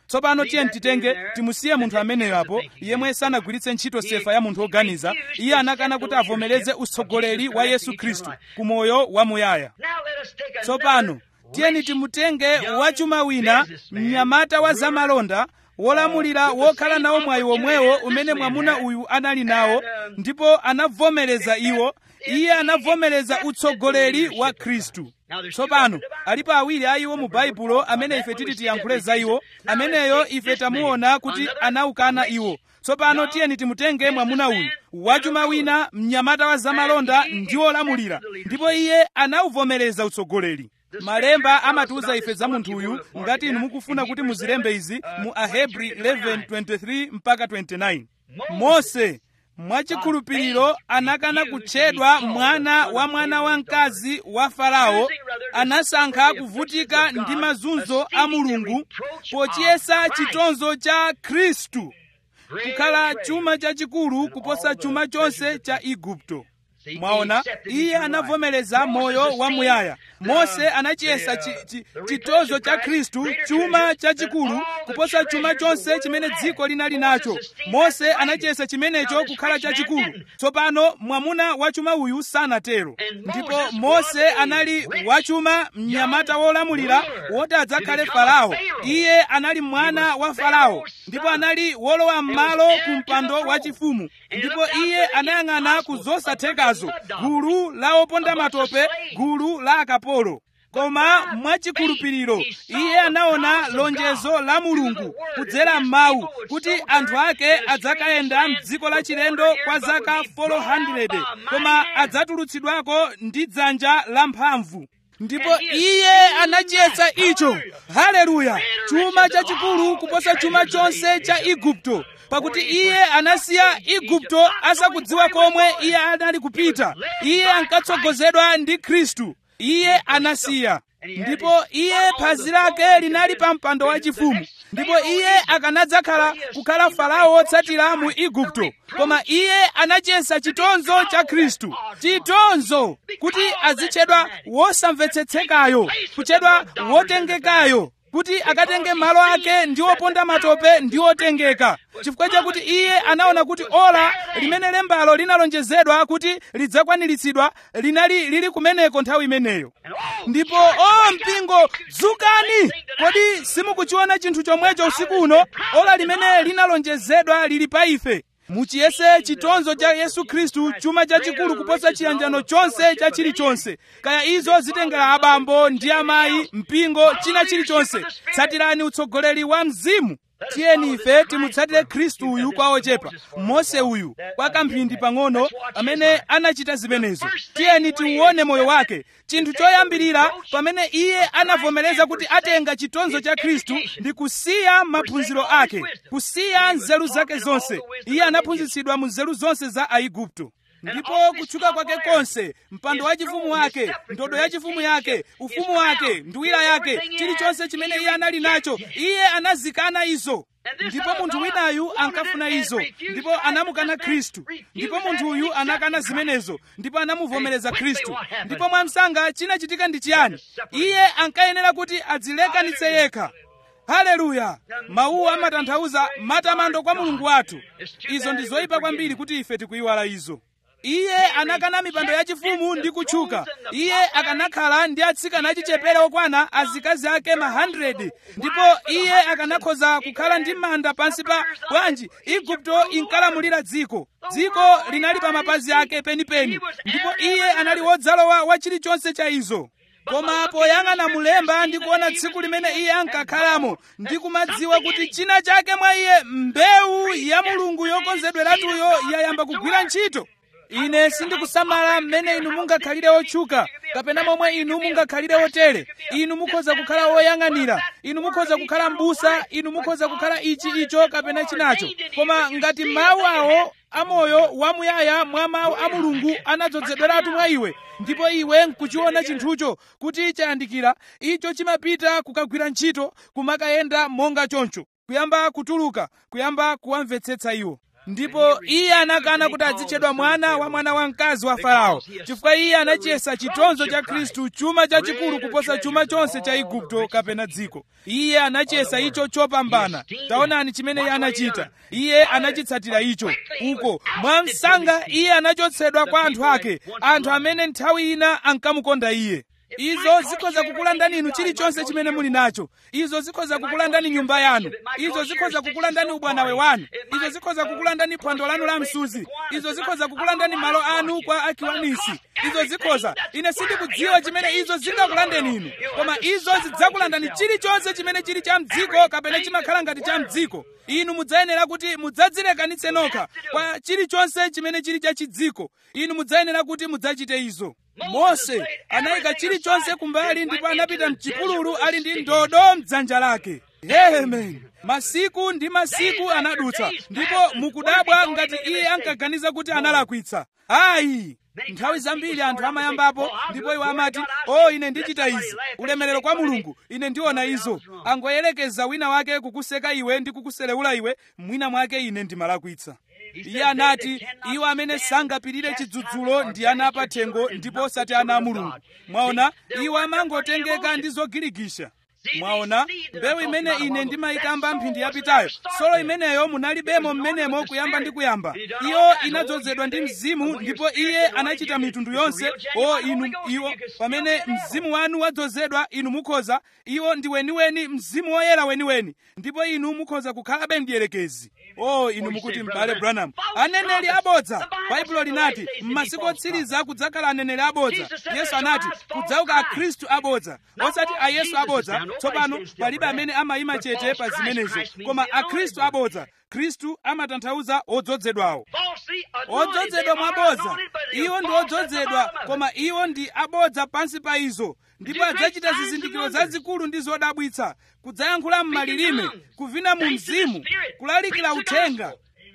tsopano tiye titenge timusiye munthu ameneyo apo yemwe sanagwiritse ntchito sefa ya munthu woganiza iye anakana kuti avomereze utsogoleri wa yesu khristu ku moyo wamuyaya tsopano tiyeni timutenge wachuma wina mnyamata wa zamalonda wolamulira wokhala nawo mwayi womwewo umene mwamuna uyu anali nawo ndipo anavomereza iwo iye anavomereza utsogoleri wa khristu tsopano alipo awiri a iwo mu baibulo amene ife titi tiyankhule za iwo ameneyo ife tamuona kuti anaukana iwo tsopano tiyeni timutenge mwamuna uyu wachuma wina mnyamata wa zamalonda ndi wolamulira ndipo iye anauvomereza utsogoleri malemba amatiuza ife za munthu uyu ngati inu mukufuna kuti muzilembe izi mu ahebri 11:23 mpaka 29 mose mwachikhulupiriro anakana kutchedwa mwana wa mwana wamkazi wa farao anasankha kuvutika ndi mazunzo a mulungu pochiyesa chitonzo cha khristu kukhala chuma chachikulu kuposa chuma chonse cha igupto mwaona iye anavomereza moyo wamuyaya mose anachiyesa chi, chi, chitonzo cha khristu chuma chachikulu kuposa chuma chonse chimene dziko linali nacho mose anachiyesa chimenecho kukhala chachikulu tsopano mwamuna wachuma uyu sanatero ndipo mose anali wachuma mnyamata wolamulira woti adzakhale farao iye anali mwana wa farao ndipo anali wolowa m'malo ku mpando wachifumu ndipo iye anayang'ana ku zosathekazo gulu la oponda matope gulu la akapolo koma mwachikhulupiriro iye anaona lonjezo la mulungu kudzera m'mawu kuti anthu ake adzakayenda m'dziko la chilendo kwa zaka 400 koma adzatulutsidwako ndi dzanja lamphamvu ndipo iye anachiyesa icho haleluya chuma chachikulu kuposa chuma chonse cha igupto pakuti iye anasiya igupto asakudziwa komwe iye anali kupita iye ankatsogozedwa ndi khristu iye anasiya ndipo iye phazi lake linali pa mpando wachifumu ndipo iye akanadzakhala kukhala farao wotsatira mu igupto koma iye anachiyesa chitonzo cha khristu chitonzo kuti azitchedwa wosamvetsetsekayo kutchedwa wotengekayo kuti akatenge malo ake ndi oponda matope ndi otengeka chifukwa chakuti iye anaona kuti ola limene lembalo linalonjezedwa kuti lidzakwaniritsidwa linali lili kumeneko nthawi imeneyo ndipo o mpingo dzukani kodi simukuchiona chinthu chomwecho usiku uno ola limene linalonjezedwa lili pa ife muchiyese chitonzo cha yesu khristu chuma chachikulu kuposa chiyanjano chonse cha chilichonse kaya izo zitengera abambo ndi amayi mpingo china chilichonse tsatirani utsogoleri wa mzimu tiyeni ife timutsatire khristu uyu kwa ochepa mose uyu kwa kamphindi pang'ono amene anachita zimenezo tiyeni tiuone moyo wake chinthu choyambirira pamene iye anavomereza kuti atenga chitonzo cha khristu ndi kusiya maphunziro ake kusiya nzeru zake zonse iye anaphunzitsidwa mu nzeru zonse za aigupto ndipo kutchuka kwake konse mpando wachifumu wake ndodo yachifumu yake ufumu wake nduwira yake chilichonse chimene iye anali nacho iye anazikana izo ndipo munthu winayu ankafuna izo ndipo anamukana khristu ndipo munthu uyu anakana zimenezo ndipo anamuvomereza khristu ndipo mwamsanga chinachitika ndi chiyani iye ankayenera kuti adzilekanitse yekha haleluya mawuwa amatanthauza matamando kwa mulungu wathu izo ndi zoyipa kwambiri kuti ife tikuyiwala izo iye anakana mipando yachifumu ndi kutchuka iye akanakhala ndi atsikana achichepere okwana azikazi ake ma 100 ndipo iye akanakhoza kukhala ndi manda pansi pa bwanji igupto inkalamulira dziko dziko linali pa mapazi ake penipeni ndipo iye anali wodzalowa wa chilichonse cha izo koma poyang'ana mulemba ndi kuona tsiku limene iye ankakhalamo ndi kumadziwa kuti china chake mwa iye mbewu ya mulungu yokonzedweratuyo yayamba kugwira ntchito ine sindikusamala mmene inu mungakhalire otchuka kapena momwe inu mungakhalire otere inu mukhoza kukhala woyang'anira inu mukhoza kukhala m'busa inu mukhoza kukhala ichi icho kapena chinacho koma ngati mawu awo amoyo wamuyaya mwa mawu a mulungu anadzozedweratu mwa iwe ndipo iwe nkuchiona chinthucho kuti chayandikira icho chimapita kukagwira ntchito kumakayenda monga choncho kuyamba kutuluka kuyamba kuwamvetsetsa iwo ndipo iye anakana kuti adzitchedwa mwana wa mwana wamkazi wa farao chifukwa iye anachiyesa chitonzo cha khristu chuma chachikulu kuposa chuma chonse cha igupto kapena dziko iye anachiyesa icho chopambana taonani chimene iye anachita iye anachitsatira icho uko mwamsanga iye anachotsedwa kwa anthu ake anthu amene nthawi ina ankamukonda iye izo zikhoza kukulandani inu chilichonse chimene muli nacho izo zikhoza kukulandani nyumba yanu izo zikhoza kukulandani ubwanawe wanu izo zikhoza kukulandani phwando lanu la msuzi izo zikhoza kukulandani malo anu kwa akiwanisi izo zikhoza ine sindikudziwa chimene izo zingakulandeni inu koma izo zidzakulandani chilichonse chimene chili cha mdziko kapena chimakhala ngati cha mdziko inu mudzayenera kuti mudzadzilekanitse nokha kwa chilichonse chimene chili cha chidziko inu mudzayenera kuti mudzachite izo mose anayika chilichonse kumbali ndipo anapita mchipululu ali ndi ndodo mdzanja lake amen masiku ndi masiku anadutsa ndipo mukudabwa ngati iye ankaganiza kuti analakwitsa ayi nthawi zambiri anthu amayambapo ndipo iwo amati o ine ndichita izi ulemerero kwa mulungu ine ndiona izo angoyerekeza wina wake kukuseka iwe ndi kukuselewula iwe mwina mwake ine ndimalakwitsa iye anati iwo amene sangapirire chidzudzulo ndi ana apathengo ndipo osati ana a mulungu mwaona iwo amangotengeka ndi zogirigisha mwaona mbewu imene ine ndimayikamba mphindi yapitayo solo imeneyo munalibemo mmenemo kuyamba ndi kuyamba iyo inadzozedwa ndi mzimu ndipo iye anachita mitundu yonse o inu iwo pamene mzimu wanu wadzozedwa inu mukhoza iwo ndi weniweni mzimu woyera weniweni ndipo inu mukhoza kukhalabe mdierekezi o inu mukuti m'bale branham aneneri abodza baibulo linati m'masiku otsiriza kudzakhala aneneri abodza yesu anati kudzauka akhristu abodza osati ayesu abodza tsopano palibe amene amayima chete pa zimenezo koma akhristu abodza khristu amatanthauza odzozedwawo odzozedwa mwabodza iwo ndi odzozedwa koma iwo ndi abodza pansi pa izo ndipo adzachita zizindikiro zazikulu ndi zodabwitsa kudzayankhula m'malilime kuvina mu mzimu kulalikira uthenga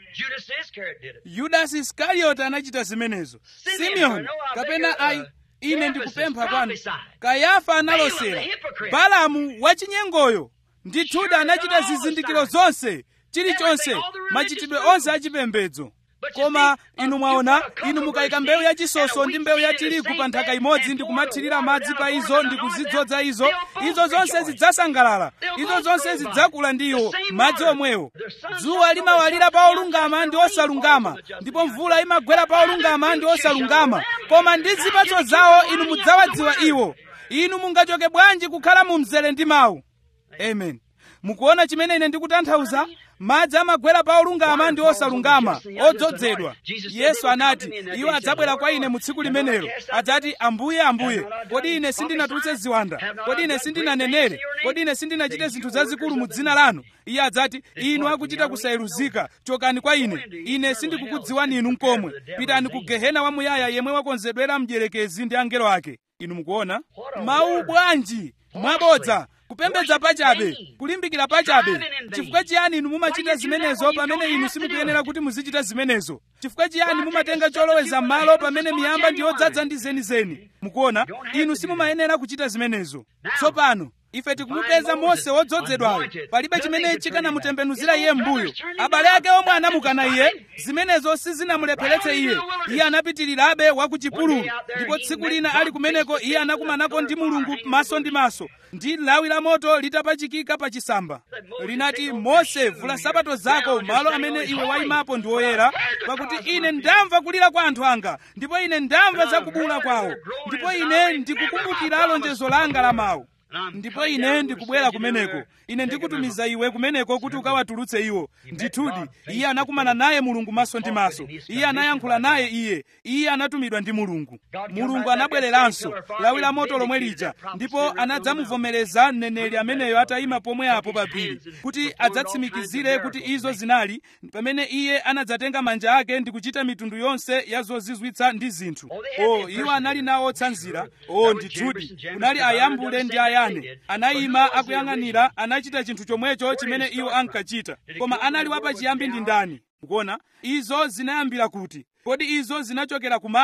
yudasi iskarioti anachita zimenezo simeoni kapena ayi ine ndikupempha kwanu kayafa analosera balamu wachinyengoyo ndithudi anachita zizindikiro zonse chilichonse machitidwe onse achipembedzo koma inu mwaona inu mukayika mbewu yachisoso ndi mbewu ya tirigu pa nthaka imodzi ndi kumathirira madzi pa izo ndi kuzidzodza izo izo zonse zidzasangalala izo zonse zidzakula ndi iwo madzi omwewo dzuwa limawalira pa olungama ndi osalungama ndipo mvula imagwera pa olungama ndi osalungama koma ndi zipatso zawo inu mudzawadziwa iwo inu mungachoke bwanji kukhala mu mzere ndi mawu amen mukuona chimene ine ndikutanthauza madzi amagwera pa olungama ndi osalungama odzozedwa yesu anati iwo adzabwera kwa ine mu tsiku limenelo adzati ambuye ambuye kodi ine sindinatulutse ziwanda kodi ine sindinanenere kodi ine sindinachite zinthu zazikulu mu dzina lanu iye adzati inu akuchita kusayeruzika chokani kwa ine ine sindikukudziwani inu nkomwe pitani ku gehena wamuyaya yemwe wakonzedwera mdierekezi ndi angelo ake inu mukuona mawu bwanji mwabodza kupembedza pachabe kulimbikira pachabe chifukwa chiyani inu mumachita zimenezo pamene inu simukuyenera kuti muzichita zimenezo chifukwa chiyani mumatenga choloweza m'malo pamene miyamba ndi yodzaza ndi zenizeni mukuona inu simumayenera kuchita zimenezo tsopano ife tikumupeza mose wodzozedwayo palibe chimene chikanamutembenuzira iye m'mbuyo abale ake omwe anamukana iye zimenezo sizinamulepheretse iye iye anapitirirabe wa ku chipululu ndipo tsiku lina ali kumeneko iye anakumanako ndi mulungu maso ndi maso ndi lawi la moto litapachikika pa chisamba linati mose vula sabato zako malo amene iwe wayimapo ndi oyera pakuti ine ndamva kulira kwa anthu anga ndipo ine ndamva za kubula kwawo ndipo ine ndikukumbukira lonjezo langa la mawu ndipo ine ndikubwera kumeneko ine ndikutumiza iwe kumeneko kuti ukawatulutse iwo ndithudi iye anakumana naye mulungu maso ndi maso iye anayankhula naye iye iye anatumidwa ndi mulungu mulungu anabwereranso lawi la moto lomwe lija ndipo anadzamuvomereza mneneri ameneyo atayima pomwe apo pa phiri kuti adzatsimikizire kuti izo zinali pamene iye anadzatenga manja ake ndi kuchita mitundu yonse ya zozizwitsa ndi zinthu o iwo anali nawo otsanzira o ndithudi kunali ayambule ndi ayane anayima akuyang'anira anachita chinthu chomwecho chimene iwo ankachita koma anali wapachiyambi ndi ndani mukuona izo zinayambira kuti kodi izo zinachokera ku mawu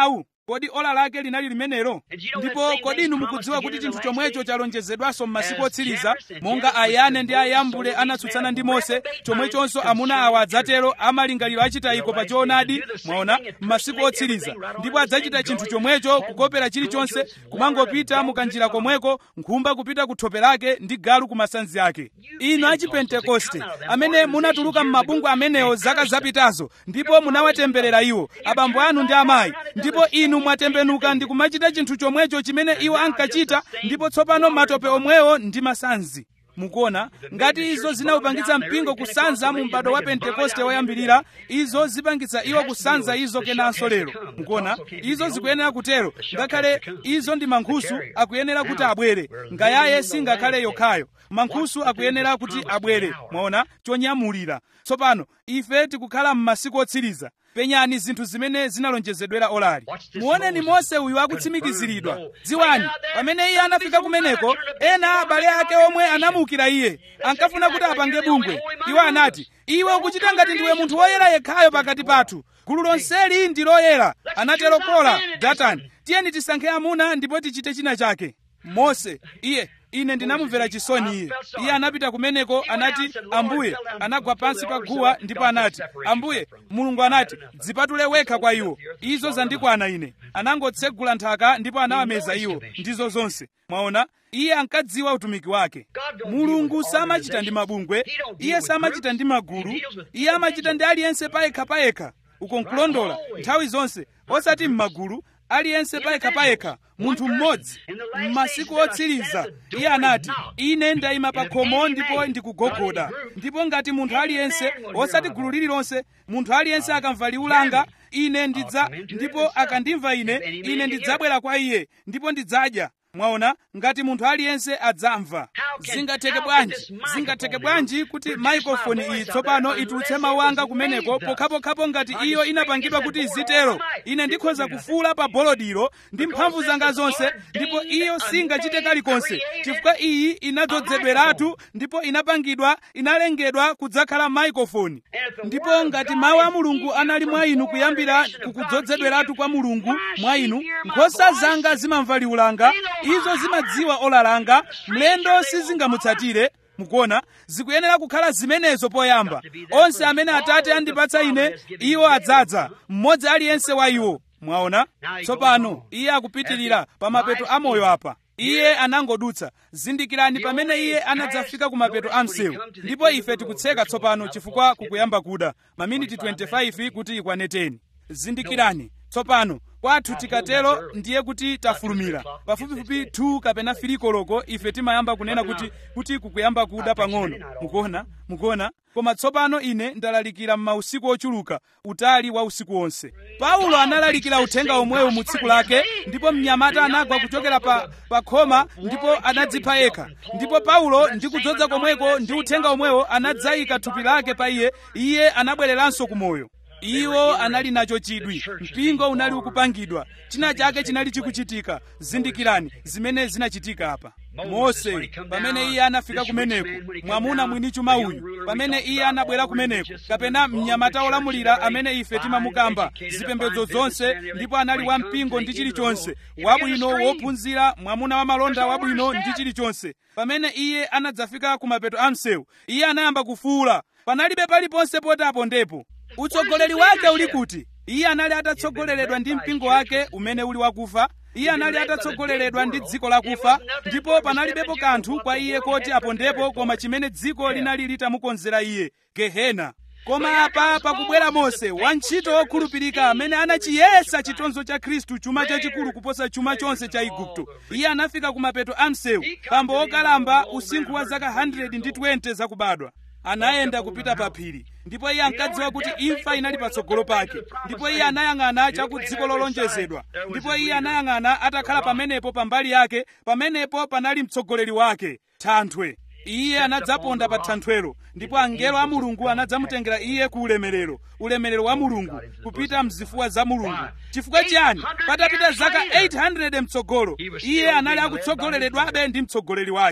kodi ola lake linali limenelo ndipo kodi inu mukudziwa kuti chinthu chomwecho chalonjezedwanso m'masiku otsiriza monga ayane ndi ayambule anatsutsana ndi mose chomwechonso amuna awa adzatero amalingaliro achitayiko pa choonadi mwaona m'masiku otsiriza ndipo adzachita chinthu chomwecho kukopera chilichonse kumangopita mukanjira komweko nkhumba kupita ku thope lake ndi galu ku masanzi ake inu achipentekoste amene munatuluka m'mabungwe amenewo zaka zapitazo ndipo munawatemberera iwo abambo anu ndi amayi ndipo inu mwatembenuka ndi kumachita chinthu chomwecho chimene iwo ankachita ndipo tsopano matope omwewo ndi masanzi mukuona ngati izo zinawupangitsa mpingo kusanza mu m'bado wa pentekoste woyambirira izo zipangitsa iwo kusanza izo kenanso lero mukuona izo zikuyenera kutero ngakhale izo ndi mankhusu akuyenera kuti abwere ngayaye singakhale yokhayo mankhusu akuyenera kuti abwere mwaona chonyamulira tsopano ife tikukhala m'masiku otsiriza penyani zinthu zimene zinalonjezedwera olali muoneni mose uyu akutsimikiziridwa dziwani pamene iye anafika kumeneko ena abale ake omwe anamuukira iye ankafuna kuti apange bungwe iwo anati iwe ukuchita ngati ndiwe munthu woyera yekhayo pakati pathu gulu lonseli ndi loyera anatero kora datani tiyeni tisankhe amuna ndipo tichite china chake mose iye ine ndinamumvera chisoni iye iye anapita kumeneko anati ambuye anagwa pansi pa guwa ndipo anati ambuye mulungu anati dzipatule wekha kwa iwo izo zandikwana ine anangotsegula nthaka ndipo anawameza iwo ndizo zonse mwaona iye ankadziwa utumiki wake mulungu samachita ndi mabungwe iye samachita ndi magulu iye amachita ndi aliyense payekha payekha uko nkulondola nthawi zonse osati m'magulu aliyense payekha payekha munthu mmodzi m'masiku otsiriza iye anati ine ndayima pa khomo ndipo ndikugogoda ndipo ngati munthu aliyense osati gulu lililonse munthu aliyense akamva liwu langa ine ndidza ndipo akandimva ine ine ndidzabwera kwa iye ndipo ndidzadya mwaona ngati munthu aliyense adzamva zingatheke bwanji zingatheke bwanji kuti maikrofoni iyi tsopano itulutse mawu anga kumeneko pokhapokhapo ngati iyo inapangidwa kuti izitero ine ndikhoza kufuula pa bolodiro ndi mphamvu zanga zonse ndipo iyo singachite kalikonse chifukwa iyi inadzozedweratu ndipo inapangidwa inalengedwa kudzakhala maikrofoni ndipo ngati mawu a mulungu anali mwa inu kuyambira kukudzozedweratu kwa mulungu mwa inu nkhosa zanga zimamva liwu langa izo zimadziwa ola langa mlendo sizingamutsatire mukuona zikuyenera kukhala zimenezo poyamba onse amene atate andipatsa ine iwo adzadza mmodzi aliyense wa iwo mwaona tsopano iye akupitirira pa mapeto a moyo apa iye anangodutsa zindikirani pamene iye anadzafika ku mapeto a msewu ndipo ife tikutseka tsopano chifukwa kukuyamba kuda maminiti 25 kuti ikwane 10 zindikirani tsopano kwathu tikatero ndiye kuti tafulumira pafupifupi 2 kapena 3 koloko ife timayamba kunena kuti kuti kukuyamba kuda pang'ono mukuona mukuona koma tsopano ine ndalalikira m'mausiku ochuluka utali wa usiku wonse paulo analalikira uthenga omwewu mu tsiku lake ndipo mnyamata anagwa kuchokera pa, pa khoma ndipo anadzipha yekha ndipo paulo ndi kudzoza komweko ndi uthenga omwewo anadzayika thupi lake pa iye iye anabwereranso kumoyo iwo anali nacho chidwi mpingo unali ukupangidwa china chake chinali chikuchitika zindikirani zimene zinachitika apa mose pamene iye anafika kumeneko mwamuna mwini chuma uyu pamene iye anabwera kumeneko kapena mnyamata olamulira amene ife timamukamba zipembedzo zonse ndipo anali wampingo ndi chilichonse wabwino wophunzira mwamuna wamalonda wabwino ndi chilichonse pamene iye anadzafika kumapeto a msewu iye anayamba kufuula panalibe paliponse poti apondepo utsogoleri wake uli kuti iye anali atatsogoleredwa ndi mpingo wake umene uli wakufa iye anali atatsogoleredwa ndi dziko lakufa ndipo panalibepo kanthu kwa iye koti apondepo koma chimene dziko linali litamukonzera iye gehena koma apa pakubwera mose wantchito wokhulupirika amene anachiyesa chitonzo cha khristu chuma chachikulu kuposa chuma chonse cha igupto iye anafika kumapeto a msewu pambo wokalamba usinkhu wa zaka 120 zakubadwa anayenda kupita pa phiri ndipo iye ankadziwa kuti imfa inali patsogolo pake ndipo iye anayang'ana cha ku dziko lolonjezedwa ndipo iye anayang'ana atakhala pamenepo pambali yake pamenepo panali mtsogoleri wake thanthwe iye anadzaponda pa thanthwelo ndipo angelo a mulungu anadzamutengera iye ku ulemerero ulemerero wa mulungu kupita mzifuwa za mulungu chifukwa chiyani patapita zaka 800 mtsogolo iye anali akutsogoleredwabe ndi mtsogoleri wake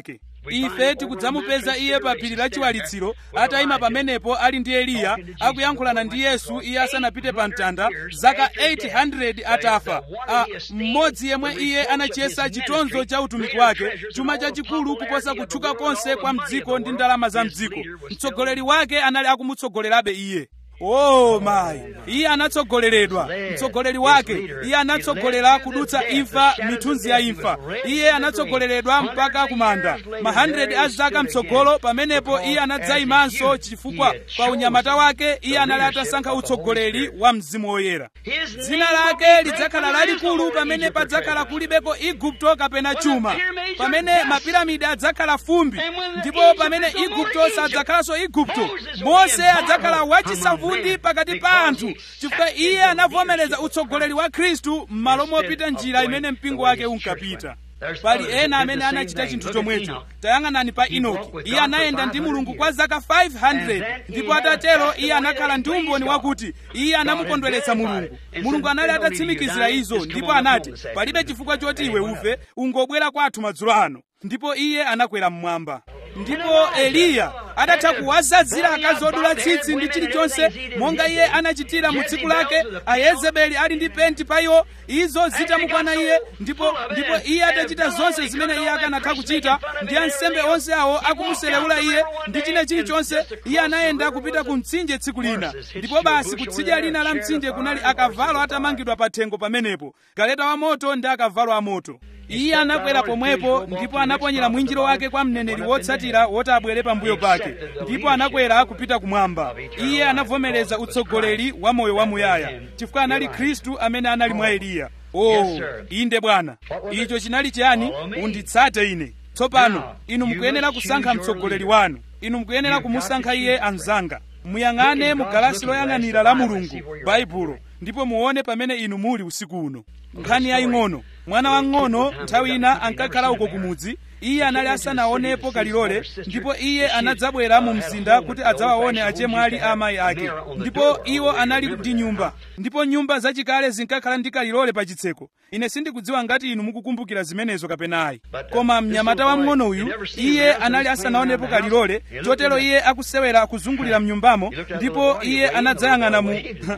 ife tikudzamupeza iye pa phiri la chiwalitsiro atayima pamenepo ali ndi eliya akuyankhulana ndi yesu iye asanapite pa mtanda zaka 800 atafa a mmodzi yemwe iye anachiyesa chitonzo cha utumiki wake chuma chachikulu kuposa kutchuka konse kwa mdziko ndi ndalama za mdziko mtsogoleri wake anali akumutsogolerabe iye oh mayi iye anatsogoleredwa mtsogoleri wake iye anatsogolera kudutsa imfa mithunzi ya imfa iye anatsogoleredwa mpaka kumanda ma 100 a zaka mtsogolo pamenepo iye anadzayimanso chifukwa pa unyamata wake iye anali atasankha utsogoleri wa mzimu woyera dzina lake lidzakhala lalikulu pamene padzakhala kulibeko igupto kapena chuma pamene mapiramidi adzakhala fumbi ndipo pamene igupto sadzakhalanso igupto mose adzakhala wachisavundi pakati pa anthu chifukwa iye anavomereza utsogoleri wa khristu m'malo mopita njira imene mpingo wake unkapita pali ena amene anachita chinthu chomwecho tayang'anani pa inoki iye anayenda ndi mulungu kwa zaka 500 ndipo atatero iye anakhala ndi umboni wakuti iye anamukondweretsa mulungu mulungu anali atatsimikizira izo ndipo anati palibe chifukwa choti iwe ufe ungobwera kwathu madzulo ano ndipo iye anakwera mmwamba ndipo eliya adatha kuwazadzira akazi odula tsitsi ndi chilichonse monga iye anachitira mu tsiku lake ayezebeli ali ndi penti pa iwo izo zitamukwana iye ndipo ndipo iye atachita zonse zimene iye akanatha kuchita ndi ansembe onse awo akumuselewula iye ndi china chilichonse iye anayenda kupita ku mtsinje tsiku lina ndipo basi kutsidya lina la mtsinje kunali akavalo atamangidwa pa thengo pamenepo galeta wa moto ndi akavalo amoto iye anakwera pomwepo ndipo anaponyera mwinjiro wake kwa mneneri wotsatira woti abwere pambuyo pake ndipo anakwera kupita kumwamba iye anavomereza utsogoleri wa moyo wamuyaya chifukwa anali khristu amene anali mwa eliya oh inde bwana icho chinali chiyani unditsate ine tsopano inu mukuyenera kusankha mtsogoleri wanu inu mukuyenera kumusankha iye anzanga muyang'ane mu galasi loyang'anira la mulungu baibulo ndipo muone pamene inu muli usiku uno nkhani yaying'ono mwana wang'ono nthawi ina ankakhala uko kumudzi iye anali asanaonepo kalilole ndipo iye anadzabwera mu mzinda kuti adzawaone achemwali a amayi ake ndipo iwo anali ndi nyumba ndipo nyumba zachikale zinkakhala ndi kalilole pa chitseko ine sindikudziwa ngati inu mukukumbukira zimenezo kapena ayi koma mnyamata wamng'ono uyu iye anali asanaonepo kalilole chotero iye akusewera kuzungulira mnyumbamo ndipo iye anadzayang'ana mu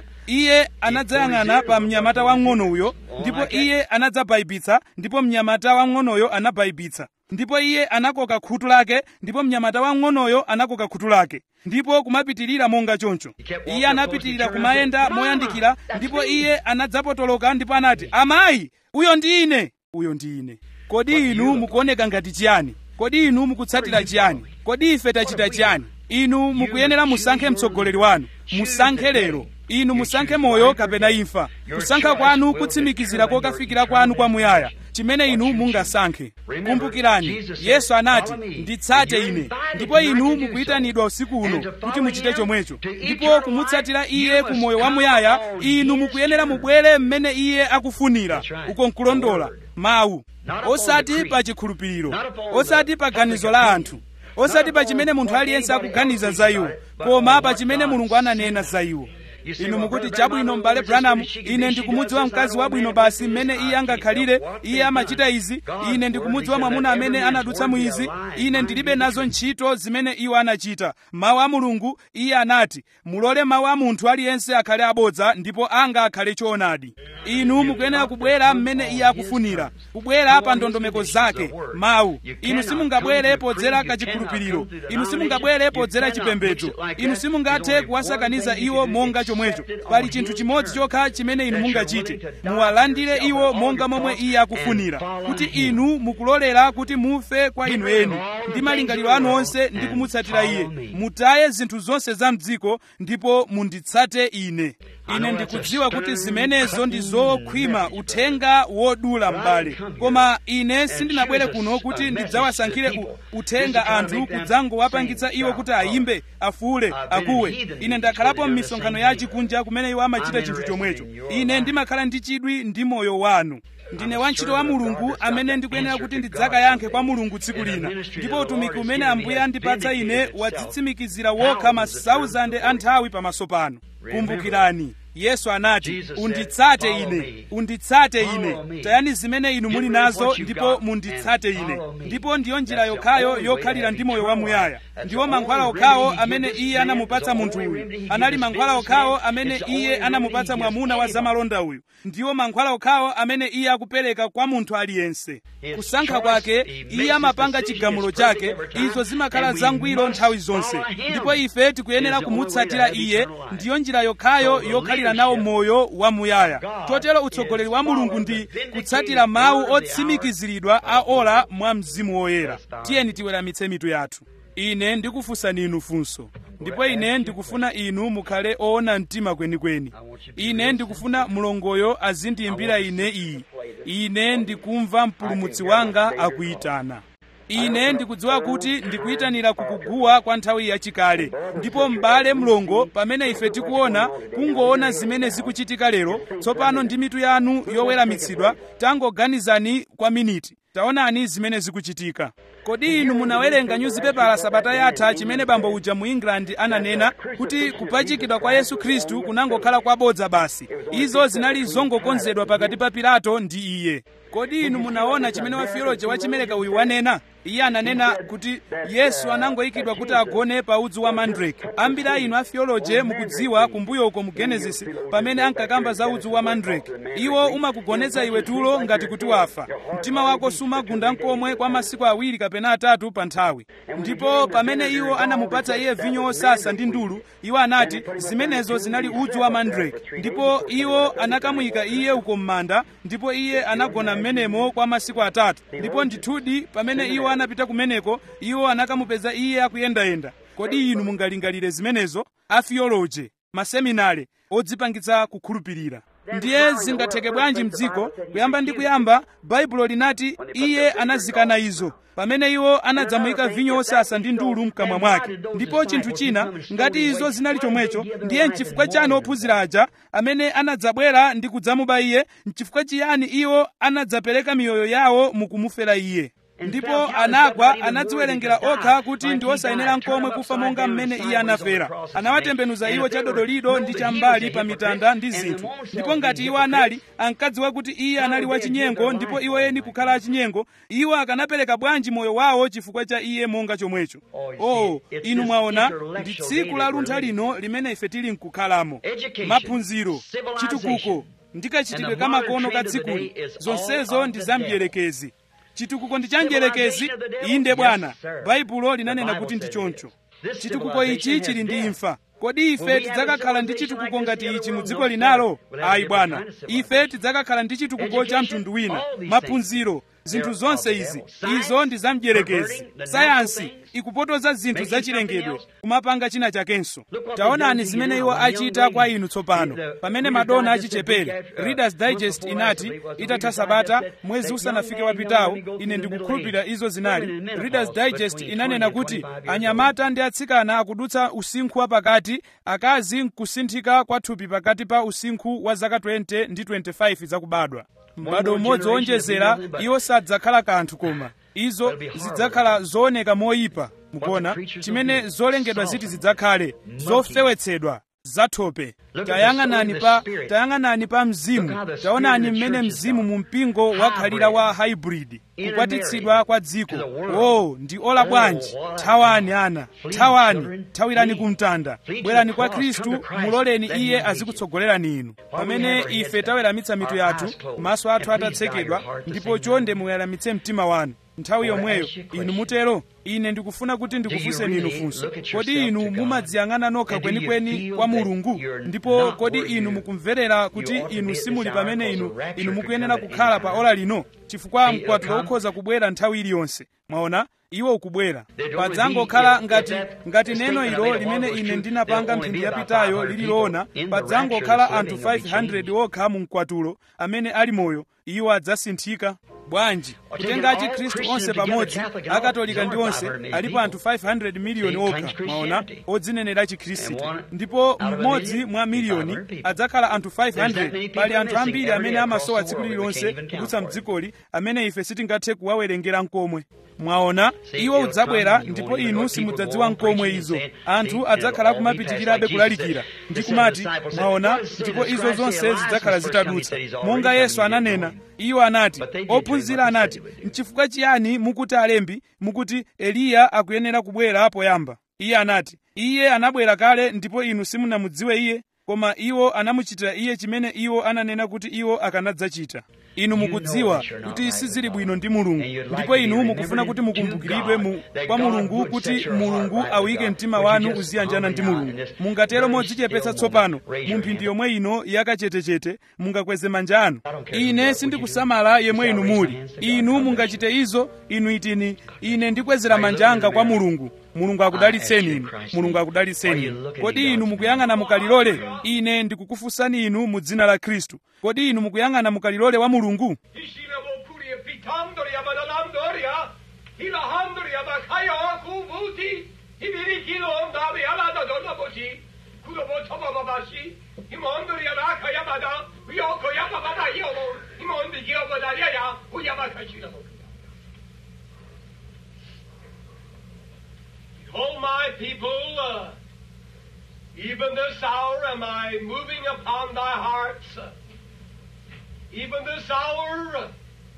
iye anadzayang'ana pa mnyamata wang'ono uyo ndipo iye anadzabaibitsa ndipo mnyamata wang'onoyo anabaibitsa ndipo iye anakoka khutu lake ndipo mnyamata wang'onoyo anakoka khutu lake ndipo kumapitirira monga choncho iye anapitirira kumayenda moyandikira ndipo iye anadzapotoloka ndipo anati amayi uyo ndi ine uyo ndi ine kodi inu mukuoneka ngati chiyani kodi inu mukutsatira chiyani kodi ife tachita chiyani inu mukuyenera musankhe mtsogoleri wanu musankhe lero inu musankhe moyo kapena imfa kusankha kwanu kutsimikizira kokafikira kwanu kwamuyaya chimene inu mungasankhe kumbukirani yesu anati nditsate ine ndipo inu mukuyitanidwa usiku uno kuti muchite chomwecho ndipo kumutsatira iye ku moyo wamuyaya inu mukuyenera mubwere mmene iye akufunira uko nkulondola mawu osati pa chikhulupiriro osati pa ganizo la anthu osati pa chimene munthu aliyense akuganiza za iwo koma pa chimene mulungu ananena za iwo inu mukuti chabwino m'bale branham ine ndikumudziwa mkazi wabwino basi mmene iye angakhalire iye amachita izi ine ndikumudziwa mwamuna amene anadutsa mu izi ine ndilibe nazo ntchito zimene iwo anachita mawu a mulungu iye anati mulole mawu a munthu aliyense akhale abodza ndipo anga akhale choonadi inu mukuyenera kubwera mmene iye akufunira kubwera pa ndondomeko zake mawu inu simungabwere podzera kachikhulupiriro inu simungabwere podzera chipembedzo inu simungathe kuwasakaniza iwo monga chomwecho pali chinthu chimodzi chokha chimene inu mungachite muwalandire iwo monga momwe iye akufunira kuti inu mukulolera kuti mufe kwa inu eni ndi malingaliro anu onse ndi kumutsatira iye mutaye zinthu zonse za mdziko ndipo munditsate ine ine ndikudziwa kuti zimenezo ndi zokhwima uthenga wodula m'bale koma ine sindinabwere kuno kuti ndidzawasankhire u- uthenga anthu kudzangowapangitsa iwo kuti ayimbe afuule akuwe ine ndakhalapo m'misonkhano ya chikunja kumene iwo amachita chinthu chomwecho ine ndimakhala ndi chidwi ndi moyo wanu ndine wantchito wa mulungu amene ndikuyenera kuti ndidzakayankhe kwa mulungu tsiku lina ndipo utumiki umene ambuye andipatsa ine wadzitsimikizira wokha ma 1000 a nthawi pamaso pano kumbukirani yesu anati unditsate ine unditsate ine tayani zimene inu muli nazo ndipo munditsate ine ndipo ndiyo njira yokhayo yokhalira ndi moyo wamuyaya ndiwo mankhwala okhawo amene iye anamupatsa munthu uyu anali mankhwala okhawo amene iye anamupatsa mwamuna wa zamalonda uyu ndiwo mankhwala okhawo amene iye akupereka kwa munthu aliyense kusankha kwake iye amapanga chigamulo chake izo zimakhala zangwiro nthawi zonse ndipo ife tikuyenera kumutsatira iye ndiyo njira yokhayo yokhalira nawo moyo wamuyaya chotero utsogoleri wa mulungu ndi kutsatira mawu otsimikiziridwa a ola mwa mzimu woyera tiyeni tiweramitse mitu yathu ine ndikufunsani inu funso ndipo ine ndikufuna inu mukhale oona mtima kwenikweni ine ndikufuna mulongoyo azindiyimbira ine iyi ine ndikumva mpulumutsi wanga akuyitana ine ndikudziwa kuti ndikuyitanira kukuguwa kwa nthawi yachikale ndipo m'bale mlongo pamene ife tikuona kungoona zimene zikuchitika lero tsopano ndi mitu yanu yoweramitsidwa tangoganizani kwa miniti taonani zimene zikuchitika kodi inu munawerenga nyuzipepala sabata yatha chimene bambo uja mu england ananena kuti kupachikidwa kwa yesu khristu kunangokhala kwabodza basi izo zinali zongokonzedwa pakati pa pilato ndi iye kodi inu munaona chimene wafioloji wachimereka uyu wanena iye ananena kuti yesu anangoyikidwa kuti agone pa udzu wa mandrake ambiri a inu afioloje mukudziwa kumbuyo uko mu genesis pamene ankakamba za udzu wa mandrake iwo umakugoneza iwe tulo ngati kuti wafa mtima wako sumagunda nkomwe kwa masiku awiri kapena atatu pa nthawi ndipo pamene iwo anamupatsa iye vinyo wosasa ndi ndulu iwo anati zimenezo zinali udzu wa mandrake ndipo iwo anakamuyika iye uko m'manda ndipo iye anagona m'menemo kwa masiku atatu ndipo ndithudi pamene iwo anapita kumeneko iwo anakamupeza iye akuyendayenda kodi inu mungalingalire zimenezo afioloje maseminare odzipangitsa kukhulupirira ndiye zingatheke bwanji mdziko kuyamba ndi kuyamba baibulo linati iye anazikana izo pamene iwo anadzamuyika vinyo wosasa ndi ndulu mkamwa mwake ndipo chinthu china ngati izo zinali chomwecho ndiye mchifukwa chani ophunzira aja amene anadzabwera ndi kudzamuba iye mchifukwa chiyani iwo anadzapereka miyoyo yawo mukumufera iye ndipo anagwa anadziwerengera okha kuti ndi osayenera nkomwe kufa monga mmene iye anafera anawatembenuza iwo chadodolido ndi chambali pa mitanda ndi zinthu ndipo ngati iwo anali ankadziwa kuti iye anali wachinyengo ndipo iwo eni kukhala achinyengo iwo akanapereka bwanji moyo wawo chifukwa cha iye monga chomwecho oh inu mwaona ndi tsiku la luntha lino limene ife tili nkukhalamo maphunziro chitukuko ndikachitidwe kamakono ka dzikuli zonsezo ndi zamdierekezi chitukuko ndi cha mdierekezi inde bwana baibulo linanena kuti ndi choncho chitukuko ichi chili ndi imfa kodi ife tidzakakhala ndi chitukuko ngati ichi mu dziko linalo ayi bwana ife tidzakakhala ndi chitukuko cha mtundu wina maphunziro zinthu zonse izi izo ndi zamdierekezi sayansi ikupotoza zinthu zachilengedwe kumapanga china chakenso taonani zimene iwo achita kwa inu tsopano pamene madona achichepere readers digest inati itatha sabata mwezi usanafike wapitawo ine ndikukhulupirira izo zinali readers digest inanena kuti anyamata ndi atsikana akudutsa usinkhu wapakati akazi nkusinthika kwa thupi pakati pa usinkhu wa zaka 20 ndi 25 zakubadwa m'bado umodzi wonjezera iwo sadzakhala kanthu koma izo zidzakhala zooneka moyipa mukuona chimene zolengedwa ziti zidzakhale zofewetsedwa zathope tayang'anani pa tayang'anani pa mzimu taonani mmene mzimu mu mpingo wakhalira wa hybrid kukwatitsidwa kwa dziko oh ndi ola bwanji thawani ana thawani thawirani kumtanda bwerani kwa khristu muloleni iye azikutsogolerani inu pamene ife taweramitsa mitu yathu maso athu atatsekedwa ndipo chonde muweramitse mtima wanu nthawi yomweyo inu mutero ine ndikufuna kuti ndikufunseni inu funso kodi inu mumadziyang'ana nokha kwenikweni kwa mulungu ndipo kodi inu mukumverera kuti inu simuli pamene inu inu mukuyenera kukhala pa ola lino chifukwa mkwatulo ukhoza kubwera nthawi iliyonse mwaona iwo ukubwera padzangokhala ngati ngati neno ilo limene ine ndinapanga mphindi yapitayo lililoona padzangokhala anthu 500 okha mu mkwatulo amene ali moyo iwo adzasinthika bwanji kutenga achikhristu onse pamodzi akatolika ndi onse alipo anthu 500 miliyoni okha mwaona odzinenera achikhristu ndipo mmodzi mwa miliyoni adzakhala anthu 500 pali anthu ambiri amene amasowa tsiku lililonse kudutsa mdzikoli amene ife sitingathe kuwawerengera nkomwe mwaona iwo udzabwera ndipo inu simudzadziwa nkomwe izo anthu adzakhala kumapitirirabe kulalikira ndi kumati mwaona ndipo izo zonse zidzakhala zitadutsa monga yesu ananena iwo anati ophunzira anati nchifukwa chiyani mukuti alembi mukuti eliya akuyenera kubwera poyamba iye anati iye anabwera kale ndipo inu simunamudziwe iye koma iwo anamuchitira iye chimene iwo ananena kuti iwo akanadzachita inu mukudziwa kuti sizili bwino ndi mulungu ndipo inu mukufuna kuti mukumbukiridwe mu, kwa mulungu kuti mulungu awike mtima wanu uziyanjana ndi mulungu mungatero modzichepetsa tsopano mu mphindi yomwe ino yakachetechete mungakweze manja anu ine sindikusamala yemwe inu muli inu mungachite izo inu itini ine ndikwezera manja anga kwa mulungu mulungu akudalitseni inu mulungu akudalitseni inu kodi inu mukuyang'ana mukalilole ine ndikukufunsani inu mu dzina la khristu kodi inu mukuyang'ana mukalilole wa mulungu Ishina bokuria pitandoria badalandoria, hilahandoria bakaya kuvuti, hibirikilo ondabi alada dodoboshi, kudobo babashi, himondoria laka yabada, uyoko yabada yomo, himondi yobada yaya, uyabaka shina bokuria. Behold my people, uh, even this hour am I moving upon thy hearts. Even this hour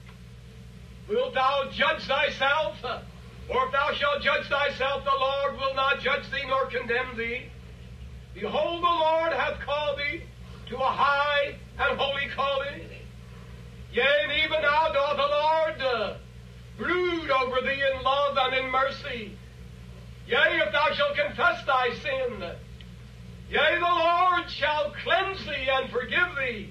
wilt thou judge thyself, or if thou shalt judge thyself, the Lord will not judge thee nor condemn thee. Behold, the Lord hath called thee to a high and holy calling. Yea, and even now doth the Lord uh, brood over thee in love and in mercy. Yea, if thou shalt confess thy sin, yea, the Lord shall cleanse thee and forgive thee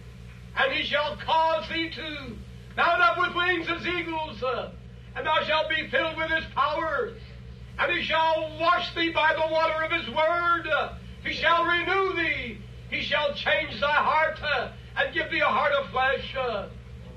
and he shall cause thee to mount up with wings as eagles, uh, and thou shalt be filled with his power. And he shall wash thee by the water of his word. Uh, he shall renew thee. He shall change thy heart uh, and give thee a heart of flesh. Uh,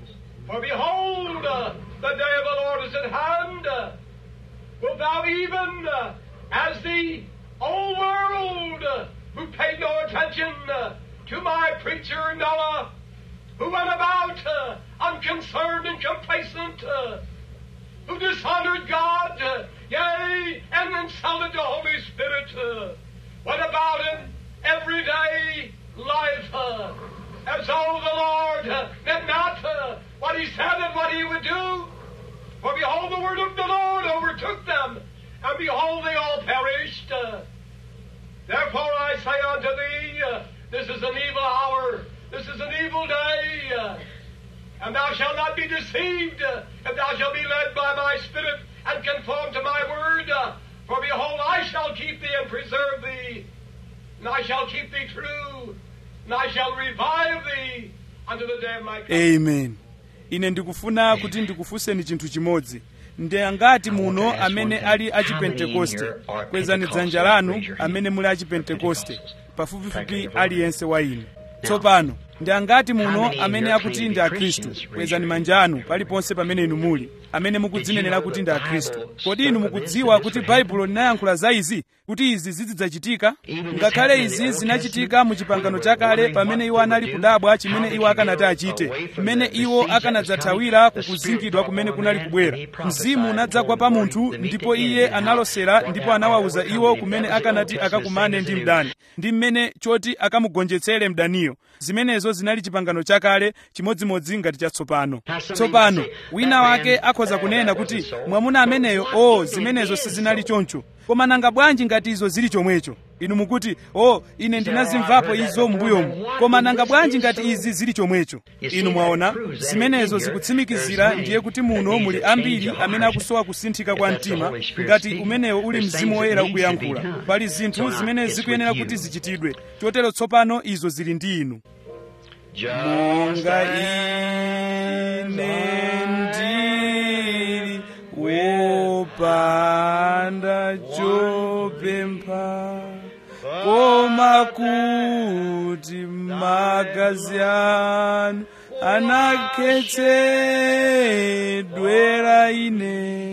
for behold, uh, the day of the Lord is at hand. Uh, wilt thou even, uh, as the old world, uh, who paid no attention uh, to my preacher Noah, who went about uh, unconcerned and complacent, uh, who dishonored God, uh, yea, and insulted the Holy Spirit, uh, went about in everyday life uh, as though the Lord uh, meant not uh, what He said and what He would do. For behold, the word of the Lord overtook them, and behold, they all perished. Uh, therefore I say unto thee, uh, this is an evil hour. This is an evil day, uh, and thou shalt not be deceived, uh, if thou shalt be led by my Spirit and conform to my word. Uh, for behold, I shall keep thee and preserve thee, and I shall keep thee true, and I shall revive thee unto the day of my coming. amen ine ndikufuna kuti ndikufunseni chinthu chimodzi ndi angati muno amene ali achipentekoste kwezani dzanja lanu amene muli achipentekoste pafupifupi aliyense wa inu tsopano ndi angati muno amene akuti ndi akhristu kwezani manja anu paliponse pamene inu muli amene mukudzinenera kuti ndi akhristu kodi inu mukudziwa kuti baibulo linayankhula za izi kuti izi zizidzachitika ngakhale izi zinachitika mu chipangano chakale pamene iwo anali kudabwa chimene iwo akanati achite mmene iwo akanadzathawira kukuzingidwa kumene kunali kubwera mzimu unadzagwa pa munthu ndipo iye analosera ndipo anawawuza iwo kumene akanati akakumane ndi mdani ndi mmene choti akamugonjetsere mdaniyo zimenezo zinali chipangano chakale chimodzimodzi ngati chatsopano tsopano wina wake akhoza kunena kuti mwamuna ameneyo o zimenezo sizinali choncho koma nanga bwanji ngati izo zili chomwecho inu mukuti o ine ndinazimvapo izo m'mbuyomu koma nanga bwanji ngati izi zili chomwecho inu mwaona zimenezo zikutsimikizira ndiye kuti muno muli ambiri amene akusowa kusinthika kwa mtima ngati umenewo uli mzimu woyera ukuyankhula pali zinthu zimene zikuyenera kuti zichitidwe chotero tsopano izo zili ndi inu monga ine ndili wopanda chopempha koma kuti magazi anu anakhetsedwera ine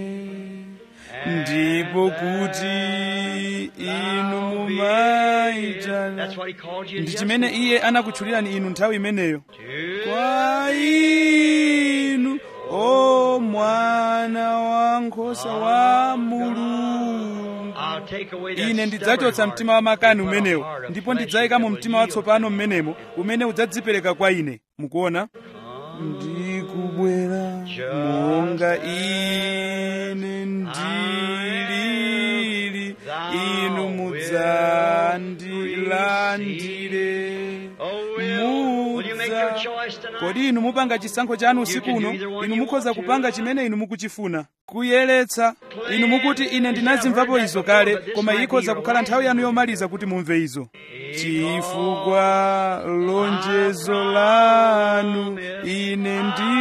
ndipo kuti inu mumaitana That's what he called you. ndi yes, chimene Lord. iye anakutchulirani inu nthawi imeneyo To kwa inu o mwana wankhosa wa mulungu I'll take away that ine ndidzachotsa stubborn mtima wa makani heart and put a umenewo heart of ndipo flesh ndidzayika mu that will mtima yield watsopano to you. mmenemo umene udzadzipereka kwa ine mukuona ndikubwera monga ine ndilili inu mudzandilandire Oh, will, will you make your mudza choice tonight? kodi inu mupanga chisankho chanu usiku uno inu mukhoza kupanga chimene inu mukuchifuna kuyeretsa inu mukuti ine ndinazimvapo izo kale koma ikhoza kukhala nthawi yanu yomaliza kuti mumve izo chifukwa lonjezo lanu ine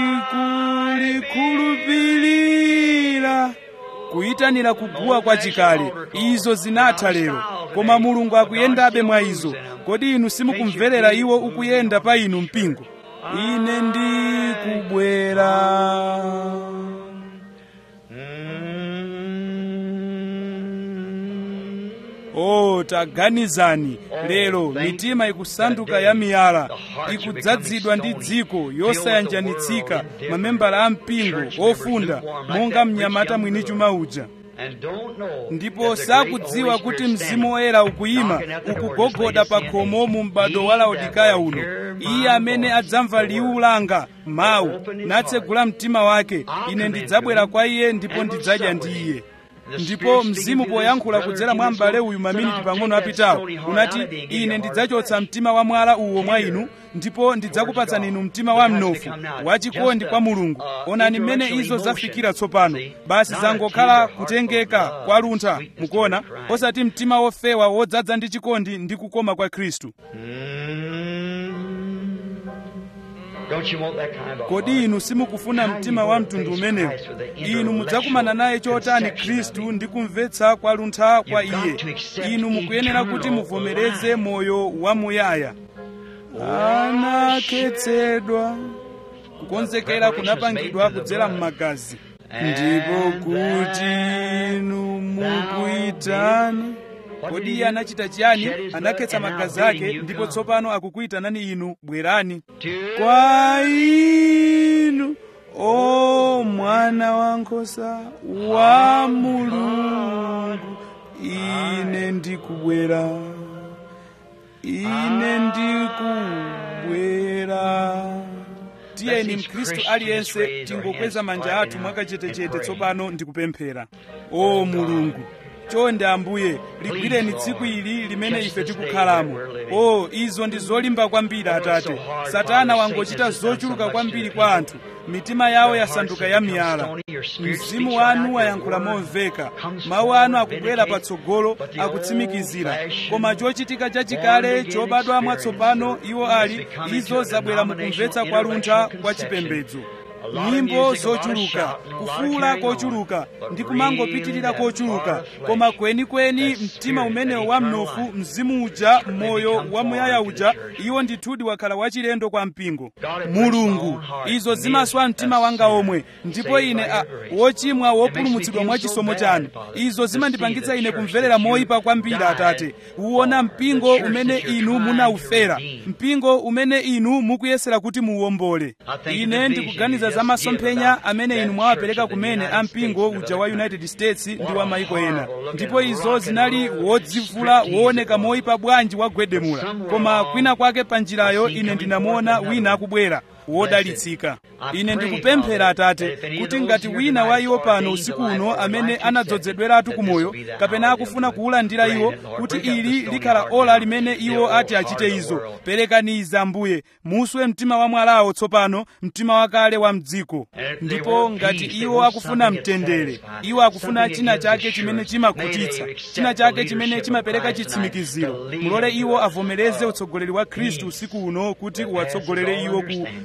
ndikulikhulupirira kuyitanira kuguwa kwa chikale izo zinatha lero koma mulungu akuyendabe mwa izo kodi inu simukumverera iwo ukuyenda pa inu mpingo ine ndikubwera o taganizani lero mitima ikusanduka ya miyala ikudzazidwa ndi dziko yosayanjanitsika mamembala a mpingo ofunda monga mnyamata mwini chuma uja And don't know ndipo that the great sakudziwa Holy kuti Spirit mzimu woyera ukuyima knocking at the door, ukugogoda just pa like khomo mu m'bado wa laodikaya uno iye amene adzamva liwu langa mawu natsegula mtima wake ine ndidzabwera kwa iye ndipo ndidzadya ndi iye ndipo mzimu poyankhula kudzera mwa m'bale uyu maminiti pang'ono apitawo unati ine ndidzachotsa mtima wa mwala uwo mwa inu ndipo ndidzakupatsani inu mtima wa mnofu wachikondi kwa mulungu onani mmene izo zafikira tsopano basi zangokhala kutengeka kwa luntha mukuona osati mtima wofewa wodzaza ndi chikondi ndi kukoma kwa khristu Don't you want that kind of kodi inu simukufuna mtima wa mtundu umenewu inu mudzakumana naye chotani khristu ndi kumvetsa kwa luntha kwa iye inu mukuyenera kuti muvomereze moyo wamuyaya anakhetsedwa kukonzekera kunapangidwa kudzera m'magazi ndipo kuti inu mukuyitani kodi iye anachita chiyani anakhetsa magazi ake ndipo tsopano akukuyitanani inu bwerani kwa inu o mwana wankhosa wa mulungu ine ndikubwera ine ndikubwera tiyeni mkhristu aliyense tingokweza manja athu mwakachetechete tsopano ndikupemphera o mulungu chonde ambuye ligwireni tsiku ili limene ife tikukhalamo o izo ndi zolimba kwambiri atate satana wangochita zochuluka kwambiri kwa anthu mitima yawo yasanduka ya miyala mzimu wanu wayankhula momveka mawu anu akubwera patsogolo akutsimikizira koma chochitika chachikale chobadwa mwatsopano iwo ali izo zabwera mukumvetsa kwa luntha kwa chipembedzo nyimbo zochuluka kufuula kochuluka ndi kumangopitirira kochuluka koma kwenikweni mtima umenewo wa mnofu mzimu uja moyo wamuyaya uja iwo ndithudi wakhala wachilendo kwa mpingo mulungu izo zimaswa mtima wanga omwe ndipo ine a wochimwa wopulumutsidwa mwa chisomo chanu izo zimandipangitsa ine kumverera moyipa kwambiri atate uwona mpingo umene inu munaufera mpingo umene inu mukuyesera kuti muwombole ine ndikuganiza za masomphenya amene inu mwawapereka kumene a mpingo uja wa united states ndi wa maiko ena ndipo izo zinali wodzivula wooneka moyipa bwanji wagwedemula koma kwina kwake pa njirayo ine ndinamuona wina akubwera wodalitsika ine ndikupemphera atate kuti ngati wina wa iwo pano usiku uno amene anadzozedweratu kumoyo kapena akufuna kuwulandira iwo kuti ili likhala ola limene iwo ati achite izo perekaniza ambuye muswe mtima wa mwalawo tsopano mtima wakale wa mdziko ndipo ngati iwo akufuna mtendere iwo akufuna china chake chimene chimakhutitsa china chake chimene chimapereka chitsimikiziro mulole iwo avomereze utsogoleri wa khristu usiku uno kuti uwatsogolere iwo ku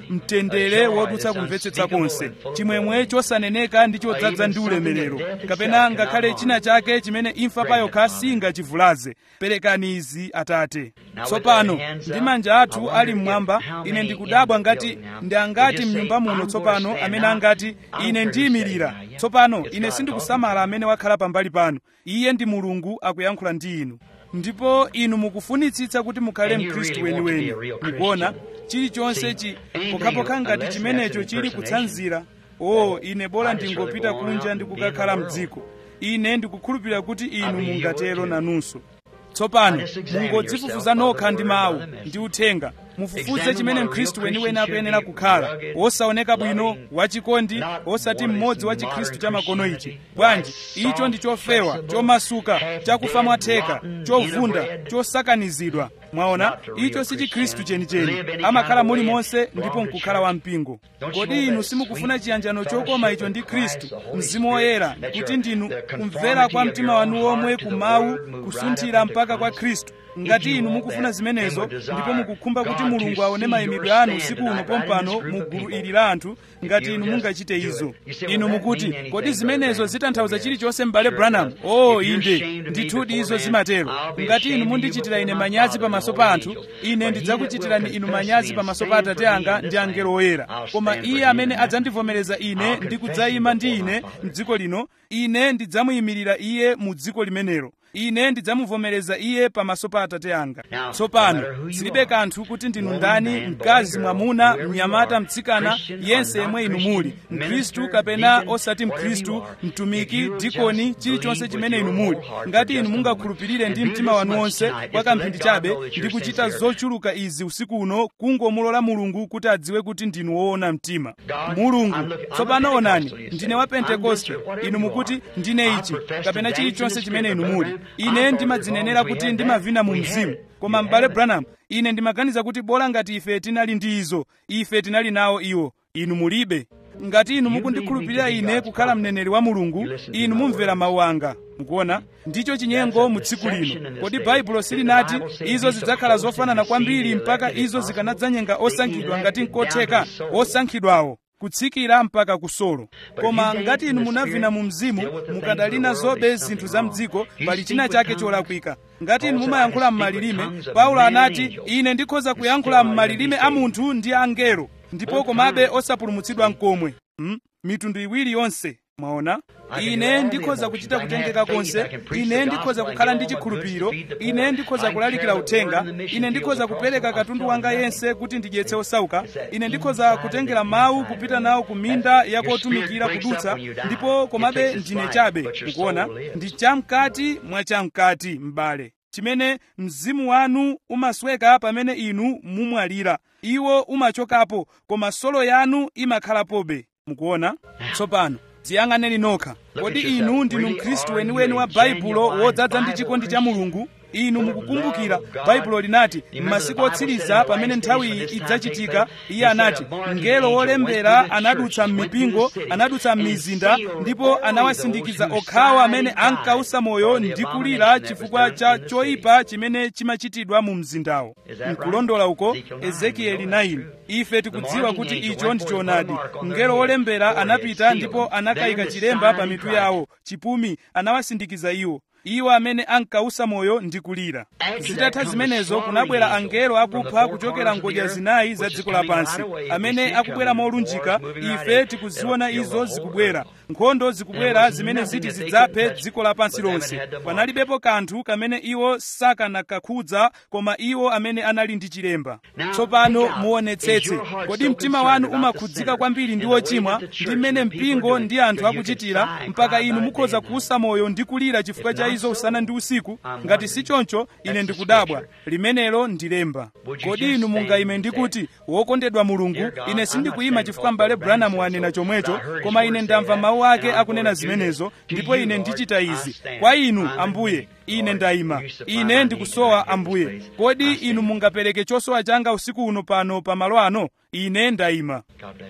mtendere wodutsa kumvetsetsa konse chimwemwe chosaneneka ndi chodzaza ndi ulemerero kapena ngakhale china chake chimene imfa pa yokha singachivulaze perekani izi atate tsopano ndi manja athu ali mmwamba ine ndikudabwa ngati ndi angati mnyumba muno tsopano amene angati ine ndiyimirira tsopano ine sindikusamala amene wakhala pambali panu iye ndi mulungu akuyankhula ndi inu ndipo inu mukufunitsitsa kuti mukhale mkhristu weniweni mukuona chilichonse chi pokhapokha ngati chimenecho chili kutsanzira o ine bola ndingopita kunja ndi kukakhala mdziko ine ndikukhulupirira kuti inu mungatero nanunso tsopano mungodzifufuza nokha ndi mawu ndi uthenga mufufuze chimene mkhristu weniweni akuyenera kukhala wosaoneka bwino wachikondi osati mmodzi wa chikhristu cha makono ichi bwanji icho ndi chofewa chomasuka chakufa mwatheka chovunda chosakanizidwa mwaona icho si chikhristu chenicheni amakhala mulimonse ndipo nkukhala wampingo kodi inu simukufuna chiyanjano chokoma icho ndi khristu mzimu woyera kuti ndinu kumvera kwa mtima wanu womwe kumawu kusunthira mpaka kwa khristu ngati inu mukufuna zimenezo ndipo mukukhumba kuti mulungu aone mayimidwe anu usiku uno pompano mu gulu ili la anthu ngati inu mungachite izo inu mukuti kodi zimenezo zitanthauza chilichonse m'bale branham o oh, inde ndithudi izo zimatero ngati inu mundichitira ine manyazi pamaso pa anthu ine ndidzakuchitirani inu manyazi pamaso pa atate anga ndi angelo oyera koma iye amene adzandivomereza ine ndi kudzayima ndi ine m'dziko lino ine ndidzamuyimirira iye mu dziko limenelo ine ndidzamuvomereza iye pamaso pa atate anga tsopano zilibe kanthu kuti ndinu ndani mkazi mwamuna mnyamata mtsikana yense yemwe inu muli mkhristu kapena osati mkhristu mtumiki dikoni chilichonse chimene inu muli ngati inu mungakhulupirire ndi mtima wanu wonse kwa kamphindi chabe ndi kuchita zochuluka izi usiku uno kungomulola mulungu kuti adziwe kuti ndinu woona mtima mulungu tsopano onani ndine wa pentekoste inu mukuti ndine ichi kapena chilichonse chimene inu muli ine ndimadzinenera kuti ndimavina mu mzimu koma m'bale branham ine ndimaganiza kuti bola ngati ife tinali ndi izo ife tinali nawo iwo inu mulibe ngati inu mukundikhulupirira ine kukhala mneneri wa mulungu inu mumvera mawu anga mukuona ndicho chinyengo mu tsiku lino kodi baibulo silinati izo zidzakhala zofanana kwambiri mpaka izo zikanadzanyenga osankhidwa ngati nkotheka osankhidwawo kutsikira mpaka kusolo koma ngati inu munavina mu mzimu mukadali nazobe zinthu za mdziko pali china chake cholakwika ngati inu mumayankhula m'malilime paulo anati ine ndikhoza kuyankhula m'malilime a munthu ndi angelo ndipo komabe osapulumutsidwa nkomwe hmm? mitundu iwiri yonse mwaona ine ndikhoza kuchita kutengeka konse ine ndikhoza kukhala ndi chikhulupiriro ine ndikhoza kulalikira uthenga ine ndikhoza kupereka katundu wanga yense kuti ndidyetse osauka ine ndikhoza kutengera mawu kupita nawo ku minda yakotumikira kudutsa ndipo komabe ndine chabe mukuona ndi chamkati mwa chamkati m'bale chimene mzimu wanu umasweka pamene inu mumwalira iwo umachokapo koma solo yanu imakhalapobe mukuona tsopano dziyang'aneni nokha kodi inu ndinu mkhristu weniweni wa baibulo wodzaza ndi chikondi cha mulungu inu mukukumbukira baibulo linati m'masiku otsiriza pamene nthawiyi idzachitika iye anati mngelo wolembera anadutsa m'mipingo anadutsa m'mizinda ndipo anawasindikiza okhawo amene ankausa moyo ndi kulira chifukwa cha choyipa chimene chimachitidwa mu mzindawo nkulondola uko ezekieli 9 ife tikudziwa kuti icho ndi choonadi mngelo wolembera anapita ndipo anakayika chilemba pa mitu yawo chipumi anawasindikiza iwo iwo amene ankausa moyo ndi kulira zitatha zimenezo kunabwera angelo akupha kuchokera ngodya zinayi za dziko lapansi amene akubwera molunjika ife tikuziona izo zikubwera nkhondo zikubwera zimene ziti zidzaphe dziko lapansi lonse panalibepo kanthu kamene iwo sakanakakhudza koma iwo amene anali ndi chilemba tsopano muonetsetse kodi mtima wanu umakhudzika kwambiri ndi wochimwa ndi mmene mpingo ndi anthu akuchitira mpaka inu mukhoza kuusa moyo ndi kulira chifukwa cha izo usana ndi usiku ngati si choncho ine ndikudabwa limenelo ndilemba kodi inu mungayime ndikuti wokondedwa mulungu ine sindikuyima chifukwa m'bale branham wanena chomwecho koma ine ndamva mawu ake akunena zimenezo ndipo ine ndichita izi kwa inu ambuye ine ndayima ine ndikusowa ambuye kodi inu mungapereke chosowa changa usiku uno pano pa malo ano ine ndayima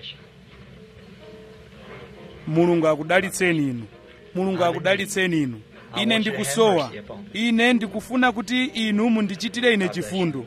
mulungu akudalitseni inu mulungu akudalitseni inu ine ndikusowa ine ndikufuna kuti inu mundichitire ine chifundo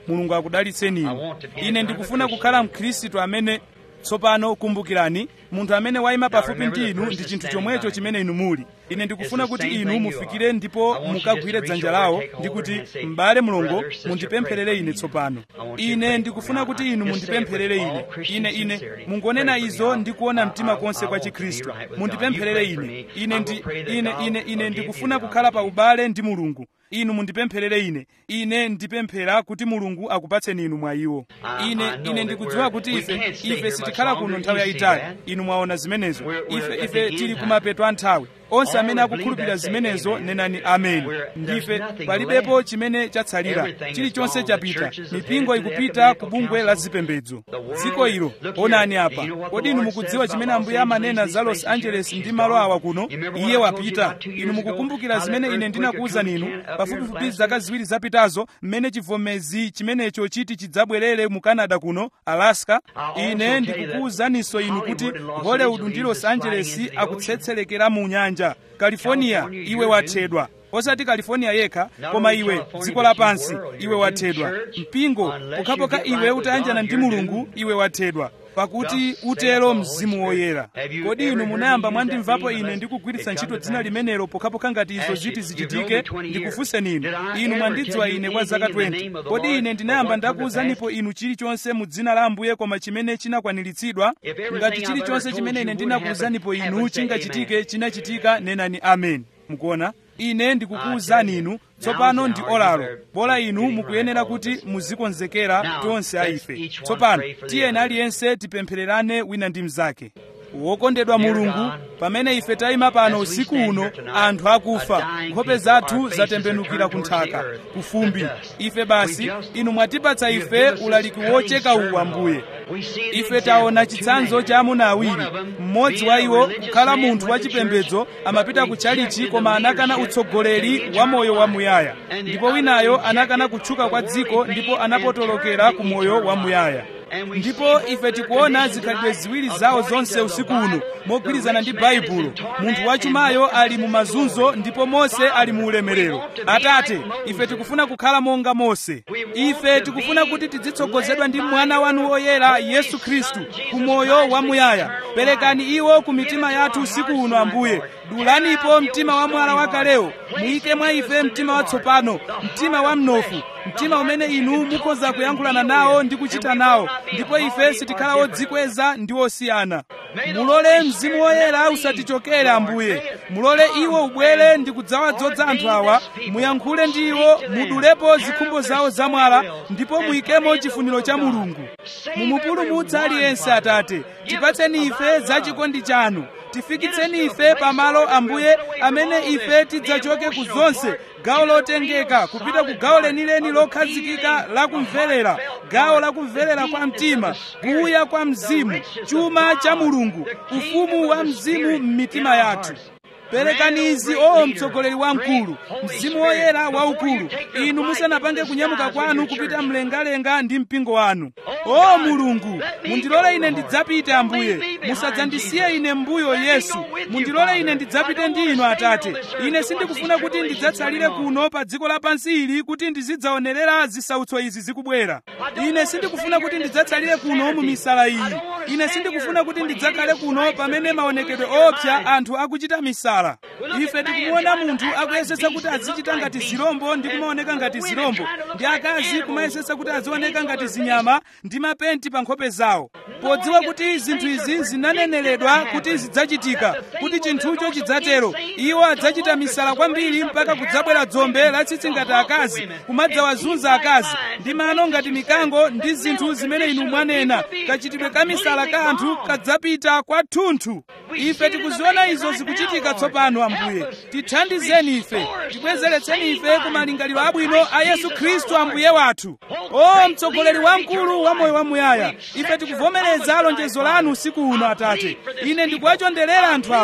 mulungu akudalitseni inu ine ndikufuna kukhala mkhristu amene tsopano kumbukirani munthu amene wayima pafupi ndi inu ndi chinthu chomwecho chimene inu muli ine ndikufuna kuti inu mufikire ndipo mukagwire dzanja lawo ndi kuti m'bale mulongo mundipempherere ine tsopano ine ndikufuna kuti inu mundipempherere ine ine ine mungonena izo ndi kuona mtima konse kwa chikhristu mundipempherere ine ine ndi ine ine ine ndikufuna kukhala pa ubale ndi mulungu inu mundipempherere ine ine ndipemphera kuti mulungu akupatseni inu mwa iwo ine ine ndikudziwa kuti ife ife sitikhala kuno nthawi yayitali inu mwaona zimenezo ife ife tili kumapeto a nthawi onse amene akukhulupirira zimenezo nenani ameni ndife palibepo chimene chatsalira chilichonse chapita mipingo ikupita ku bungwe la zipembedzo dziko ilo onani apa kodi inu mukudziwa chimene ambuye amanena za los angeles ndi malo awa kuno iye wapita inu mukukumbukira zimene ine ndinakuwuzani inu pafupifupi zaka ziwiri zapitazo mmene chivomezi chimenecho chiti chidzabwerere mu canada kuno alaska ine ndikukuwuzaninso inu kuti hollywood ndi los angeles akutsetselekera mu nyanja california iwe wathedwa osati california yekha koma iwe dziko lapansi iwe wathedwa mpingo pokhapokha iwe utayanjana ndi mulungu iwe wathedwa pakuti utero mzimu woyera kodi inu munayamba mwandimvapo ine ndikugwiritsa ntchito dzina limenelo pokhapokha ngati izo ziti zichitike ndikufunseni inu inu mwandidziwa ine kwa zaka 20 kodi ine ndinayamba ndakuwuzanipo inu chilichonse mu dzina la ambuye koma chimene chinakwaniritsidwa ngati chilichonse chimene ine ndinakuwuzanipo inu chingachitike chinachitika nenani amen mukuona ine ndikukuwuzani inu tsopano ndi olalo bola inu mukuyenera kuti muzikonzekera tonse a ife tsopano tiyeni aliyense tipemphererane wina ndi mnzake wokondedwa mulungu pamene ife tayima pano usiku uno anthu akufa nkhope zathu zatembenukira ku nthaka ku fumbi ife basi inu mwatipatsa ife ulaliki wocheka uwu ambuye ife taona chitsanzo cha amuna awiri mmodzi wa iwo kukhala munthu wachipembedzo amapita ku tchalichi koma anakana utsogoleri wa moyo wamuyaya ndipo winayo anakana kutchuka kwa dziko ndipo anapotolokera ku moyo wamuyaya ndipo ife tikuona zikhalidwe ziwiri zawo zonse usiku uno mogwirizana ndi baibulo munthu wachumayo ali mu mazunzo ndipo mose ali mu ulemerero atate ife tikufuna kukhala monga mose ife tikufuna kuti tidzitsogozedwa ndi mwana wanu woyera yesu khristu ku moyo wamuyaya perekani iwo ku mitima yathu usiku uno ambuye dulanipo mtima wa mwala wakalewo muyike mwa ife mtima watsopano mtima wa mnofu mtima umene inu mukhoza kuyankhulana nawo ndi kuchita nawo ndipo ife sitikhala odzikweza ndi osiyana mulole mzimu woyera usatichokere ambuye mulole iwo ubwere ndi kudzawadzoza anthu awa muyankhule ndi iwo mudulepo zikhumbo zawo zamwala ndipo muyikemo chifuniro cha mulungu mumupulumutse aliyense atate tipatseni ife za chikondi chanu tifikitseni ife pamalo ambuye amene ife tidzachoke ku zonse gawo lotengeka kupita ku gawo lenileni lokhazikika la kumverera gawo la kumverera kwa mtima kuuya kwa mzimu chuma cha mulungu ufumu wa mzimu m'mitima yathu perekani izi o mtsogoleri wamkulu mzimu woyera waukulu inu musanapange kunyamuka kwanu kupita mlengalenga ndi mpingo wanu o mulungu mundilole ine ndidzapite ambuye musadzandisiye ine mbuyo yesu mundilole ine ndidzapite ndi inu atate ine sindikufuna kuti ndidzatsalire kuno pa dziko lapansi ili kuti ndizidzaonerera zisautso izi zikubwera ine sindikufuna kuti ndidzatsalire kuno mu misala iyi ine sindikufuna kuti ndidzakhale kuno pamene maonekedwe opsa anthu akuchita misala ife tikumuona munthu akuyesetsa kuti azichita ngati zirombo ndi kumaoneka ngati zirombo ndi akazi kumayesetsa kuti azioneka ngati zinyama ndi mapenti pa nkhope zawo podziwa kuti zinthu izi zinaneneredwa kuti zidzachitika kuti chinthucho chidzatero iwo adzachita misala kwambiri mpaka kudzabwera dzombe latsitsi ngati akazi kumadzawazunza akazi ndi mano ngati mikango ndi zinthu zimene inu mwanena kachitidwe ka misala ka anthu kadzapita kwathunthu ife tikuziona izo zikuchitika tsopano ambuye tithandizeni ife tibwezeretseni ife ku malingaliro abwino a yesu khristu ambuye wathu o mtsogoleri wamkulu wa moyo wamuyaya ife tikuvomereza lonjezo lanu usiku uno atate ine ndikuwachonderera anthu awa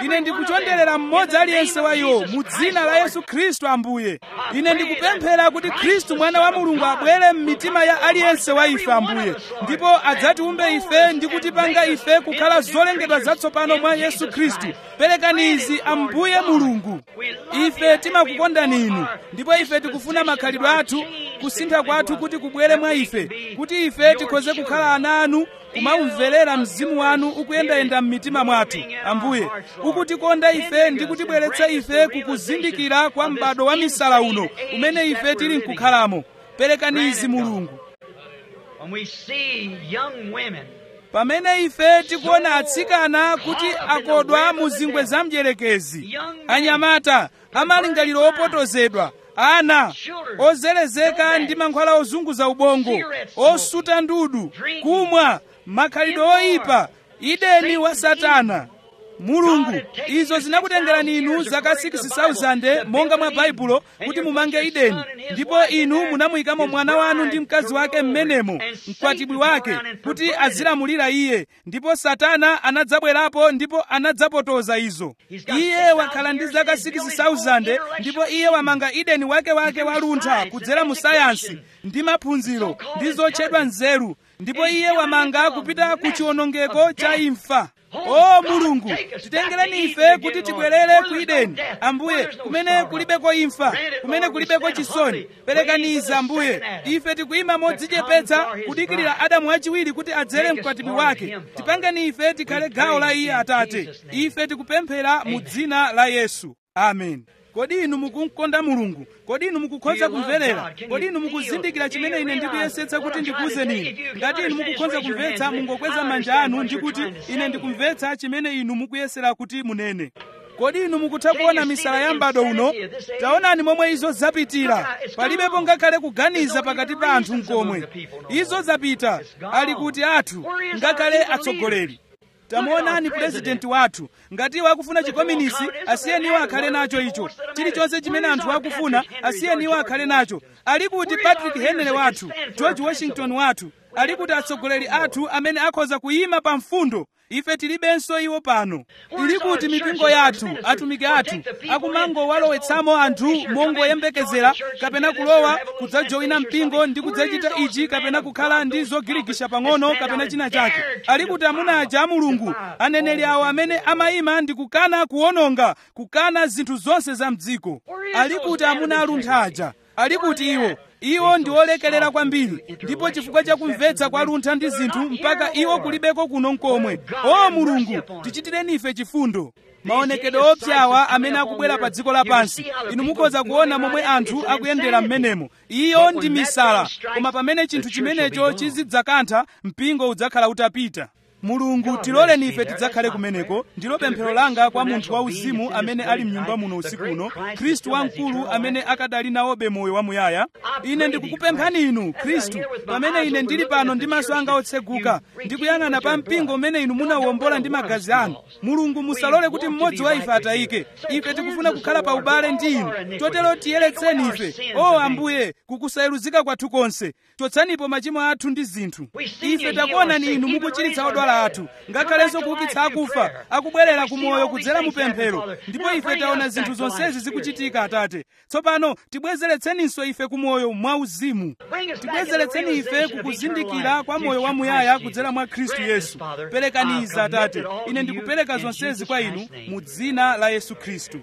ine ndikuchonderera mmodzi aliyense wa iwo mu dzina la yesu khristu ambuye ine ndikupemphera kuti khristu mwana wa mulungu abwere m'mitima ya aliyense wa ife ambuye ndipo adzatiumbe ife ndi kutipanga ife kukhala zolengedwa zatsopano mwa yesu khristu perekani izi ambuye mulungu ife timakukondani inu ndipo ife tikufuna makhalidwe athu kusintha kwathu kuti kubwere mwa ife kuti ife tikhoze kukhala ana anu kumamverera mzimu wanu ukuyendayenda m'mitima mwathu ambuye ukutikonda ife ndi kutibweretsa ife kukuzindikira kwa m'bado wa misala uno umene ife tili nkukhalamo perekani izi mulungu When we see young women pamene ife tikuona atsikana kuti akodwa mu zingwe za mdierekezi anyamata amalingaliro opotozedwa ana ozerezeka ndi mankhwala ozunguza ubongo osuta ndudu kumwa makhalidwe oyipa ideni wa satana mulungu izo zinakutengerani inu zaka 6000 monga mwa baibulo kuti mumange ideni ndipo inu munamuyikamo mwana wanu ndi mkazi wake m'menemo mkwatibwi wake kuti azilamulira iye ndipo satana anadzabwerapo ndipo anadzapotoza izo iye wakhala ndi zaka 6000 ndipo iye wamanga ideni wake wake waluntha kudzera mu sayansi ndi maphunziro ndi zotchedwa nzeru ndipo iye wamanga kupita ku chiwonongeko cha imfa o mulungu titengereni ife kuti tibwerere ku ideni ambuye kumene kulibeko imfa kumene kulibeko chisoni perekaniza ambuye ife tikuyima modzichepetsa kudikirira adamu wachiwiri kuti adzere mkwatibwi wake tipangeni ife tikhale gawo la iye atate ife tikupemphera mu dzina la yesu amen kodi inu mukumkonda mulungu kodi inu mukukhoza kumverera kodi inu mukuzindikira chimene ine ndikuyesetsa kuti ndikuwuzeni inu ngati inu mukukhoza kumvetsa mungokweza manja anu ndi kuti ine ndikumvetsa chimene inu mukuyesera kuti munene kodi inu mukutha kuona misala ya m'bado uno taonani momwe izo zapitira palibepo ngakhale kuganiza pakati pa anthu mkomwe izo zapita ali kuti athu ngakhale atsogoleri tamuonani purezidenti wathu ngati iwo akufuna chikominisi asiyeni iwo akhale nacho icho chilichonse chimene anthu akufuna asiyeni iwo akhale nacho ali kuti patrick henry wathu george washington wathu ali kuti atsogoleri athu amene akhoza kuyima pa mfundo ife tilibenso iwo pano ili kuti mipingo yathu atumiki athu akumangowalowetsamo anthu mongoyembekezera kapena kulowa kudzajoyina mpingo ndi kudzachita ichi kapena kukhala ndi zogirigisha pang'ono kapena china chake ali kuti amuna aja a mulungu aneneri awo amene amayima ndi kukana kuwononga kukana zinthu zonse za mdziko ali kuti amuna aluntha aja ali kuti iwo iwo ndi olekelera kwambiri ndipo chifukwa cha kumvetsa kwa luntha ndi zinthu mpaka iwo kulibeko kuno nkomwe o mulungu tichitireni ife chifundo maonekedwe opyawa amene akubwera pa dziko lapansi inu mukhoza kuona momwe anthu akuyendera m'menemo iyo ndi misala koma pamene chinthu chimenecho chizidzakantha mpingo udzakhala utapita mulungu tiloleni ife tidzakhale kumeneko ndilo pemphero langa kwa munthu wauzimu amene ali mnyumba muno usiku uno khristu wamkulu amene akadali nawobe moyo wamuyaya ine ndikukupemphani inu khristu pamene ine ndili pano ndi maso anga otseguka ndikuyang'ana pa mpingo umene inu munawuwombola ndi magazi anu mulungu musalole kuti mmodzi wa ife atayike ife tikufuna kukhala pa ubale ndi inu chotero tiyeretseni ife o ambuye kukusayeruzika kwathu konse chotsanipo machimo athu ndi zinthu ife takuonani inu mukuchiritsa odwala athu ngakhalenso kuukitsa akufa akubwerera ku moyo kudzera mu pemphero ndipo ife taona zinthu zonsezi zikuchitika atate tsopano tibwezeretseninso ife ku moyo mwauzimu tibwezeretseni ife kukuzindikira kwa moyo wamuyaya kudzera mwa khristu yesu perekaniza atate ine ndikupereka zonsezi kwa inu mu dzina la yesu khristu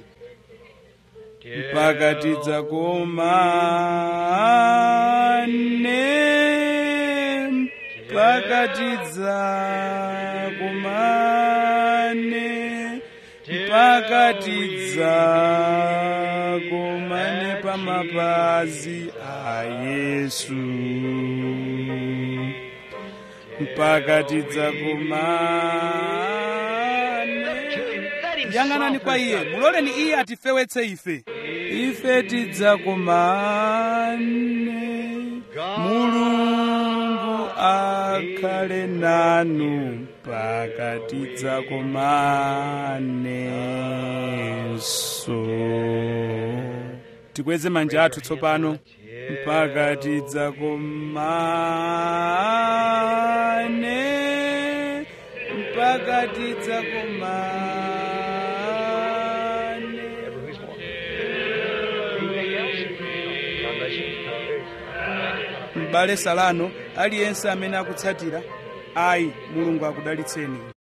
mpaka tidzakumane mpaka tidzakumane mpaka tidzakumane pa mapazi a yesu mpaka tidzakumane yang'anani kwa iye muloleni iye atifewetse ife ife tidzakumane mulungu akhale nanu mpaka tidzakumanenso tikweze manja athu tsopano mpaka tidzakumane mpaka tidzakumane bless you. m'bale salano aliyense amene akutsatira ayi mulungu akudalitseni